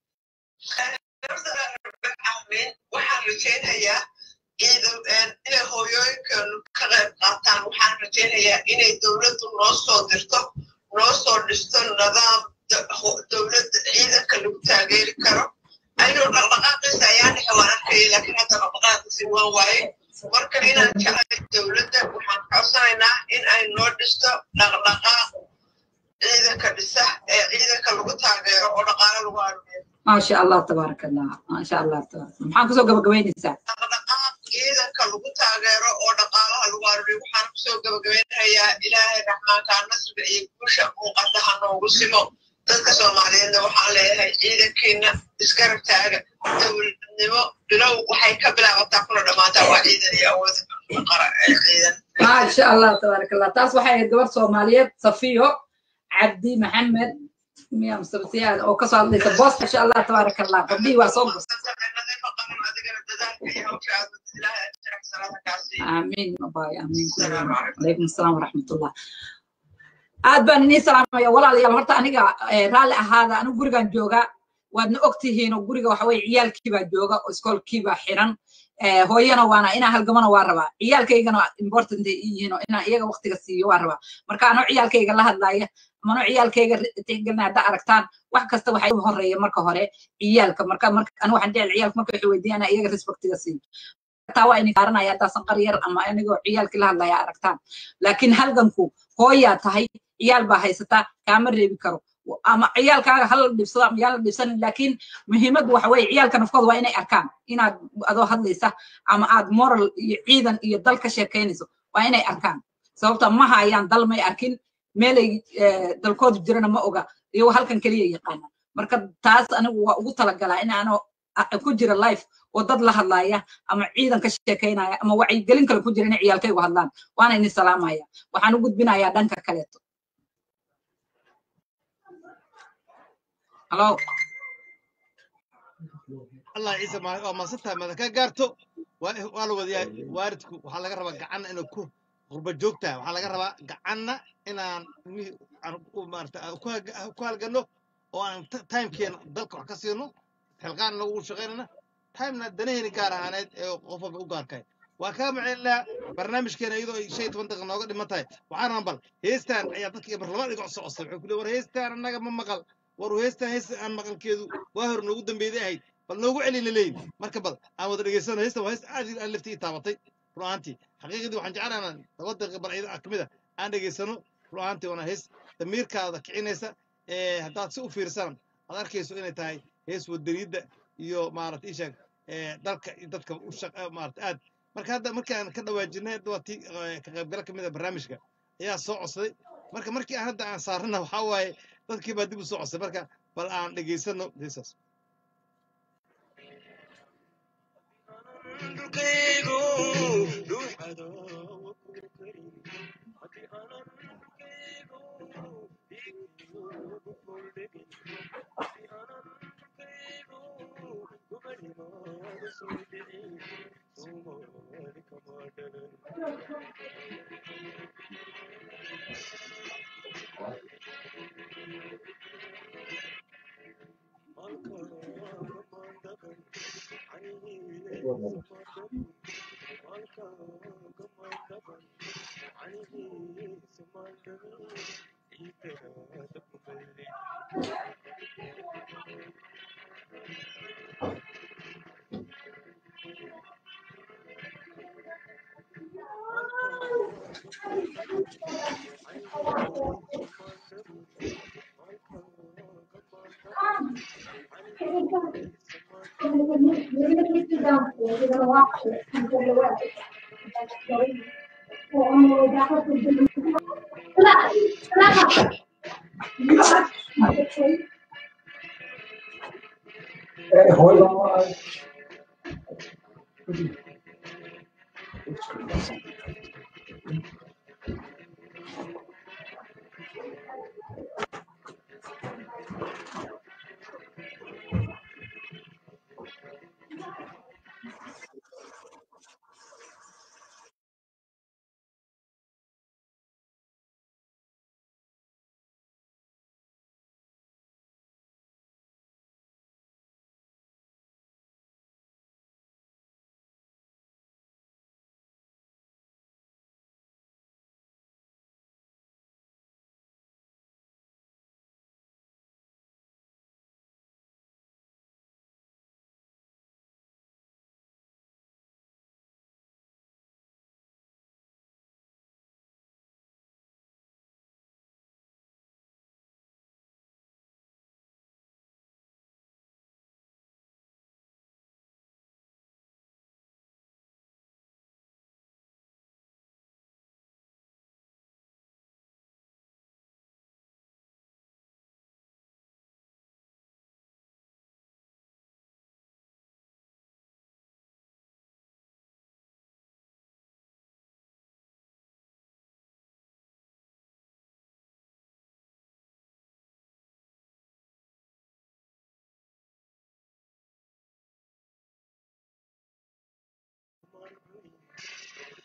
amiin waxaan rajaynayaa ciidan inay hooyooyinkeenu ka qayb qaataan waxaan rajaynayaa inay dowladdu noo soo dirto noo soo dhisto nidaam da- ho- dowladda ciidanka lagu taageeri karo ayuu dhaqdhaqaaqiisa ayaan dhexe waan arkayay laakiin hadda dhaqdhaqaaqiisi waan waaye marka inaan jeclay dowladda waxaan codsanaynaa in ay noo dhisto dhaqdhaqaaq ciidanka dhisa ee ciidanka lagu taageero oo dhaqaale lagu aruuriyo maasha allah tabaaraka allah maasha allah tabaaraka maxaan kusoo gabagabaynaysaa ciidanka lagu taageero oo dhaqaalaha lagu aruuriyo waxaan kusoo gabagabeynayaa ilaahay raxmaanka nasriga iyo guusha muuqata ha noogu simo dadka soomaaliyeedna waxaan leeyahay ciidankiina isgarab taaga dowladnimo bilow waxay ka bilaabataa kuna dhammaataa waa ciidan iyo awood qara ee ciidan maasha allah tabaaraka allah taas waxay ahayd gabar soomaaliyeed safiyo cabdi maxamed miya musabsiyaad oo kasoo hadlaysa boos maasha allah tabaaraka allah gabdhihii waa soo gursa آمين باي آمين كلنا عليكم السلام ورحمة الله aad baan inii salaamaya walaalayaal horta aniga eh, raalli ahaada anigu gurigan jooga waadna ogtihiin oo guriga waxa weye ciyaalkiibaa jooga oo iskoolkiibaa xiran Eh, hooyana waana inaa halgamana waa rabaa ciyaalkaygana important ay ii yihiin oo inaan iyaga waqtiga siiyo waa rabaa marka anoo ciyaalkayga la hadlaya ama anoo ciyaalkayga ri- tixgelina hadda aragtaan wax kasta waxay u horeeya marka hore ciyaalka marka marka anigu waxaan jecel ciyaalka marka waxay weydiiyaan inaan iyaga respectiga siiyo taa waa ini saaranaya haddaasan qar yar ama anigoo ciyaalkii la hadlaya aragtaan laakiin halganku hooyaa tahay ciyaal baa haysataa kaama reebi karo ama ciyaalkaaga hala dhibsado ama yaan la dhibsanin laakiin muhiimaddu waxa weeye ciyaalka nafkooda waa inay arkaan inaad adoo hadlaysa ama aad moral iyo ciidan iyo dal ka sheekaynayso waa inay arkaan sababta ma hayaan dal may arkin meelay eh, dalkoodu jirana ma oga iyagoo halkan keliya yaqaana marka taas anigu waa ugu talagalaa in aanoo a- ku jira life oo dad la hadlaaya ama ciidan ka sheekaynaya ama wacyigelin kale ku jira inay ciyaalkaygu hadlaan waana ini salaamaya waxaan u gudbinayaa dhanka kaleeto halo allah ciise ma waa maasantahay mada ka gaarto waa waa la wadayaa waalidku waxaa laga rabaa gacanna inuu ku qurba joogtaa waxaa laga rabaa gacanna inaan ilmihii aan u maarata aan ku hag- ku halganno oo aan ta- timekeena dalka wax ka siino xilqaan nagu shaqaynana timena danaheyni gaar ahaaneed ee qof walba u gaarkahay waa kaa macelinaa barnaamijkeena iyadoo ay shan iyo toban daqiiqa nooga dhiman tahay waxaan rabaa bal heestaan ayaa dadka mar labaad iga codso codsay wuxuu ku leey war heestaan annaga ma maqal war heestaan hees aan maqalkeedu waa hor noogu dambeeyday ahayd bal noogu celina leeyin marka bal aan wada dhegeysano heestan waa hees aad iyo aad laftii ii taabatay run ahaantii xaqiiqadii waxaan jeclaan inaan laba daqiiqa bal iyada ka mid a aan dhegeysano run ahaantii waana hees damiirkaada kicinaysa ee haddaad si u fiirsan aad arkayso inay tahay hees wadaniyadda iyo maarata ishaag dalka iyo dadka u shaq maarata aad marka hadda markaan ka dhawaajinay hadda waa tii eh, ka qaybgala ka mid a barnaamijka ayaa soo codsaday marka markii aan hadda aan saarana waxaa waaye dadkii baa dib u soo codsaday marka bal aan dhegeysano heesaas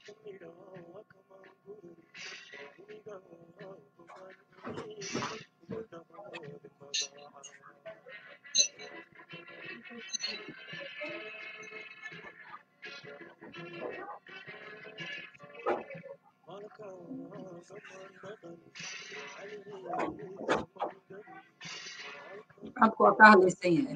codku waa ka hadlaysan yahay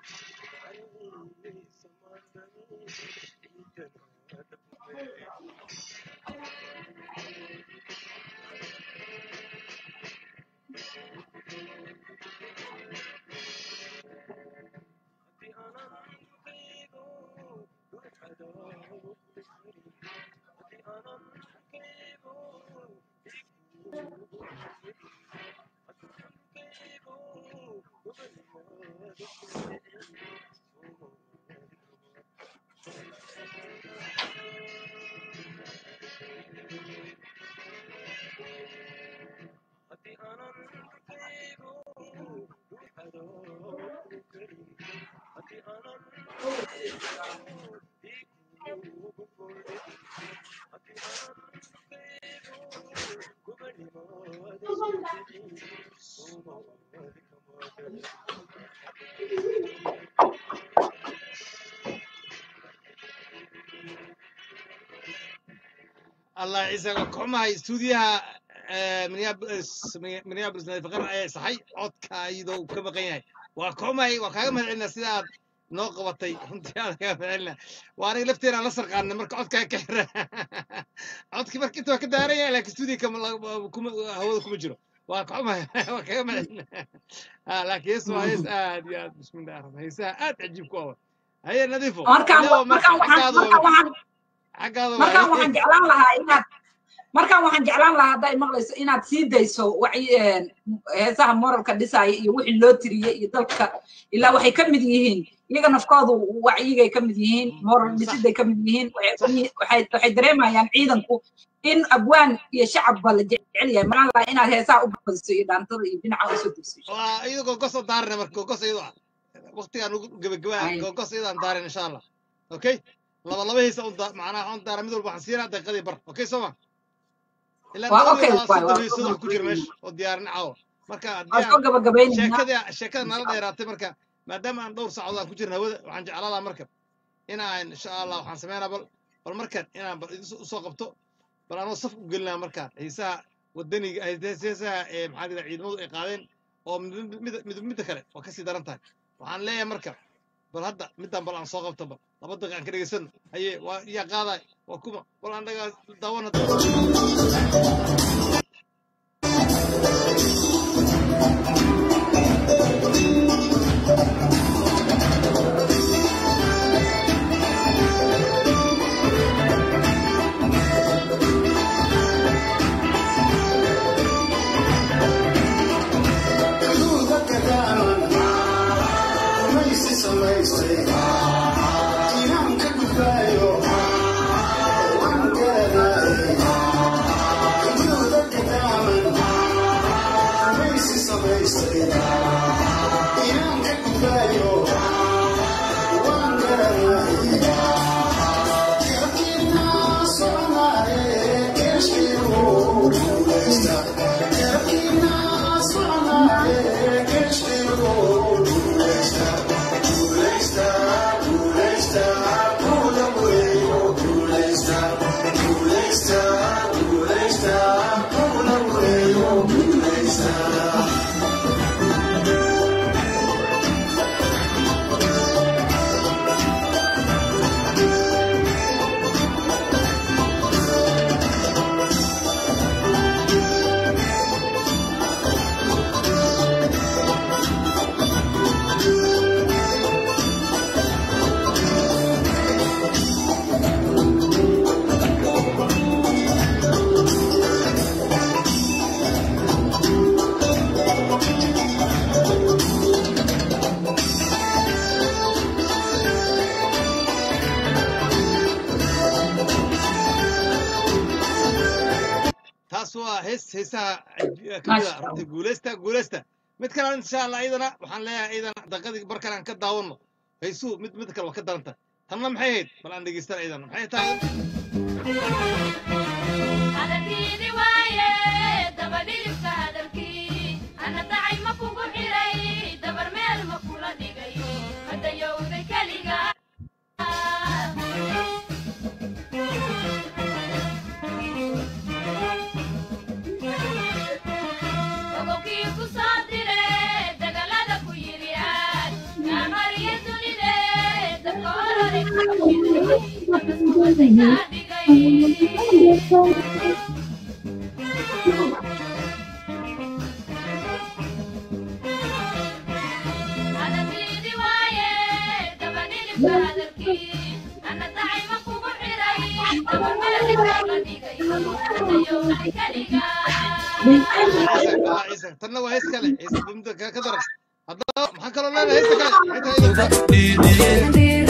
allah ciise waa kuxumahay stuudiyaha minneapolis minneapolis nadiifaqar ayaa saxay codka iyadoo ka maqan yahay waa kuxumahay waa kaaga mahad celinaa sida aad noo qabatay runtii aad kaaga mahad celinaa waa aniga lafteena aan la sarqaanay marka codkaa ka xira codkii marka inta waa ka daaran yahay laakiin stuudiya kama kuma hawada kuma jiro waa kuxumahay waa kaaga mahad celinaa laakiin hees waa hees aad iyo aad bismillahi raxmaan heesaha aad cajiib ku awa haye nadiifo markaan Ilaahow markaan waxaan xaggaada markaan waa- waxaan xaggaada markaan waa waxaan jeclaan lahaa inaad markaan waxaan jeclaan lahaa hadday maqlayso inaad sii dayso wacyi een, heesaha moralka dhisaya iyo wixii loo tiriyey iyo dalka ilaa waxay ka mid yihiin iyaga nafkoodu wacyigay ka mid yihiin moral dhisiday ka mid yihiin waxay ka mid- waxay waxay dareemayaan ciidanku in abwaan iyo shacabba la jecel yahay maaan lahaa inaad heesaha u badiso iyo dhaantada iyo dhinaca usoo degso waa iyadoo gogos oo daarana marka gogos iyadoo ah waqtigaan ugu gebagabaa Ay. gogos iyadoo aan daarin insha allah okay laba laba heesa un daa- macnaha waxaan daara mid walba waxaan siinaa daqiiqadii bar okay soo ma ilaa Waa laba okay, heesa waay, soddon waa heesada soo ku jira meesha oo diyaarin caawa marka waan haddii soo aan gabagabaynaynaa sheekada sheekada nala dheeraatay marka maadaama aan dhowr saacadood aan ku jirna hawada waxaan jeclaan lahaa marka inaan insha allah waxaan sameynaa bal bal markan inaan bal idin usoo qabto bal anoo saf u gelinaa markaan heesaha wadaniga heesaha ee maxaa la yidhaha ciidamadu ay qaadeen oo mid mid- mid midda kale waa kasii daran tahay waxaan leeyahay marka bal hadda midaan bal aan soo qabto bal laba daqiiqa aan ka dhegaysano haye waa yaa qaaday waa kuma bal aan dhagaa daawana taas waa hees heesaha kamid a runtii guuleysta guuleysta mid kale insha allah iyadana waxaan leeyahay iyadana daqiiqadii barkan aan ka daawano heesuhu mid mid kale waa ka daran tahay tanna maxay ahayd bal aan dhegeystana iyadana maxay tahay hadalkiini waaye dabadhilibka hadalkii ana dacay ma kugu xiray dabar meel ma kula dhigayo hadayowday keliga ogowkii ku soo dire dagalada ku yiri aad naamariya dunide dabka orore dabaskuwasay kaa dhigay hadalkiini waaye dabadhilibka hadalkii ana dacay ma kugu xiray dabar meel kula dhigayo hadayowday keliga ciise tanna waa hees kale ciise bimda ka ka daran haddaba maxaa kaloo leedahay heesta kale maxay tahay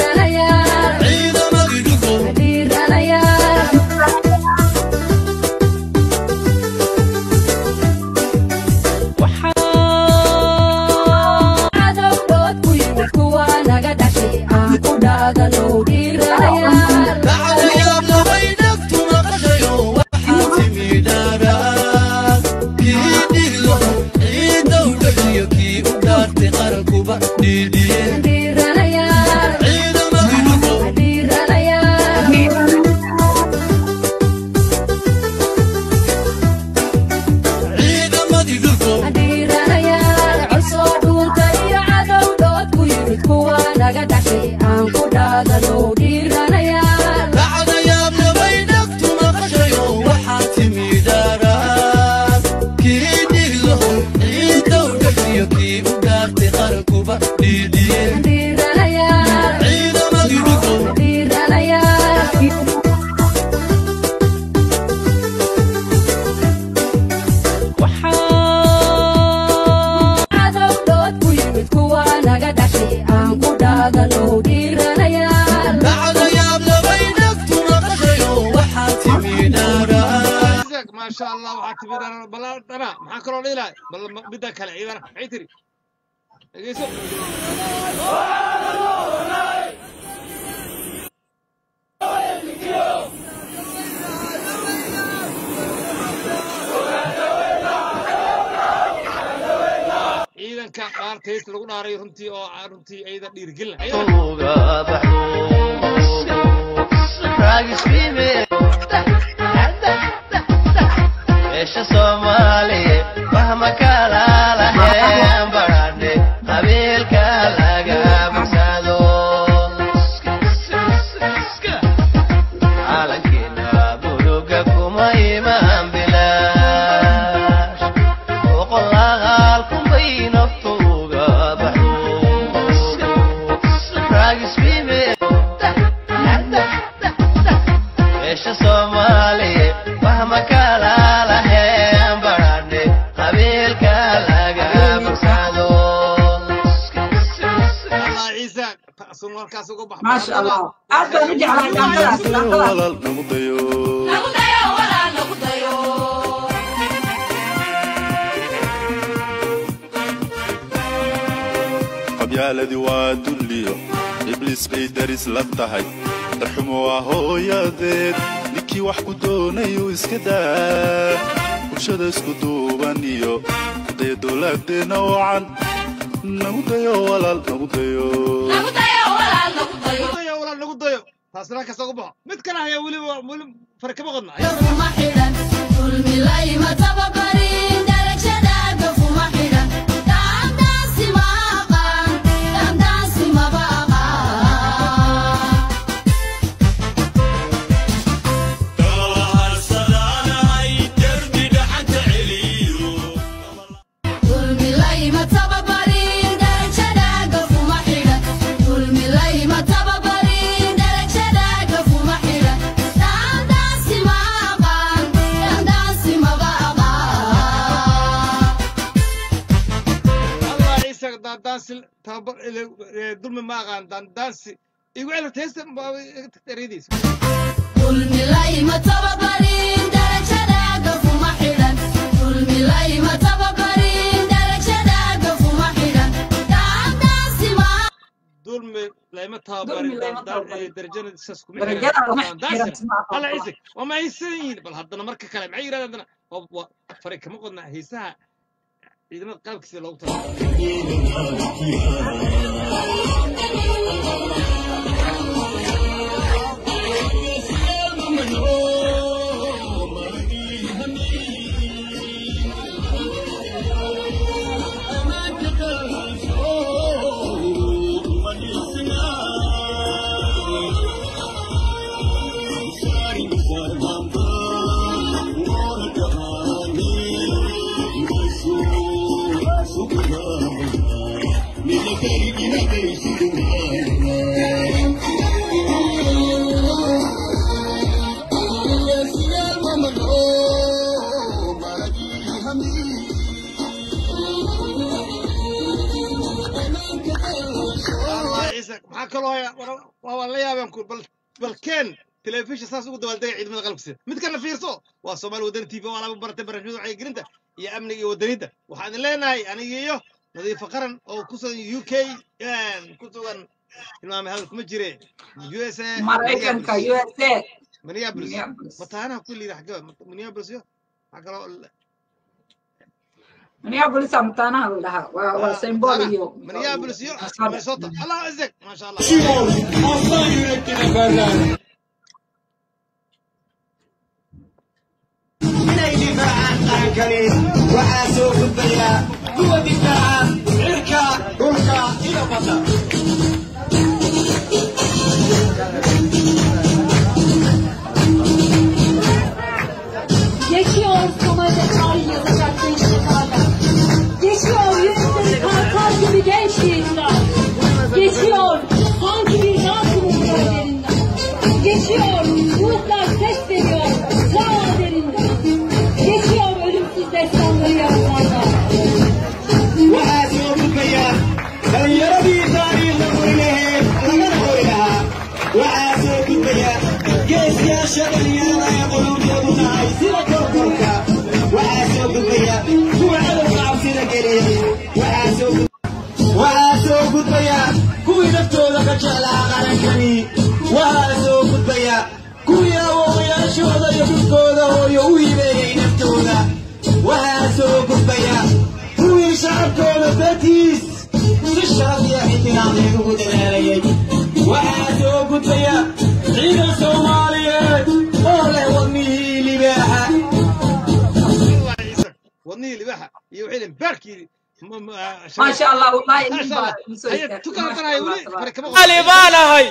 maasha allah waxaa timi dhana bala dhana maxaa kaloo dhiilahay bal midda kale ciidana maxay tiri dhegeyso ciidanka dhaartays lagu dhaaray runtii oo runtii ayada dhiirigelin meesha soomaaliye wahma kala laheen baradhe qabiilka laga bogsado calankeena buluga kuma imaan bilaash boqolaal kunbay naftuga baxdo raagisbime meesha soomaaliye wahma kala laheen baradhe qabiilka laga bogsado allah ciise sun halkaas uga bax maasha allah aad baan u jeclahay daaqadaas daaqadaas walaal nagu dayo nagu dayo walaal nagu dayo qabyaaladii waa dulliyo ibliis bay daris la tahay darxumo waa hooyadeed ninkii wax ku doonayu iska daa bulshada isku duuban iyo kudaya dowlaadeenna wacan nagu dayo walaal nagu dayo nagu dayo walaal nagu dayo dayo walaal nagu dayo taasna halkaas uga baxo mid kale ayaa weliba weli fare kama qodna kuma xidhan dulmi layma tababarin darajadaada kuma xidhan daandaansi ma aqaan daandaansi maba aqaan dulmi layma tababarin darajadaada kuma xidhan dulmi layma tababarin darajadaada kuma xidhan daandaansi ma aqaan daandaansi maba aqaan allah ciise daandaansi tababar eh, dulmi ma aqaan daandaansi igu celibta heesta ereydiisa dulmi layma tababarin darajadaada kuma xidhan dulmi layma tababarin darajadaada kuma xidhan daandaansi ma dulmi layma tababarin dulmi lama daandaan tababarin ee darajada saas kuma darajada lama xiran daandaansan xiran ma alla aqoon ciise waa ma haysan yihiin bal haddana marka kale maxay yidhahdeen haddana waa waa fari kama qodna heesaha ciidamada qalabkiisa loogu Allah ciise maxaa kaloo haya war- waa waan la yaabeen ku bal bal keen telefishin saas ugu dabaaldegay ciidamada qalabkiisa mid kana fiirso waa soomaali wadani tv waa laba baratay barnaamijyada wacyigelinta iyo amniga iyo wadanida waxaan idin leenahay aniga iyo nadiifo qaran oo ku sugan u k ku sugan tilmaamay hadal kuma jire u s a maraykanka u s a minneapolis Minneapolis. mataanaha kulli xagga minneapolis yo waxaa kaloo minneapolis aa mataanaha la dhahaa waa waa Ah, symbol mataanaha. iyo minneapolis iyo Minnesota. minnesota allah cizek maasha allah inay difaacaan qarankani waxaa soo gudbaya kuwa difaaca cirka dhulka iyo badda Geçiyor Somali'de tarih yazacak genç yakarlar. Geçiyor yüzleri kartal gibi genç yiğitler. Geçiyor sanki bir dans umutları derinden. Geçiyor ruhlar ses veriyor ta derinden. Geçiyor ölümsüz destanları yazanlar. waxaa soo gudbaya dhalinyaradii taariikhda weynaheed lagana hori lahaa waxaa soo gudbaya geeskayaasha dhalinyarada ee qulubtoodu tahay sida korkorka waxaa soo gudbaya kuwa cadowga cabsida geliyey waxaa soo gud- waxaa soo gudbaya kuwii naftooda ka jeclaa qarankani waxaa soo gudbaya kuwii awoowayaashooda iyo dhulkooda hooyo u hibeeyey naftooda waxaa soo gudbaya kuwii shacabkooda dartiis si sharaf iyo ixtiraameen ugu dadaalayay waxaa soo gudbaya ciidan soomaaliyeed oo leh wadnihii libaaxa wadnihii libaxa iyo wixii dhan baarkii ما شاء الله والله ما شاء الله هي تكلم انا ولي فرق كما ali baan ahay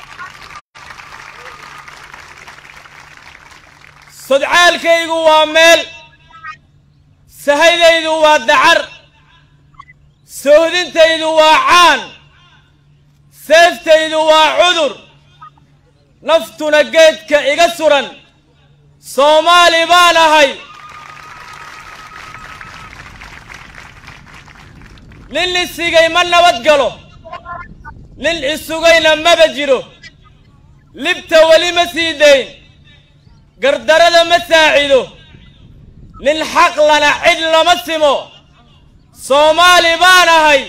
sodcaalkaygu waa meel sahaydaydu waa dacar soohdintaydu waa caan seeftaydu waa cudur naftuna geedka iga suran soomaali baan ahay nin isigay ma nabad galo nin isugayna maba jiro libta weli ma sii dayn gardarada ma saacido nin xaq lana cid lama simo soomaali baan ahay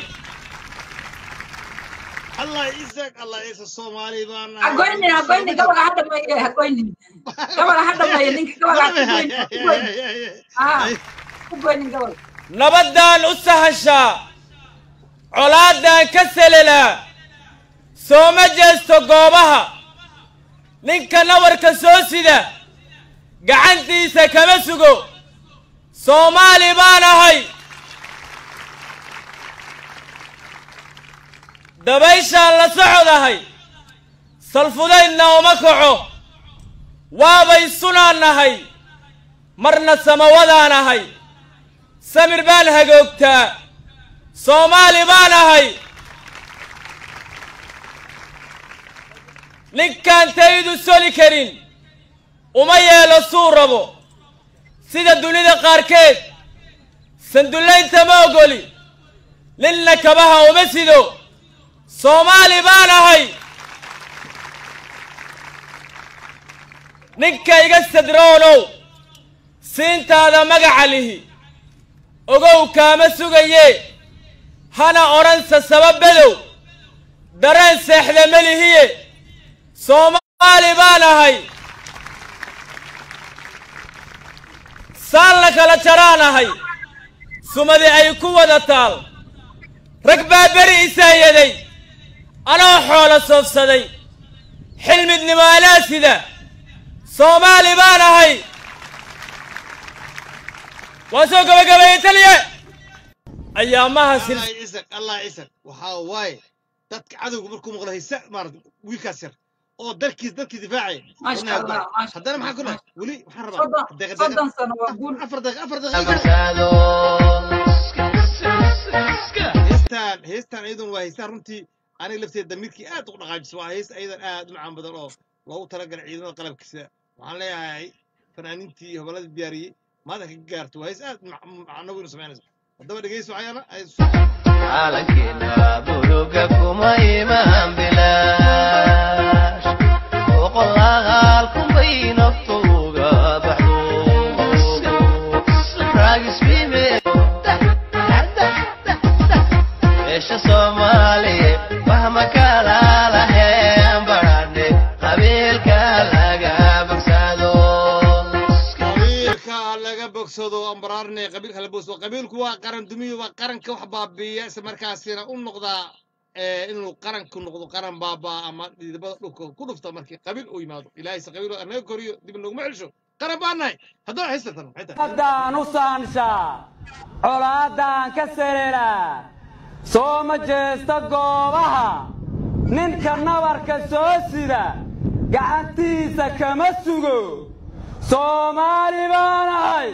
الله يسك الله يسك الصومالي بان hagoynin hagoynin gabaga ha dhameeye hagoynin gabaga ha dhameeye ninka gabaga ha kugoynin ah kugoynin gabaga nabaddaan u sahashaa colaaddaan ka selelaa sooma jeesto goobaha ninka nabarka soo sida gacantiisa kama sugo soomaali baan ahay dabayshaan la socodahay salfudaydna uma kaco waabay sunaan nahay marna samawadaan ahay samir baan hagoogtaa soomaali baan ahay ninkaan taydu soli karin uma yeelo suu rabo sida dunida qaarkeed sandullaynta ma ogoli ninna kabaha uma sido soomaali baan ahay ninka iga sadroonow siintaada magaca lihi ogow kaama sugaye hana odhansa sababadow dareen seexda melihiye soomaali baan ahay saan la kala jaraan ahay sumadi ay ku wada taal rag baa beri isaayaday anoo xoolo soofsaday xilmidnimo alaasida soomaali baan ahay waa soo gabagabeeyey taliye ayaamaha sil allah ciisak allah ciisak waxaa waaye dadka cadowga markuu maqlo haysa maarata wiilkaas yar oo dalkiis dalkii difaacaya Masha wadnaha Allah, go'ay. masha haddana maxaa ku dhahay weli waxaan rabaa soddon daqiiqa- soddon daqiiqa- sano waa guul afar daqiiqa afar daqiiqa heestaan heestaan iyadun waa heestaan runtii aniga lafteeda damiirkii aad u dhaqaajisa waa hees ayadan aad u macaan badan oo loogu talagalay ciidamada qalabkiisa waxaan leeyahay fanaaniintii iyo hobolladii diyaariyey maada ka gaarto waa hees aad macno weyn u samaynayso haddaba dhegeyso waxyaana ay calankeena buluga kuma imaan bilaash boqolaal kunbay naftu uga baxdo raagisbime meesha soomaaliye fahma kala laheen barane qabiilka laga bogsado qabiilka laga bogsado ambaraarne qabiilka la bogsado qabiilku waa qaran dumiyo waa qaranka wax baabiiya isla markaasina u noqdaa eh, inuu qaranku noqdo qaran baabaa ama dhidibada dhulka ku dhufta markii qabiil uu yimaado ilaahayse qabiil anaga koriyo dib noguma celsho qaran baan nahay haddaba haysatan maxay tahay haddaan u saanshaa colaaddaan ka sereeraa soo ma jeesta goobaha ninka nabarka soo sida gacantiisa kama sugo soomaali baan ahay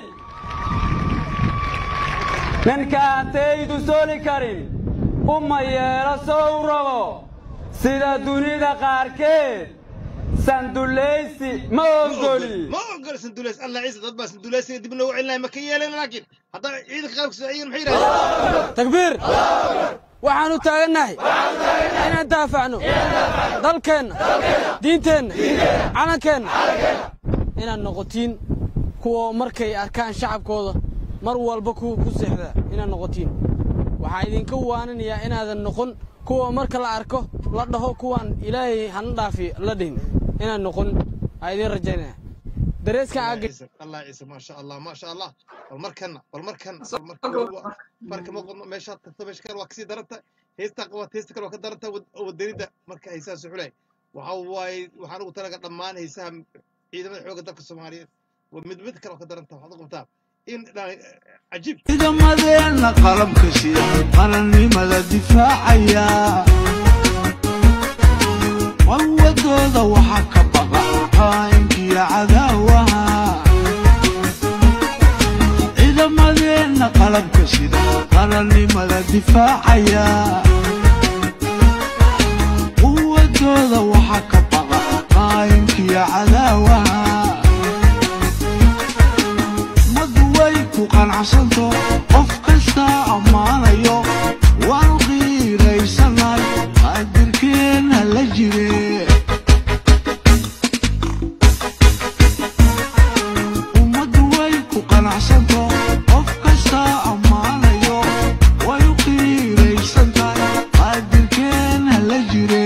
ninkaan taydu soli karin uma yeelo sow rabo sida dunida qaarkeed sandullaysi ma ogoli ma ogol sanduleys allah ciise dad baa sanduleysga dib noogu celinaya ma ka yeeleen laakiin haddaba ciidanka qalabkiisa ciidan maxay yidhahdeen takbiir waxaan u taagannahay inaan daafacno dalkeenna diinteenna calankeenna inaad noqotiin kuwa markay arkaan shacabkooda mar walba kuwa ku seexda inaad noqotiin waxaa idinka waaninayaa inaadan noqon kuwa marka la arko la dhaho kuwaan ilaahay hana dhaafi la dhihin inaad noqon aa idiin rajaynaya dareeskan aa allah ciise maasha allah maasha allah bal markana bal markana bal markana marka ma qodno meeshaad tagto meesha kale waa kasii daranta heestaa qabaad heesta kale waa ka daranta wadanida marka heesaha suxulay waxa waaye waxaan ugu talaga dhammaan heesaha ciidamada xoogga dalka soomaaliyeed waa mid mid kale oo ka daranta waxaad u qabtaa in cajiib ciidamadeenna qalabka sida qarannimada difaacaya qawadooda waxaa ka baqa qaa'inkiyo cadaawaha ciidamadeenna qalabka sida qarannimada difaacaya quwadooda waxaa ka baqa qaa'inkiyo cadaawaha ummaddu way ku qanacsanto qof kasta ammaanayo waan qiiraysanay qaadirkeenna la jire ummaddu way ku qanacsanto qof kasta ammaanayo way u qiiraysantahay qaadirkeenna la jire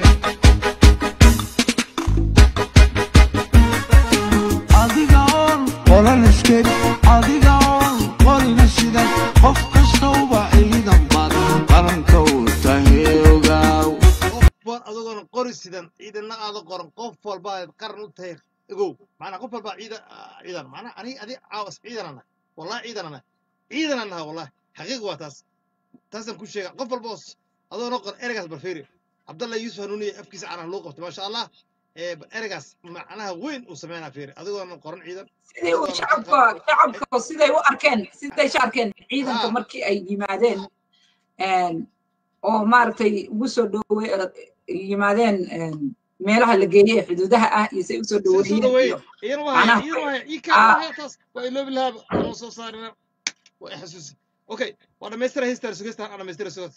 adiga oon qolan iskeri adiga oon qorina sidan qof kastauba ciidan baad qaranka u tahay ogaaw war adogoona qori sidan ciidana aada qoran qof walba aad qaran u tahay ogow macnaa qof walba ciidan ciidan macnaa ani adi caawas ciidan ana wallahi ciidan ana ciidan anaha wallahi xaqiiq waa taas taasaan ku sheega qof walba os adoona qoran ereygaas barfeeri cabdallah yuusuf hanuuniye afkiisa canah loo qabtay maasha allah ee ereygaas macnaha weyn uu sameynaa fiiri adigoona qoran ciidan sidii uu shacabka shacabka siday u arkeen siday u arkeen ciidanka markii ay yimaadeen oo maaragtay ugu soo dhowe yimaadeen meelaha la geeyey ee xuduudaha ah iyo say usoo soo dhoweeyeen dhaweey iyo iyana waa macnaha iyana waa ii ah kaa taas waa iloobi lahaaba anoo soo saarina waa i xasuusi okay waa dhamaystira heystaan sugeystaan aan dhamaystira sugas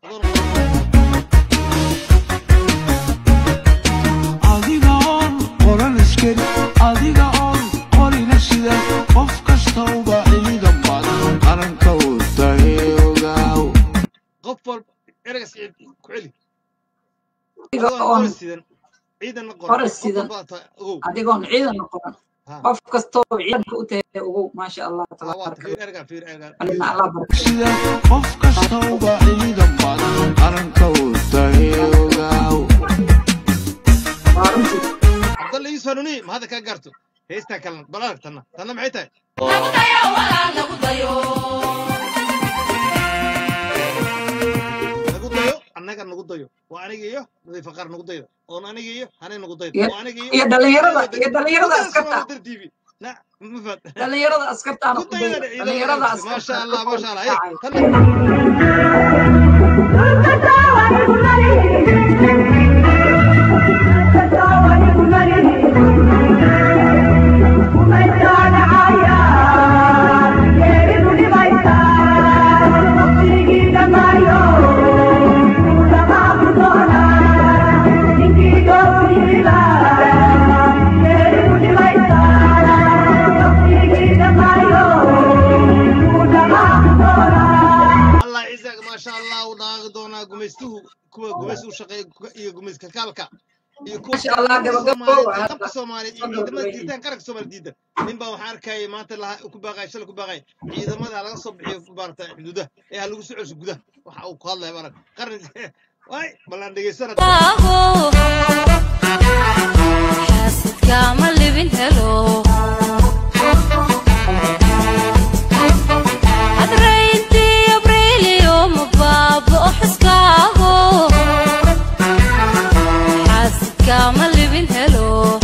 adiga oon qoran iskeri adiga oon qorina sidan qof kastauba ciidan baad qaranka u tahay ogaaw qof walba ereygaas ku celi adiga adigoon oon qori sidan ciidanna qoran qora qof sidan walba ta ogow adigoon ciidan noqon ha qof kastoo ciidanka u tahay ogow maasha allah ha waa tabaaraka fiir erga fiir erga alina allah barka sida qof kastauba ciidan badan qaranka uu tahay ogaaw waa runtii cabdalla ii sanuni ma hadda kaa gaarto heystaa kalena bal arag tanna tanna maxay tahay nagu dayo annaga nagu dayo waa aniga iyo nadiifa qaar nagu dayda oon aniga iyo hanay nagu dayda iyo waa aniga iyo iyo dhalinyarada dayda iyo dhalinyarada dayda askarta Soomaali dar TV na ma fahad dhalinyarada askartaana ku ku dayda dayda ciidamada dhalinyarada askarta maasha askarta allah ka maasha allah hey kacay tanna allah ciisaga maasha allah u dhaaqi doonaa gumaystuhu kuwa gumays u shaqeeya ku- iyo gumayska kaalka iyo kuwa maasha allah qabka gabagabo soomaaliyeed waa iyo qabka soomaaliyeed iyo hadda ciidamada gabagabeyn diitaan qaranka soomaaliya diidan nin baa waxaan arkayay maanta laha ku baaqay shalay ku baaqay ciidamada laga soo bixiyo maarata xuduudaha ee ha lagu soo celiso gudaha waxa uu ku hadlaya marag qaran waay balaan dhegeysana xaasidkaama libin helo hadrayntii abriiliyo mabaaba'o xiskaago xaasidkaama libin helo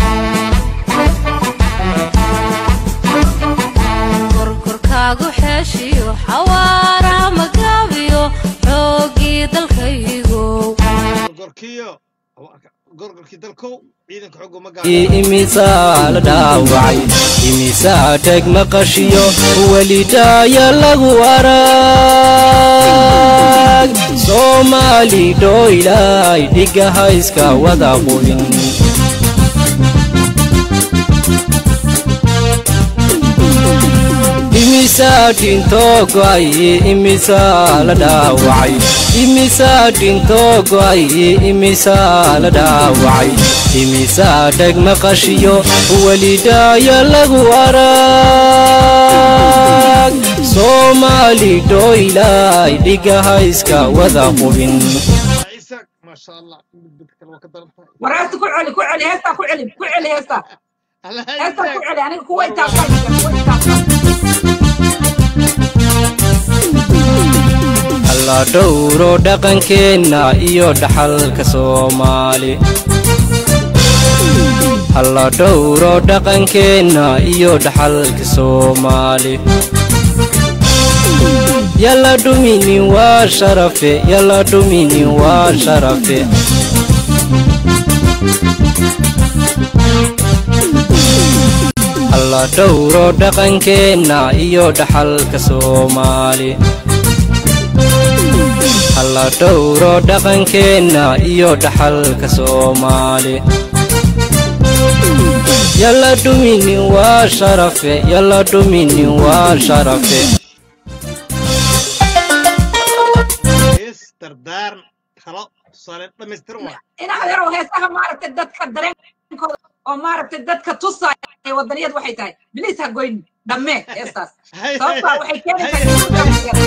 korkorkaagu xeeshiyo xawaaraha magaabiyo xooggii dalkaygow gorgorkiyo gorgorkii dalkow ciidanka xooga ma gaaro imisaa la dhaawacay imisaa dheg maqashiyo welidhaaya lagu arag soomaali dhoylay dhigaha iska wada qubin imisaa dhintoo go'ay imisaa la dhaawacay imisaa dhintoo go'ay imisaa la dhaawacay imisaa dheg maqashiyo welidhaaya lagu arag soomaali dhoylay dhigaha iska wada qubin ciisak maasha allah midbad kale waa ka daran tahay war heesta ku celi ku celi heestaa ku celi ku celi heestaa allah heestaa ku ciisak celi aniga kuwa war intaa war kuwa intaa alla dhowro dhaqankeenna iyo dhaxalka soomaali alla dhowro dhaqankeenna iyo dhaxalka soomaali yalla dhuminin waa sharafe yalla dhuminin waa sharafe alla dhowro dhaqankeenna iyo dhaxalka soomaali alla dhowro dhaqankeenna iyo dhaxalka soomaali yalla dhuminin waa sharafe yalla dhuminin waa sharafe hees dardaaran talo tusaale dhammaystiran waa in adeerow heesaha maaragtay dadka dareenkooda oo maaragtay dadka tusaya wadaniyad waxay tahay biliis ha goyn dhammee heestaas sababtaa waxay keenaysaa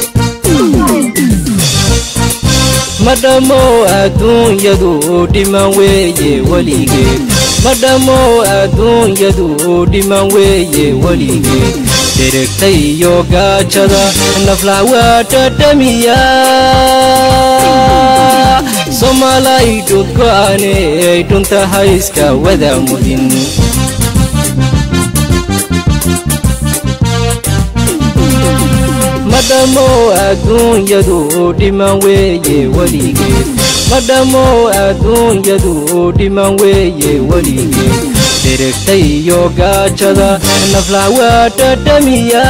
ma dhammo adduunyadu dhiman weeye weligeed ma dhammo adduunyadu dhiman weeye weligeed dheregta iyo gaajada naflac waa dhadhamiya soomaalay dhudgo'ane ay dhunta hayska wada mudin ma dhammo adduunyadu dhiman weeye weligeed ma dhammo adduunyadu dhiman weeye weligeed dheregta iyo gaajada naflac waa dhadhamiya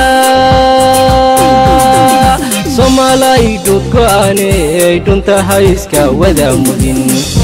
soomaalay dhudgo'ane ay dhunta hayska wada mudin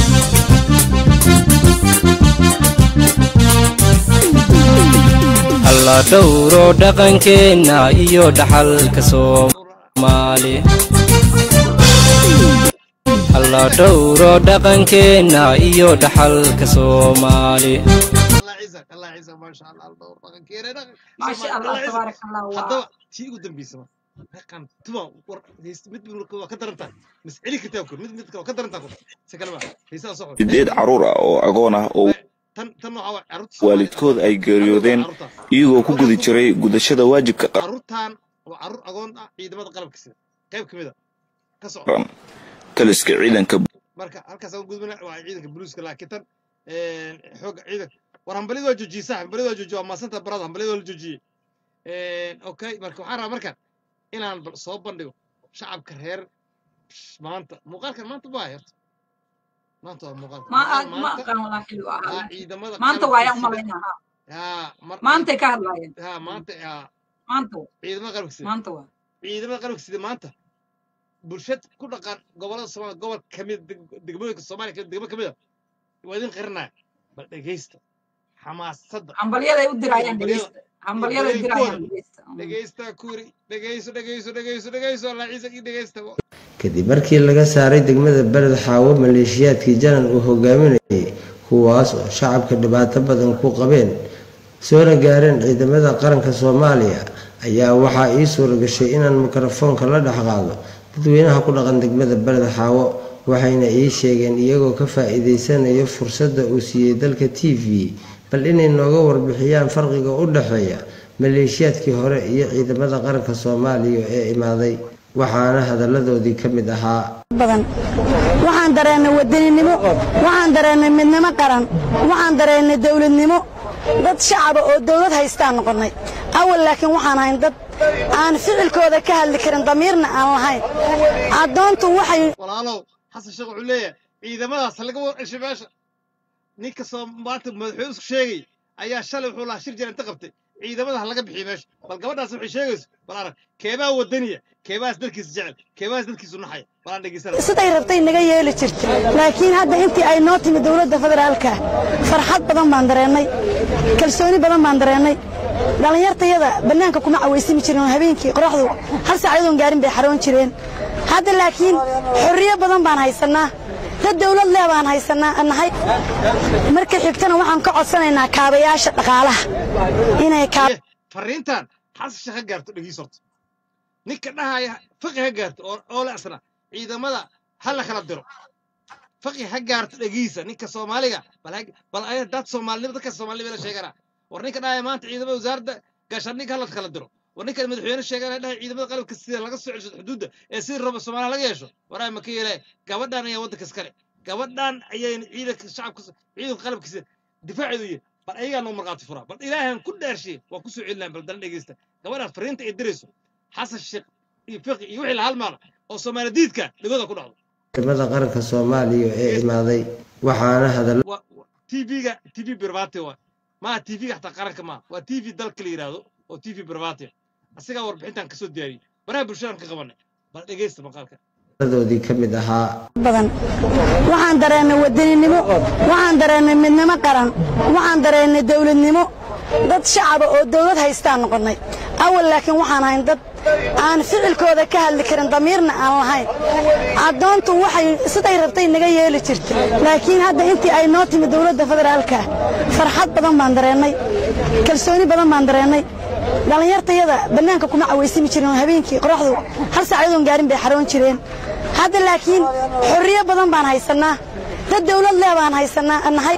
alla dhowro dhaqankeenna iyo dhaxalka soomaali alla hala dhowro dhaqankeenna iyo dhaxalka soomaali allah ciisak allah ciisak maasha allah dhowr dhaqankeena dhaqan maasha Soomaali- allah Allah ciisak. tabaaraka allah waa haddaba tii ugu dambaysa ma dhaqan tuma war heys- mid mid waa ka darantaa mas celi kartaa kur mid mid kale waa ka darantaa kur si kaleba heesaa soo sideed carruur ah oo agoon ah oo tan tan waxaa waay carruurta waalidkood ay geeriyoodeen iyagoo ku guda jiray gudashada waajibka carruurtan waa carruur agoon ah ciidamada qalabka sida qayb ka mid a ka soco qaran taliska ciidanka marka halkaas aan gudbina waa ciidanka buluuska laakiin tan xoogga ciidanka war hambalida waa joojiyey sax hambalida waa joojiyey waa maasanta barada hambalida waa la joojiyey okay marka waxaan rabaa marka inaan bal soo bandhigo shacabka reer maanta muuqaalkan maanta waa herta maanta waa muuqaalka ma muuqaal ma maanta aqaan walaa xilli u waa ahaa ciidamada maanta qalabka waayaan sida umalaynaa haa mar maantay ka hadlaayeen haa maanta haa maanta wa ciidamada qalabka sida maanta waa ciidamada qalabka sida maanta bulshad ku dhaqan gobolada soomaaliya gobol kamid degmooyinka soomaaliya ka- degmo kamid a waa idin qirinaya bal dhegeysta xamaasadda hambalyaday u diraayaan hambalyada dhegeysta hambalyaday iyo diraayaan dareenkooda dhegeysta dhegeysta kuri dhegeyso dhegeyso dhegeyso dhegeyso allah ciisa ii dhegeysta kadib markii laga saaray degmada beled xaawo maleeshiyaadkii janan uu hogaaminayay kuwaas oo shacabka dhibaato badan ku qabeen soona gaareen ciidamada qaranka soomaaliya ayaa waxaa ii suura gashay inaan mikrofoonka la dhex qaado dadweynaha ku dhaqan degmada beled xaawo waxayna ii sheegeen iyagoo ka faa-iideysanayo fursadda uu siiyey dalka t v bal inay nooga warbixiyaan farqiga u dhexeeya maleeshiyaadkii hore iyo ciidamada qaranka soomaaliya ee imaaday waxaana hadalladoodii ka mid ahaa badan waxaan dareennay wadaninimo waxaan dareennay midnimo qaran waxaan dareennay dowladnimo dad shacaba oo dowlad haystaan noqonnay awal laakiin waxaan ahayn dad aan ficilkooda ka hadli karin damiirna aan lahayn addoontu waxay walaalow xasan sheekh wuxuu leeyahay ciidamadaas laga warceshay meesha ninka soo maanta madaxweyne isku sheegay ayaa shalay wuxuu lahaa shir jira inta qabtay ciidamada ha laga bixiyo meesha bal gabadhaas waxay sheegayso bal arag keebaa wadaniya keebaas dalkiisa jecel keebaas dalkiisu naxaya bal aan dhegeysana siday rabtay naga yeeli jirtay laakiin hadda intii ay noo timi dowladda federaalka farxad badan baan dareennay kalsooni badan baan dareennay dhallinyartayada bannaanka kuma cawaysimi jirin oo habeenkii qoraxdu hal saacadoon gaarin bay xaroon jireen hadda laakiin xorriyo badan baan haysannaa dad dowlad leh baan haysannaa nahay marka xigtana waxaan ka codsanaynaa kaabayaasha dhaqaalaha inay kaa fariintan xasan sheekh ha gaarto dhegiis horta ninka dhahaya faqi ha gaarto oo oo la asna ciidamada ha la kala diro faqi ha gaarto dhegiisa ninka soomaaliga bal ha- bal ay dad soomaalinimo dadka soomaalinimo la sheegana war ninka dhahaya maanta ciidamada wasaaradda gaashaandhigga ha la kala diro war ninka madaxweyne sheegana dhahaya ciidamada qalabka sida laga soo celiso xuduudda ee sidii raba soomaaliya laga yeesho waraa ma ka yeelaya gabadhan ayaa waddanka iskale gabadhan ayayna ciidanka shacabka ciidanka qalabka sida difaaceedu yihin bal ayagaa noo markhaati furaa bal ilaahan ku dhaarshiye waa ku soo celinaan bal dana dhegeysta gabadhaas fariinta ay dirayso xasan sheekh iyo fiqi iyo wixii la halmaala oo soomaali diidka dhigooda ku dhacdo ciidamada qaranka soomaaliya ee imaaday waxaana hadalla tv-ga tv birbate waay maaha tv-ga xataa qaranka maaha waa tv dalka la yidhaahdo oo tv birbate asigaa warbixintan kasoo diyaariyey baraha bulshadan ka qabanay bal dhegeysta maqaalka hadalladoodii ka mid ahaa badan waxaan dareennay wadaninimo waxaan dareennay midnimo qaran waxaan dareennay dowladnimo dad shacaba oo dowlad haystaan noqonnay awal laakiin waxaan ahayn dad aan ficilkooda ka hadli karin damiirna aan lahayn addoontu waxay siday rabtay naga yeeli jirtay laakiin hadda intii ay noo timi dowladda federaalka farxad badan baan dareennay kalsooni badan baan dareennay dhallinyartayada bannaanka kuma cawaysimi jirin oo habeenkii qoraxdu hal saacadoon gaarin bay xaroon jireen hadda laakiin xorriyo badan baan haysannaa dad dowlad leh baan haysannaa nahay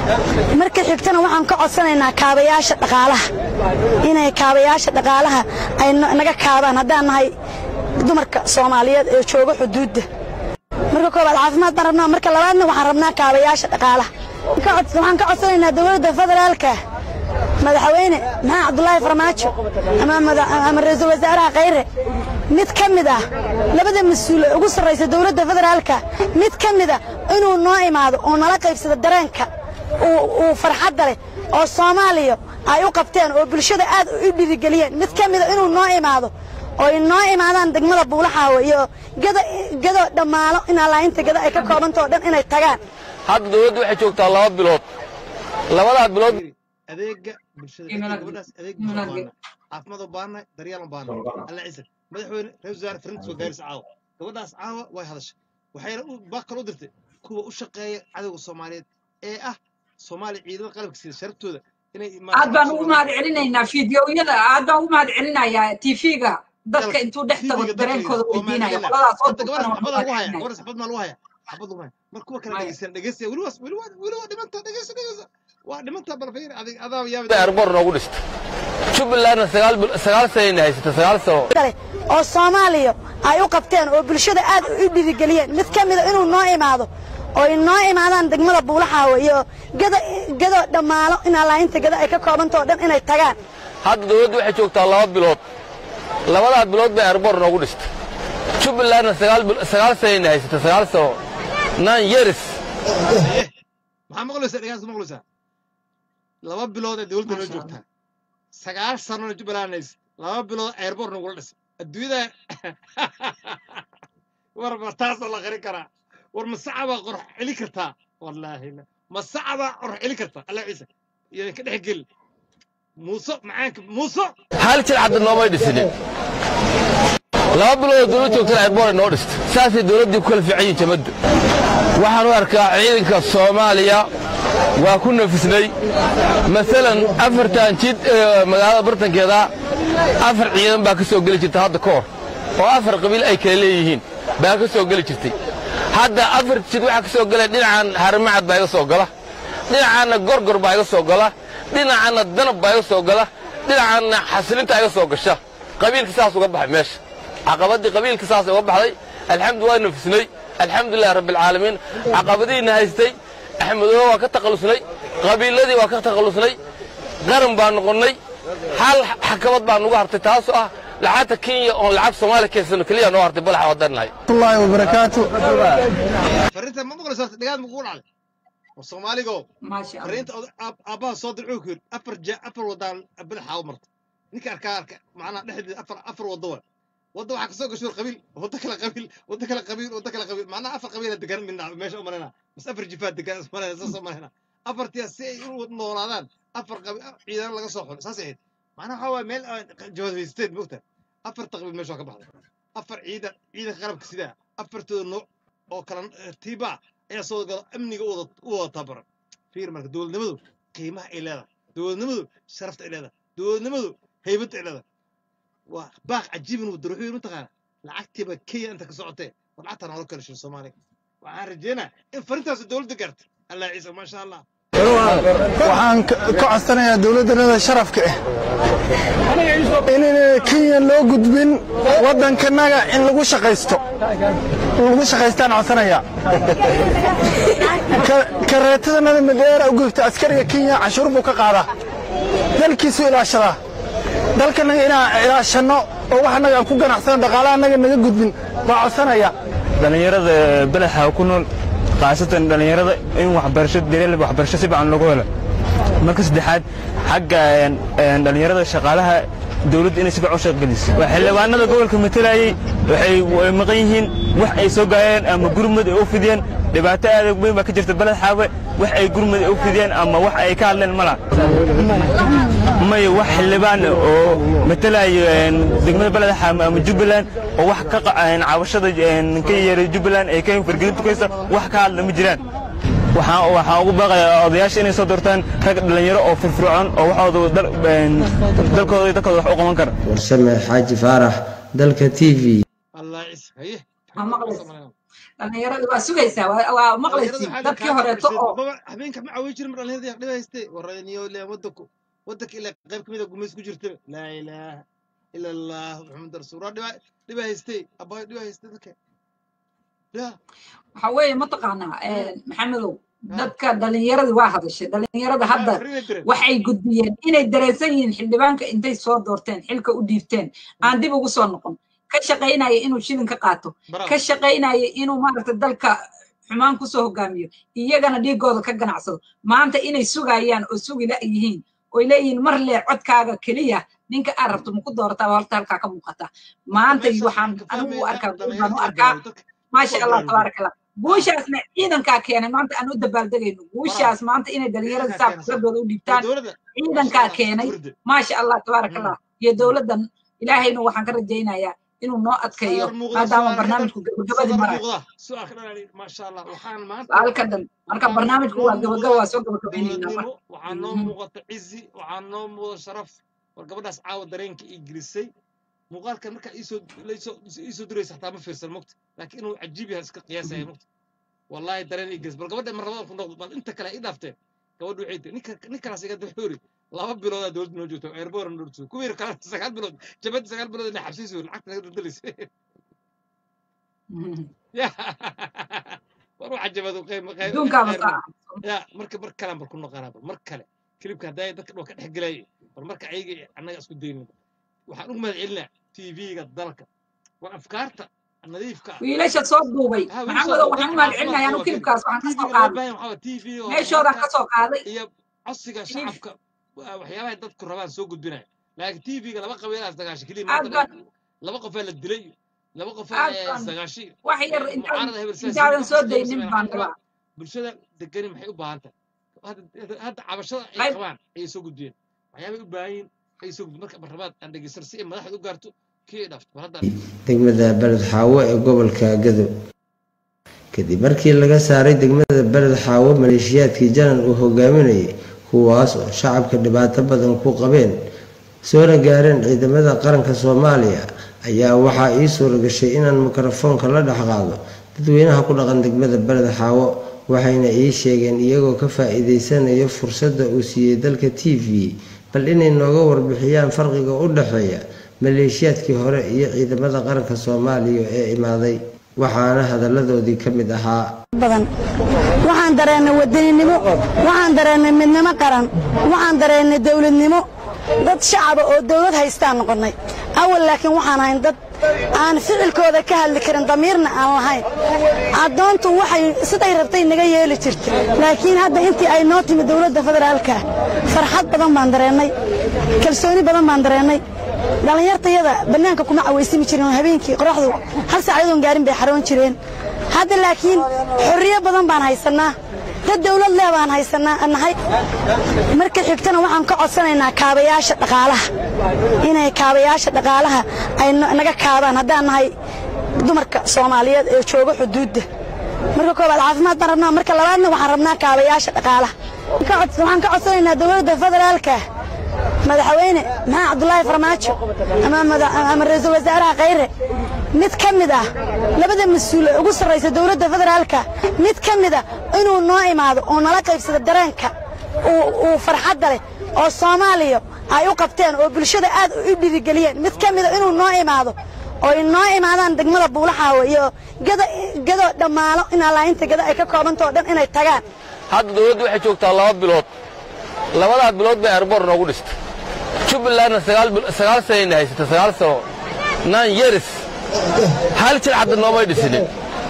marka xigtana waxaan ka codsanaynaa kaabayaasha dhaqaalaha inay kaabayaasha dhaqaalaha ay no- naga kaabaan haddaan nahay dumarka soomaaliyeed ee jooga xuduudda marka koobaad caafimaad baan rabnaa marka labaadna waxaan rabnaa kaabayaasha dhaqaalaha Ka cod- waxaan ka codsanaynaa dowladda federaalka madaxweyne maxamed cabdulaahi farmaajo ama mada- ama ra-iisul wasaaraha khayre mid ka mid ah labada mas-uul ee ugu sarraysa dowladda federaalka mid ka mid ah inuu noo imaado oo nala qaybsado dareenka uu uu farxadda leh oo soomaaliya ay u qabteen oo bulshada aad u dhiirigeliyeen mid ka mid a inuu noo imaado oo ay noo imaadaan degmada buulaxaawo iyo gada gado dhammaalo in allaahinta gado ay ka koobantao dhan inay tagaan hadda dowladdu waxay joogtaa laba bilood labadaa bilood adeega bulshada dadka gabadhaas adeeg bulshada u baahna caafimaad u baahna daryeel u baahna alla ciise madaxweyne ra-isul wasaare farinta soo gaarisa caawa gabadhaas caawa way hadashay waxayna u baaq kale u dirtay kuwa u shaqeeya cadowga soomaaliyeed ee ah soomaaliya ciidamada qalabka sida sharaftooda inay aad baan ugu mahad celinaynaa fiidiyowyada aad baan ugu mahad celinayaa tv-ga dadka intuu dhex tago dareenkooda weydiinaya qoladaas oo hadda dulkana gabadha waan xabada ugu lagu haya mahad gabadha xabad maa lagu haya xabad lagu haya mar kuwa kale dhegeysan dhegeysta weli waa weli waa weli waa dhimanta dhegeysa dhegeysa waa dhimanta bal fiir adig adaa yaabi arbor noogu dhista jubbalandna sagaal bil- sagaal sanayna haysata sagaal sano kale oo soomaaliya ay u qabteen oo bulshada aad u dhiirigeliyeen mid ka mida inuu noo imaado oo ay noo imaadaan degmada buulaxaawe iyo gada gado dhammaalo in allaahinta gada ay ka koobantao dhan inay tagaan hadda dowladdu waxay joogtaa laba bilood labadaa bilood bay arbor noogu dhista jubbalandna sagaal bil- sagaal sanayna haysata sagaal sano nine years maxaa maqlaysaa dhegeysta maqlaysaa laba bilood ee dowladda noo joogtaa sagaal sanona jubbaland hays laba bilood airport nagula dhisay adduunyada war ma taasoo la qarin karaa war ma sacabaa qorx celi kartaa wallaahi la ma sacabaa qorx celi kartaa allah ciise iyo ka dhex geli muuso macaanka muuso hal jir hadda noomay dhisinin laba bilood oo dowlad joogtana arbor noo dhista saasay dowladdii ku kala fiican yihiin jamaddu waxaan u arkaa ciidanka soomaaliya waa ku nafisnay masalan afartan jid ee magaalada bartankeeda afar ciidan baa ka soo geli jirta hadda ka hor oo afar qabiil ay kala leeyihiin baa ka soo geli jirtay hadda afar jid waxaa ka soo gala dhinacan harimacad baa iga soo gala dhinacaanna gorgor baa iga soo gala dhinacaanna danab baa iga soo gala dhinacaanna xasilinta iga soo gasha qabiilka saas uga baxay meesha caqabadii qabiilka saas uga baxday alxamdu waa nafisnay alxamdulilahi rabbilcaalamiin caqabadiina haystay axmedoobe waa ka takhallusnay qabiiladii waa ka takhallusnay qaran baa noqonnay hal xakabad baa nugu hartay taasoo ah lacagta kenya oon lacag soomaaliya keensano keliya noo hartay balaxa wadannahay الله وبركاته fariinta ma maqlaysaa dhegaad ma kugu dhacday war soomaaligo fariinta oda- aab- aabbaha soo dircuu ku yidhi afar ja afar wadaan bilaxa u marta ninka arkaa arka macnaha dhexdeeda afar afar waddo wa wadda waxaa kasoo gasho qabiil waddo kale qabiil waddo kale qabiil waddo kale qabiil macnaha afar qabiila degan midna meesha u malayna bas afar jifaad degan is malayna saas u malayna afartiya si ay u noolaadaan afar qabiil ciidan laga soo xulay saas ahayd macnaha waxaa waaya meel jawaabhaysteen mogta afarta qabiil meesha waa ka baxday afar ciidan ciidanka qalabka sidaa afartooda nooc oo kala tiiba ayaa soo gala amniga u wada u wada tabaran fiir marka dowladnimadu qiimaha ay leedahay dowladnimadu sharafta ay leedahay dowladnimadu haybadda ay leedahay waa baaq cajiibin uu daruuxu mataqaana lacagtiiba kenya inta ka socotee war lacagta noola kala shiro soomaaliya waxaan rajeynaa in farintaas dowladda gaarta allah ciise maasha allah waxaan ka ka codsanayaa dowladdanada sharafka ah in kenya loo gudbin waddankanaga in lagu shaqaysto in lagu shaqaystaan codsanayaa Ka- kareetadanada madheera u gubta askariga kenya cashuur buu ka qaadaa dalkiisu ilaashadaa dalkanaga inaan ilaashanno oo wax annaga aan ku ganacsano dhaqaalaha annaga naga gudbin baa codsanaya dhallinyarada badaxa ku nool khaasatan dhallinyarada in waxbarasho daryeel waxbarasho si fiican loogu helo marka saddexaad xagga een, een, dhallinyarada shaqaalaha dowladda inay si fiican u shaqgeliso waa xildhibaanada gobolka matalayay waxay way maqan yihiin wax ay soo gaayeen ama gurmud ay u fidiyeen dhibaato aad u weyn baa ka jirta baled xaawe wax ay gurmud ay u fidiyeen ama wax ay ka hadleen mala may wax xildhibaan oo matalayo een, degmada baled xaawe ama jubbaland oo wax ka qa- een, cabashada een, ka yeeray jubbaland ay ka fargelin tukaysa wax ka hadla ma jiraan waxaan waxaan ugu baaqayaa odayaasha inay soo doortaan rag dhallinyaro oo firfircoon oo waxooda dal- een, dalkooda iyo dalkooda wax u qaban kara warsame xaaji faarax dalka t v allah ciise haye waa maqlaysa dhallinyarada waa sugaysaa waa waa maqlaysiin dadkii horeeto oo habeenka ma caawin jirin mar dhallinyarada yaa dhiba haystee waraniyo le wadanku wadanka ilaa qayb kamid a gumays ku jirta laa ilaaha ila allah maxamed rasuul waa dhiba dhiba haystee abaayo dhiba haystee dadka ya waxa weeye mataqaanaa een, maxamedow dadka dhallinyaradii waa hadashay dhallinyarada hadda waxay gudbiyeen inay dareensan yihiin xildhibaanka intay soo doorteen xilka u dhiibteen aan dib ugu soo noqon ka shaqaynaya inuu shilin ka qaato ka shaqaynaya inuu maaragta dalka xumaan kusoo hogaamiyo iyagana dhiigooda ka ganacsado maanta inay sugayaan oo sugi la yihiin oy leeyihiin mar lee codkaaga keliya ninka aad rabto maku doorataa waa horta halkaa ka muuqata maanta waxaan anigu u arkaa guul baan u arkaa maasha allah tabaaraka allah guushaasna ciidankaa keenay maanta aan u dabaaldegayno guushaas maanta inay dhalinyarada saa fikradooda u dhiibtaan ciidankaa keenay maasha allah tabaaraka allah iyo dowladdan ilaahayna waxaan ka rajaynayaa inuu noo adkeeyo sadar muuqda maadaama su'aal ka dhan barnaamijku gabagabadii sadar marayo muuqda su'aal ka dhan maasha allah waxaan maanta su-aal ka dhan marka waxaan barnaamijku noo waa gabagaba muuqda waa soo gabagabaynaynaa dowladnimo waxaa noo Mhm. muuqata cizi waxaa noo muuqda sharaf war gabadhaas caawa dareenka ii gelisay muuqaalkan markaa iisoo laysoo iisoo duraysa xataa ma fiirsan mogta laakiin inuu cajiib yahay iska qiyaasaya mogta wallaahi dareen ii gelis bal gabadha mar labada ku noqdo bal inta kale ii dhaafteen gabadhu waxay tiri ninka ninkalaas iga daxoori laba biloodaa dowladda noo joogta eerboora noo joogta kuwii yar kale sagaal bilood jabadda sagaal bilood inay xabsiisu lacagta naga daldalaysa ya war waxa jabadu qayb qayb adduunkaaba qayb saa ya marka mar kale mar ku noqonaa mar kale kilibka hadday dadka dhoo ka dhex gelayay bal marka ayaga annaga isku daynin waxaan ugu mahad celinaa tv-ga dalka war afkaarta nadiifka ah wiilasha soo duubay ha maxaan wiilasha wada dadka waxaan u mahad caafimaadka celinayaa anu waa kilibkaas waxaan ka soo tv-ga loo qaaday baahan waxaa tv oo meeshoodaan horumarka ka soo qaaday iyo codsiga kilib shacabka waa waxyaabahay dadku rabaan soo gudbinaya laakiin tv-ga laba qabiilaas dagaashay keliya aad maanta baan laba qofaa la dilay laba qofaa aad ee baan sagaashay wax yar intaan mucaarada hebel sidaas intaadan wax soo kasta ay u daynin sameeyaan baan waxaan rabaa rabaa bulshada degani maxay u baahan tahay hadda hadda cabashada ay qayb qabaan ayay soo gudbiyeen waxyaabay u baahan yihiin ayay soo gudbiyeen marka marlabaad aan dhegeysan si ay madaxda u gaarto kii ay dhaafto mar hadda degmada beled xaawo ee gobolka gadow kadib markii laga saaray degmada beled xaawo maleeshiyaadkii janan uu hogaaminayay kuwaas oo shacabka dhibaato badan ku qabeen soona gaareen ciidamada qaranka soomaaliya ayaa waxaa ii suura gashay inaan mikrofoonka la dhex qaado dadweynaha ku dhaqan degmada beled xaawo waxayna ii sheegeen iyagoo ka faa-iideysanaya fursadda uu siiyey dalka t v bal inay nooga warbixiyaan farqiga u dhexeeya maleeshiyaadkii hore iyo ciidamada qaranka soomaaliya ee imaaday waxaana hadalladoodii ka mid ahaa badan waxaan dareennay wadaninimo waxaan dareennay midnimo qaran waxaan dareennay dowladnimo dad shacaba oo dowlad haystaan noqonnay awal laakiin waxaan ahayn dad aan ficilkooda ka hadli karin damiirna aan lahayn addoontu waxay siday rabtay naga yeeli jirtay laakiin hadda intii ay noo timi dowladda federaalka farxad badan baan dareennay kalsooni badan baan dareennay dhallinyartayada bannaanka kuma cawaysimi jirin oo habeenkii qoraxdu hal saac iyadoon gaarin bay xaroon jireen hadda laakiin xorriyo badan baan haysannaa dad dawlad leh baan haysannaa nahay marka xigtana waxaan ka codsanaynaa kaabayaasha dhaqaalaha inay kaabayaasha dhaqaalaha ay no- naga kaabaan haddaan nahay dumarka soomaaliyeed ee jooga xuduudda marka koobaad caafimaad baan rabnaa marka labaadna waxaan rabnaa kaabayaasha dhaqaalaha Ka cods- waxaan ka codsanaynaa dowladda federaalka madaxweyne maxamed cabdulaahi farmaajo ama mada- ama ra-iisul wasaaraha khayre mid ka mid ah labada mas-uul ee ugu sarraysa dowladda federaalka mid ka mid ah inuu noo imaado oo nala qaybsado dareenka uu uu farxadda leh oo soomaaliya ay u qabteen oo bulshada aad u dhiirigeliyeen mid ka mid a inuu noo imaado oo ay noo imaadaan degmada buulaxaawo iyo gado gado dhammaalo in allaahinta gado ay ka koobantao dhan inay tagaan hadda dowladdu waxay joogtaa laba bilood labadaa bilood bay airboor noogu dhistay jubbalandna sagaal bil- sagaal sanayna haysata sagaal sano nine years hal jir hadda noomay dhisinin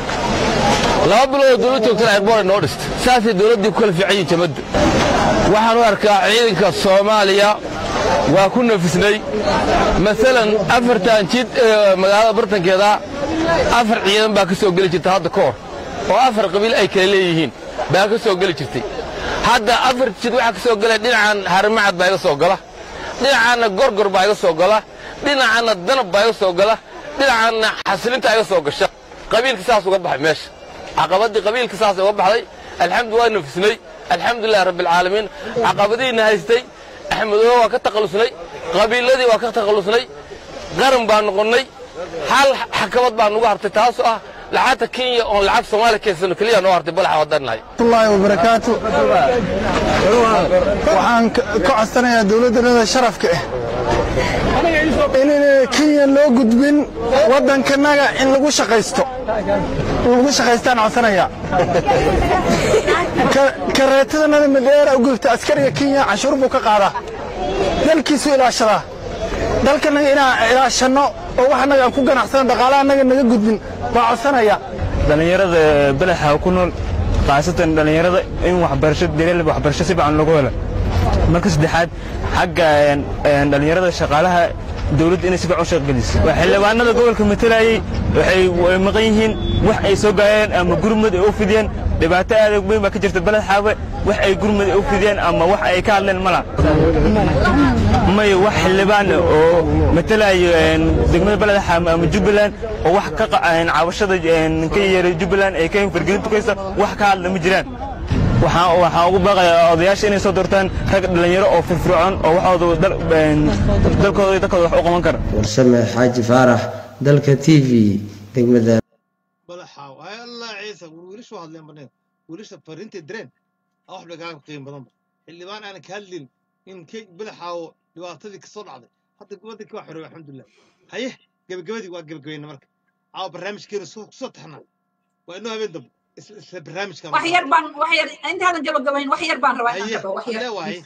laba bilood oo dowlad joogtana airboor noo dhistay saasay dowladdii ku kala fiican yihin jamaddu waxaan u arkaa ciidanka soomaaliya waa ku nafisnay maalan afartan jid ee magaalada bartankeeda afar ciidan baa ka soo geli jirta hadda ka hor oo afar qabiil ay kala leeyihiin baa ka soo geli jirtay hadda afar jid waxaa ka soo gala dhinacan harimacad baa iga soo gala dhinacaanna gorgor baa iga soo gala dhinacaanna danab baa iga soo gala dhinacaanna xasilinta iga soo gasha qabiilka saas uga baxay meesha caqabadii qabiilka saas uga baxday alxamdu waa nafisnay alxamdulilahi rabbilcaalamiin caqabadiina haystay axmedoobe waa ka takhallusnay qabiiladii waa ka takhallusnay qaran baa noqonnay hal xakamad baa nugu hartay taasoo ah lacagta kenya oon lacag soomaaliya keensano keliya noo hartay balaxa wadannahay الله وبركاته waxaan ka ka codsanayaa dowladdanada sharafka ah inayna kenya loo gudbin waddankanaga in lagu shaqaysto lagu shaqaystaan codsanayaa Ka- kareetadanada madheera u gubta askariga kenya canshuur buu ka qaadaa dalkiisu ilaashadaa dalkanaga inaan ilaashanno oo wax annaga aan ku ganacsano dhaqaalaha annaga naga gudbin baa codsanaya dhallinyarada belexa ku nool khaasatan dhallinyarada in waxbarasho daryeel waxbarasho si fiican lagu helo marka saddexaad xagga een, een, dhallinyarada shaqaalaha dowladda inay si fiican u shaqgeliso waa xildhibaanada gobolka matalayay waxay way maqan yihiin wax ay soo gaayeen ama gurmud ay u fidiyeen dhibaato aad u weyn baa ka jirta beled xaawe wax ay gurmud ay u fidiyeen ama wax ay ka hadleen mala maya wax xildhibaan oo matalayo een, degmada beled xaawe ama jubbaland oo wax ka qa- een, cabashada een, ka yeeray jubbaland ay ka fargelin tukaysa wax ka hadla ma jiraan waxaan waxaan ugu baaqayaa odayaasha inay soo doortaan rag dhallinyaro oo firfircoon oo waxooda dal- een, dalkooda iyo dalkooda wax u qaban kara warsame xaaji faarax dalka t v degmada badaxaaw hay allah ciise war wiilashu waa hadleen baneen wiilasha fariintay direen aa wax bay kaaga qiimo badanba xildhibaan aanan ka hadlin in kay badaxaawo dhibaatadii kasoo dhacday hadda wadankii waa xoreey alxamdulilah haye gebagabadii waa gebagabayna marka caawa barnaamijkeena soo kusoo taxnaa waa inoo habeen dambe isla isla barnaamijka wax yar baan wax yar intaadan gabagabayn wax yar baan rabaa inaan haye ka dhaho wax yar lee waaye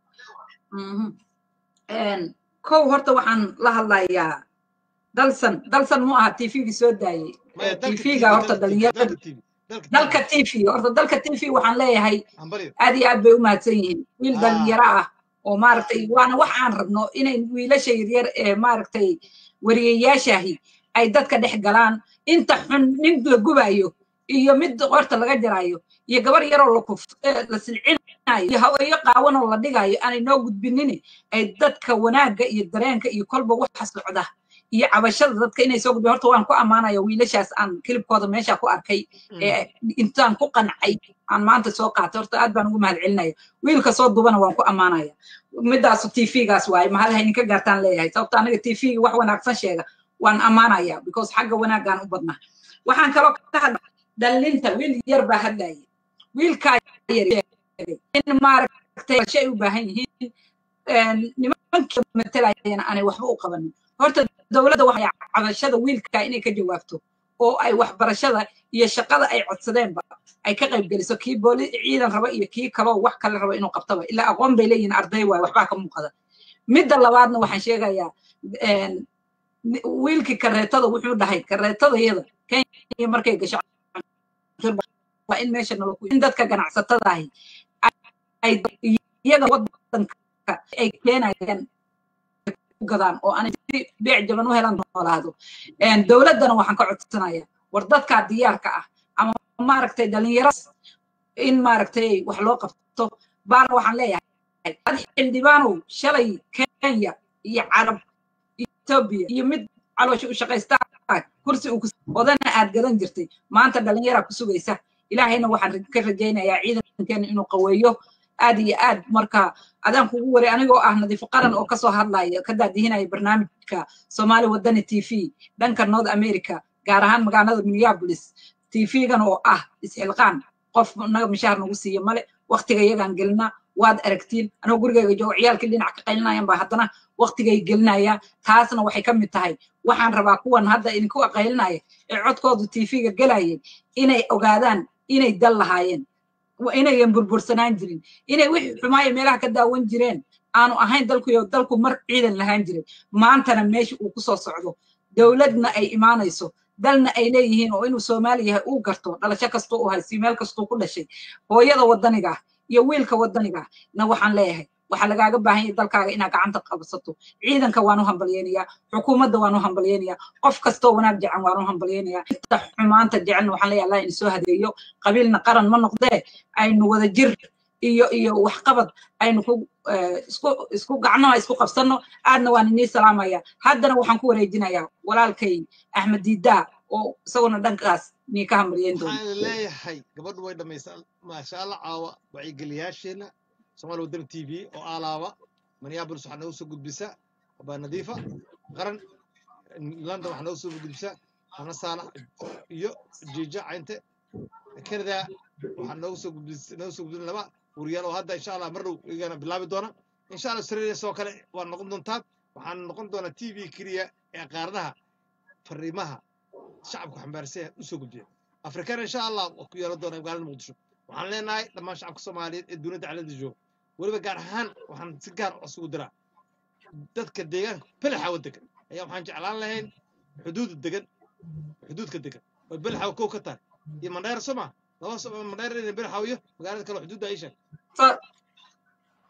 Mhm. Een, kow horta waxaan la hadlayaa dalsan dalsan mu aha tvgii soo daayey maya dalka tvga horta dhalinyarada dalka tv horta dalka tv waxaan leeyahay hambalyo aad iyo aad bay u mahadsan yihiin wiil Ah. dhalinyaro ah oo maaragtay waana wax aan rabno inay wiilasha yaryar ee maaragtay wariyayaashaahi ay dadka dhex galaan inta xun nin la gubayo iyo mid qorta laga jarayo iyo gabar yaroo la kuf eh, la silcinayo iyo haweenyo qaawan oo la dhigayo aanay noo gudbinin ay dadka wanaagga iyo dareenka iyo kolba waxa socda iyo cabashada dadka inay soo gudbiyo horta waan ku ammaanaya wiilashaas aan kilibkooda meesha ku arkay ee intaan ku qancay aan maanta soo qaatay horta aad baan ugu mahadcelinaya wiilka soo dubana waan ku ammaanaya midaasu tvgaas waaye mahal hayninka gaartaan leeyahay sababta aniga tvga wax wanaagsan sheega waan ammaanaya because xagga wanaaggaan u badnaa waxaan kaloo ka hadla dhalinta wiil yar baa hadlaya wiilkaa yar sheegay in maaragtay shay u baahan yihiin een, nimanka matalayana aanay waxba u qabanin horta dowladda waxay cabashada wiilka inay ka jawaabto oo ay waxbarashada iyo shaqada ay codsadeenba ay ka qayb geliso kii booli ciidan raba iyo kii kaloo wax kale raba inuu qabtaba ilaa aqoon bay leeyihiin arday waay waxbaa ka muuqada midda labaadna waxaan sheegayaa een, ni- wiilkii kareetada wuxuu dhahay kareetadayada kenya markay gasho waa in meesha nala ku in dadka ganacsatada ahi ay iyaga wadanka ay keenayaan ku gadaan oo aanay si beec jaban u helan noolaado Een, dowladdana waxaan ka codsanayaa war dadkaa diyaarka ah ama maaragtay dhalinyaro in maaragtay wax loo qabto baana waxaan leeyahay ad xildhibaanow shalay kenya iyo carab etoobiya iyo mid caloosha u shaqaysta kursi uu kus- odana aad gadan jirtay maanta dhalinyaraa ku sugaysa ilaahayna waxaan ra- ka rajaynayaa ciidankeena inuu qaweeyo aad iyo aad marka adaan kugu waray anigoo ah nadiifo qaran oo kasoo hadlaya ka daadihinaya barnaamijka soomaali wadani t v dhanka north america gaar ahaan magaalada minneapolis t v-gan oo ah isxilqaan qof naga mishaar nagu siiya male waktiga iyagaan gelinaa waad aragtiin anoo gurigayga joogo ciyaalkii dhinac ka qaylinayan baa haddana waktigay gelinaya taasna waxay ka mid tahay waxaan rabaa kuwan hadda idinku qaylinaya ee codkoodu t v-ga gelayay inay ogaadaan inay dal lahaayeen wa- inayan burbursanaan jirin inay wixii xumaaya meelaha ka daawan jireen aanu ahayn dalkuyo dalku mar ciidan lahaan jiray maantana meesha uu kusoo socdo dowladna ay imaanayso dalna ay leeyihiin oo inuu soomaali yahay uu garto dhalasho kastuu u haysiyo meel kastuu ku dhashay hooyada wadaniga ah iyo wiilka wadaniga ah na waxaan leeyahay waxaa lagaaga baahan yahay dalkaaga inaad gacanta qabsato ciidanka waan u hambalyeynayaa xukuumadda waan u hambalyeynayaa qof kastoo wanaag jecan waan u hambalyeynayaa inta xumaanta jecelna waxaan leeyahay allah in soo hadeeyo qabiilna qaran ma noqdee aynu wada jir iyo iyo waxqabad aynu ku eh, isku isku gacmaha isku qabsanno aadna waan inii salaamaya haddana waxaan ku wareejinayaa walaalkay axmed diidaa oo isaguna dhankaas nii ka hambalyeyn doona waxaan leeyahay gabadhu way dhamaysaa maasha allah caawa wacyigeliyaasheenna soomaali wadani t v oo aalaaba minneapolis waxaa noogu soo gudbisa abaa nadiifa qaran london waxaa noogu soo gudbisa hana saalax iyo jiija caynte canada waxaa noogu soo gudbis noogu soo gudbin laba wariyaal oo hadda insha allah mar dhow iyagana bilaabi doona insha allah australia sidoo kale waa noqon doontaa waxaan noqon doonaa t v keliya ee qaaradaha fariimaha shacabku xambaarsan yahay u soo gudbiya afrikana insha allah waa ku yeelan doona magaalada muqdisho waxaan leenahay dhammaan shacabka soomaaliyeed ee dunida caalada jooga weliba gaar ahaan waxaan si gaar ah isugu diraa dadka deegaanka belaxawa degan ayaa waxaan jeclaan lahayn xuduuda degan xuduudka degan oo belaxawa kow ka tahay iyo mandheer soo maa laba so mandheer iyo belaxawa iyo magaalada kale oo xuduudda ay sheeg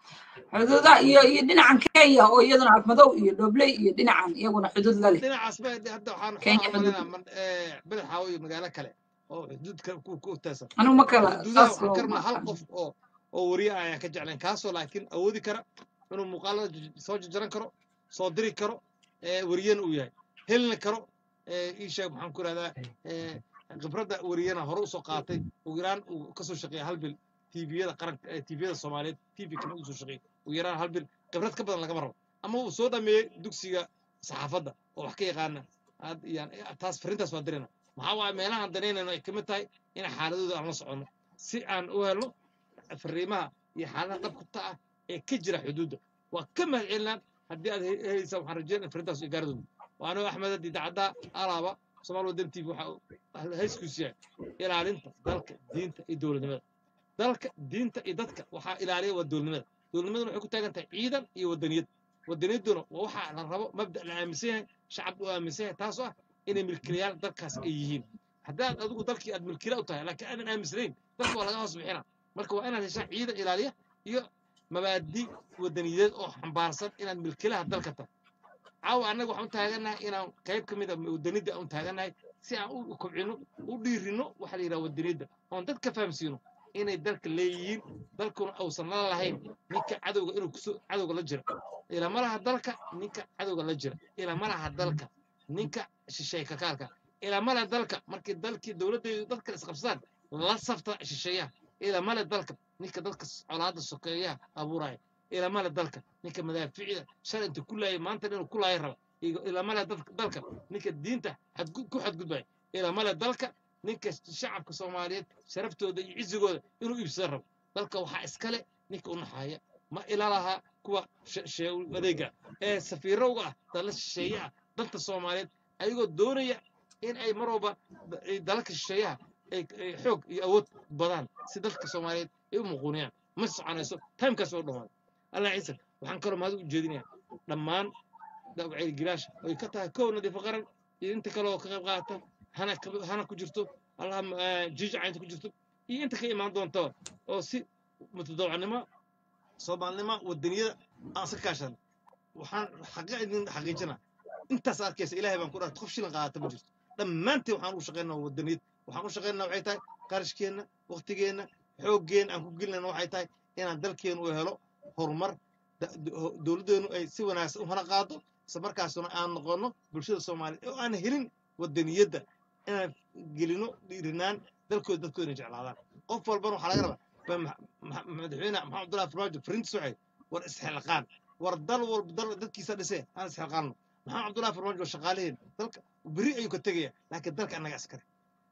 xuduudaha iyo iyo dhinacan kenya oo iyaduna afmadow iyo dhobley iyo dhinacan iyaguna xuduud la leh dhinacaas ba hadda waxaan kenya waxaan xuduud umaleynaa badaxaawo iyo magaalo kale oo xuduudka ku ku taasan anigu ma kala xuduudaha saas waxaan loo karnaa hal aqaan qof oo oo wariye ah ayaan ka jeclayn kaasoo laakiin awoodi kara inuu muuqaalada j- soo jajaran karo soo diri karo ee wariyana uu yahay helina karo ee ii sheeg maxaan ku ihahdaa ee khibradda wariyana hore usoo qaatay ugu yaraan uu kasoo shaqeeya hal bil tviyada qaranka ee tviyada soomaaliyeed tv kama usoo shaqeeyay ugu yaraan hal bil khibrad ka badan lagama rabo ama uu soo dhameeyey dugsiga saxaafadda oo wax ka yaqaana aad iyaan taas fariintaas waa dirina maxaa waaye meelahaan danaynayno ay kamid tahay in xaaladooda aan la soconno si aan u helno fariimaha iyo xaaladaha dhabkata ah ee ka jira xuduudda waa ka mahad celinaan haddii aad he- helaysaa waxaan rajeynaya fariintaas iyo gaaradooda waa anoo axmed addi dacadda alaaba somaal wadan tv waxa hayskuus yahay ilaalinta dalka diinta iyo dowladnimada dalka diinta iyo dadka waxaa ilaaliya waa dowladnimada dowladnimaduna waxay ku taagan tahay ciidan iyo wadaniyad wadaniyadduna waa waxaa la rabo mabda la aaminsan yahay shacab uu aaminsan yahay taasoo ah inay milkilayaal dalkaas ay yihiin haddaad adigu dalkii aad milkila u tahay laakiin aadan aaminsanayn dalka waa laga hoos bixina marka waa inaad heshaa ciidan ilaaliya iyo mabaadi wadaniyadeed oo xambaarsan inaad milkilaha dalka tahay caawa annaga waxaan u taagannahay inaan qayb ka mid a wadanidda aan u taagannahay si aan u kobcino u dhiirino waxa la yidhaha wadaniyadda oon dadka fahamsiino inay dalka leeyihiin dalkuna uusan la lahayn ninka cadowga inuu kusoo cadowga la jira ilama laha dalka ninka cadowga la jira ilama laha dalka ninka shisheeye kakaalka ilama laha dalka markii dalkii dowladdeedu dadka isqabsadaan la safta shisheeyaha ilama le dalka ninka dadka colaadda sokeeyaha abuuraya ilama le dalka ninka madaaficida shalay inta ku laayay maanta inuu ku laaya raba ilama le dalka ninka diinta xadgud- ku xadgudbaya ilama le dalka ninka shacabka soomaaliyeed sharaftooda iyo cizigooda inuu iibsada rabo dalka waxaa iskale ninka u naxaaya ma ila laha kuwa she- shee- adeega ee safiirowga ah dala shisheeye ah danta soomaaliyeed ayagoo doonaya in ay mar walba da- ay dalalka shisheeyaha ay ay xoog iyo awood badaan si dalka soomaaliyeed ay u muquuniyaan ma soconayso timekaas oo dhamaaday allah ciise waxaan kaloo mahad u jeedinayaa dhammaan wacyigilaasha ay ka tahay kow nadiifo qaran iyo inta kale oo ka qayb qaata hana ka- hana ku jirto allaha jiijaca inta ku jirto iyo inta ka imaan doonta oo si mutadawacnimo soomaalinimo wadaniyada aan iska kaashan waxaan xaqa idin xaqiijina intaas arkaysa ilaahay baan ku dhaartay qof shilin qaadata ma jirto dhammaanteen waxaan u shaqaynaa wadaniyad waxaan u shaqaynaa waxay tahay qarashkeenna waqtigeenna xooggeenna aan ku gelinayna waxay tahay inaan dalkeenu u helo horumar da- do- dowladdeenu ay si wanaagsan u hana qaado isla markaasuna aan noqono bulshada soomaaliyeed oo aan helin wadaniyadda inaan gelino dhiirinaan dalkooda dadkooda inay jeclaadaan qof walbana waxaa laga rabaa ba ma- ma- madaxweyne maxamed abdullahi farmaajo fariintiis waxay war isxilqaan war dal walba dal dadkiisa dhisee aan isxilqaanno maxamed abdullahi farmaajo waa shaqaalaheen dalka beri ayuu ka tegaya laakiin dalka annaga askare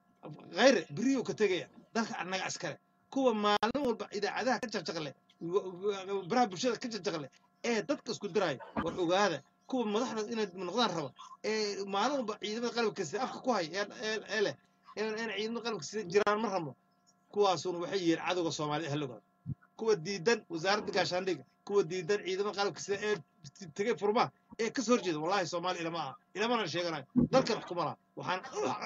khayre beri ayuu ka tegaya dalka annaga askare kuwa maalin walba idaacadaha ka jaqjaqle baraha bulshada ka jaqjaqle ee dadka isku diraayo war ogaada kuwa madaxda inay noqdaan raba ee maalin walba ciidamada qalabka sida afka ku hay ee ee- ee leh in in ciidamada qalabka sida jiraan ma rabno kuwaasuna waxay yihiin cadowga soomaalida halogaada kuwa diidan wasaaradda gaashaandhiga kuwa diidan ciidamada qalabka sida ee tegay furmaha ee kasoo horjeeda wallahi soomaali ilama aha ilamana sheeganayo dalkan wax kuma laha waxaan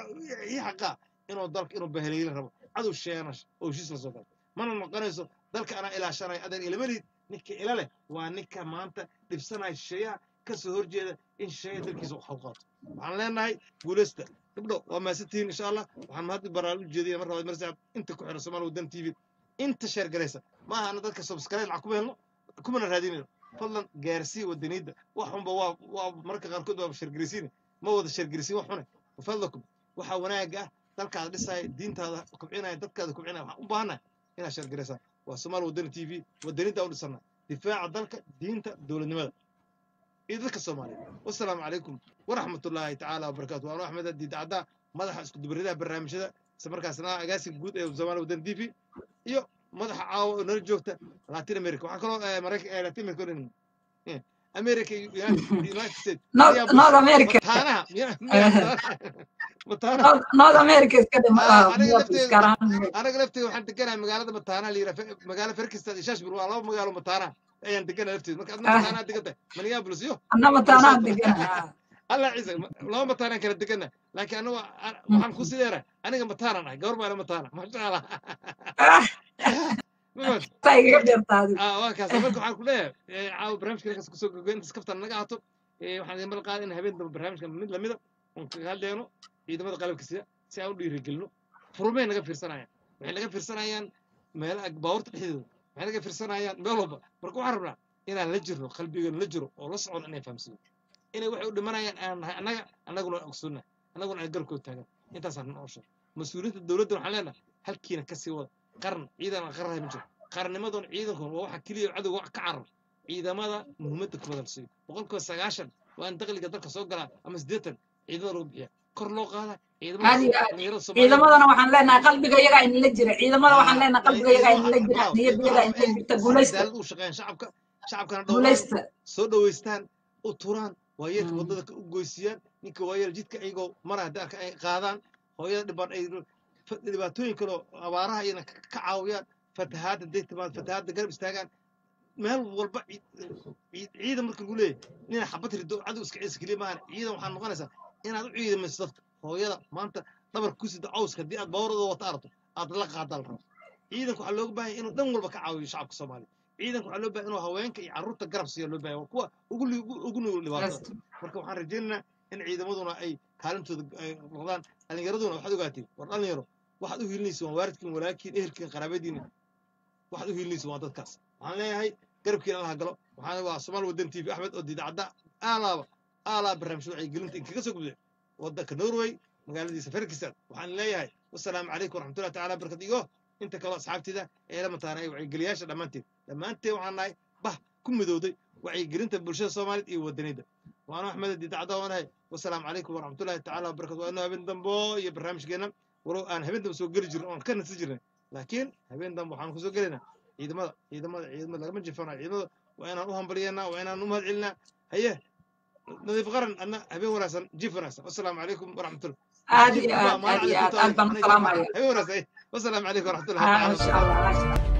ii xaqaa inuu dalka inuu bahaleylin rabo cadow sheeganash oo heshiis la soo galo mana noqonayso dalka anaa ilaashanayo adeer ilama lihid ninka ila leh waa ninka maanta dhibsanaya shisheeyaha kasoo horjeeda in shisheeyaha dalkiisa wax u qaato waxaan leenahay guuleysta gabdho waa maasantihiin insha allah waxaan mahad baraan u jeedinaya mar labaad mar saacad inta ku xiran soomaali wadan t v inta sheer garaysa ma ahana dadka subscribe lacag kuma helno kumana raadinayno fadlan gaarsii wadaniyadda wax xunba waa waa marka qaarkood waa sheergaraysiin ma wada sheergaraysiin wax xune wafadlakum waxaa wanaaga ah dalkaada dhisaya diintaada kobcinaya dadkaada kobcinaya waxaan u baahannahay inaad sheergaraysaan waa soomaali wadani t v wadanidda u dhisana difaaca dalka diinta dowladnimada iyo dadka soomaaliyeed wasalaamu calaykum waraxmat ullaahi tacaala wabarakaatu waanu axmed addi dacdaa madaxa isku dubaradaha barnaamijyada isla markaasna agaasiga guud ee soomaali wadan t v iyo madaxa caawa oo nala joogta latin america waxaa kaloo eh, marayka eh, latin america oo dhan eh, america iyo united united states North Minneapolis, North America. mataanaha miya- miya- mataanaha North North America iska dhim Ah, ah, aniga Minneapolis lafteeda gaar ahaan aniga lafteeda waxaan deganahay magaalada mataanaha la yidhaha magaalo ferkistad iyo shashbur waa laba magaalo mataanaha ayaan deganahay lafteeda marka adna Ah. mataanaha degantahay minneapolis iyo anna mataanaha minnesota degan allah ciise ma- laba mataanaan kala degana laakiin aniga waxaan ku sideera aniga mataanaan ahay gabar baana mataana masha allah Mafahant? Taa igaga dheertaadi. Ah, waa kaas marka waxaan ku leeyahay eh, caawa barnaamijka halkaas kusoo gogoyn intaas kaftan naga ahaato Eh, waxaan idin ballan qaaday in habeen dambe barnaamijka mid lamida oon kaga hadlayno ciidamada qalabka sida si aan u dhiirigelino furmay naga fiirsanayaan waxay naga fiirsanayaan meelaha baabuurta dhexdeeda waxay naga fiirsanayaan meel walba marka waxaan rabnaa inaan la jirno qalbigeenu la jiro oo la socon inay fahamsiiyo inay waxay u dhimanayaan aan nahay annaga annaguna aan ogsoonnahay annaguna aan garkood taagan intaasaan noo sheeg mas-uuliyiinta dowladda waxaan leenahay halkiina kasii wada qaran ciidan aan qaranahay ma jiro qarannimadoon ciidankun waa waxa keliya cadowga wax ka carar ciidamada muhiimadda ku badal siiyo boqolkiiba sagaashan waa in dakhliga dalka soo galaa ama siddeetan ciidamada lagu bixiya kor loo qaada aad iyo aad dhalinyarada Soomaaliyeed ciidamadana waxaan leenahay qalbiga iyagaa inala jira ciidamada waxaan leenahay qalbiga iyagaa inala jira niyadda iyagaa inala jirta guulaysta cadaalad u shaqeeyaan shacabka shacabkana dhowraan guulaysta soo dhoweystaan u turaan waayeelka waddada ka u goysiyaan ninka waayeel jidka iyagoo mara haddii arka ay qaadaan hooyada dhibaan ay fa- dhibaatooyin kaloo abaaraha iyana ka ka caawiyaan fatahaadda day timaad fatahaadda garab istaagaan meel walba ciid- ciid- ciidan marka lagu leeyahay nina xabad rido cadow iska ciisa keliya maahan ciidan waxaa noqonaysaa inaad u ciidamayso dadka hooyada maanta dhabarka ku sida cawska haddii aad baawarada wata aragto aad la qaadaa la rabo ciidanka waxaa looga baahan yahay inuu dhan walba ka caawiyo shacabka soomaaliya ciidanka waxaa loo baahan inuu haweenka iyo carruurta garab siiya loo baahan waa kuwa ugu li- ugu ugu nugul dhibaatada marka waxaan rajaynaynaa in ciidamaduna ay kaalintooda ay noqdaan dhallinyaraduna waxaad ogaatiin war dhalinyaro waxaad u hiilinaysa waa waalidkiin walaalkiin ehelkiin qaraabadiina waxaad u hiilinaysa waa dadkaas waxaan leeyahay garabkiina allaha galo waxaan waa somaal wadan tv axmed oo diidacadda aalaaba aalaa barnaamijyada wacyigelinta inkaga soo gudbay waddanka norway magaaladiisa ferkistan waxaan leeyahay wasalaamu calaykum waraxmatullahi tacaala barkat iyo inta kaloo asxaabtida ee la mataana ay wacyigeliyaasha dhammaanteed dhammaanteen waxaan nahay bah ku midowday wacyigelinta bulshada soomaaliyeed iyo wadanida waana axmed diidacadda waanahay wasalaamu calaykum waraxmatullahi tacaala wabarakatu waa inuu habeen dambo iyo barnaamijkeena walow aan habeen dambe soo geli jirin oon ka nasi jirnay laakiin habeen dambe waxaan kusoo gelaynaa ciidamada ciidamada ciidamada lagama jifanayo ciidamada waa inaan u hambalyeennaa waa inaan u mahad celinaa haye nadiif qaran adna habeen wanaagsan jiif wanaagsan wasalaamu calaykum waraxmatullah aad iyo aad aad iyo aad aad baan u salaamaya habeen wanaagsan wasalaamu calaykum waraxmatullahi Ah, tacaala masha allah masha allah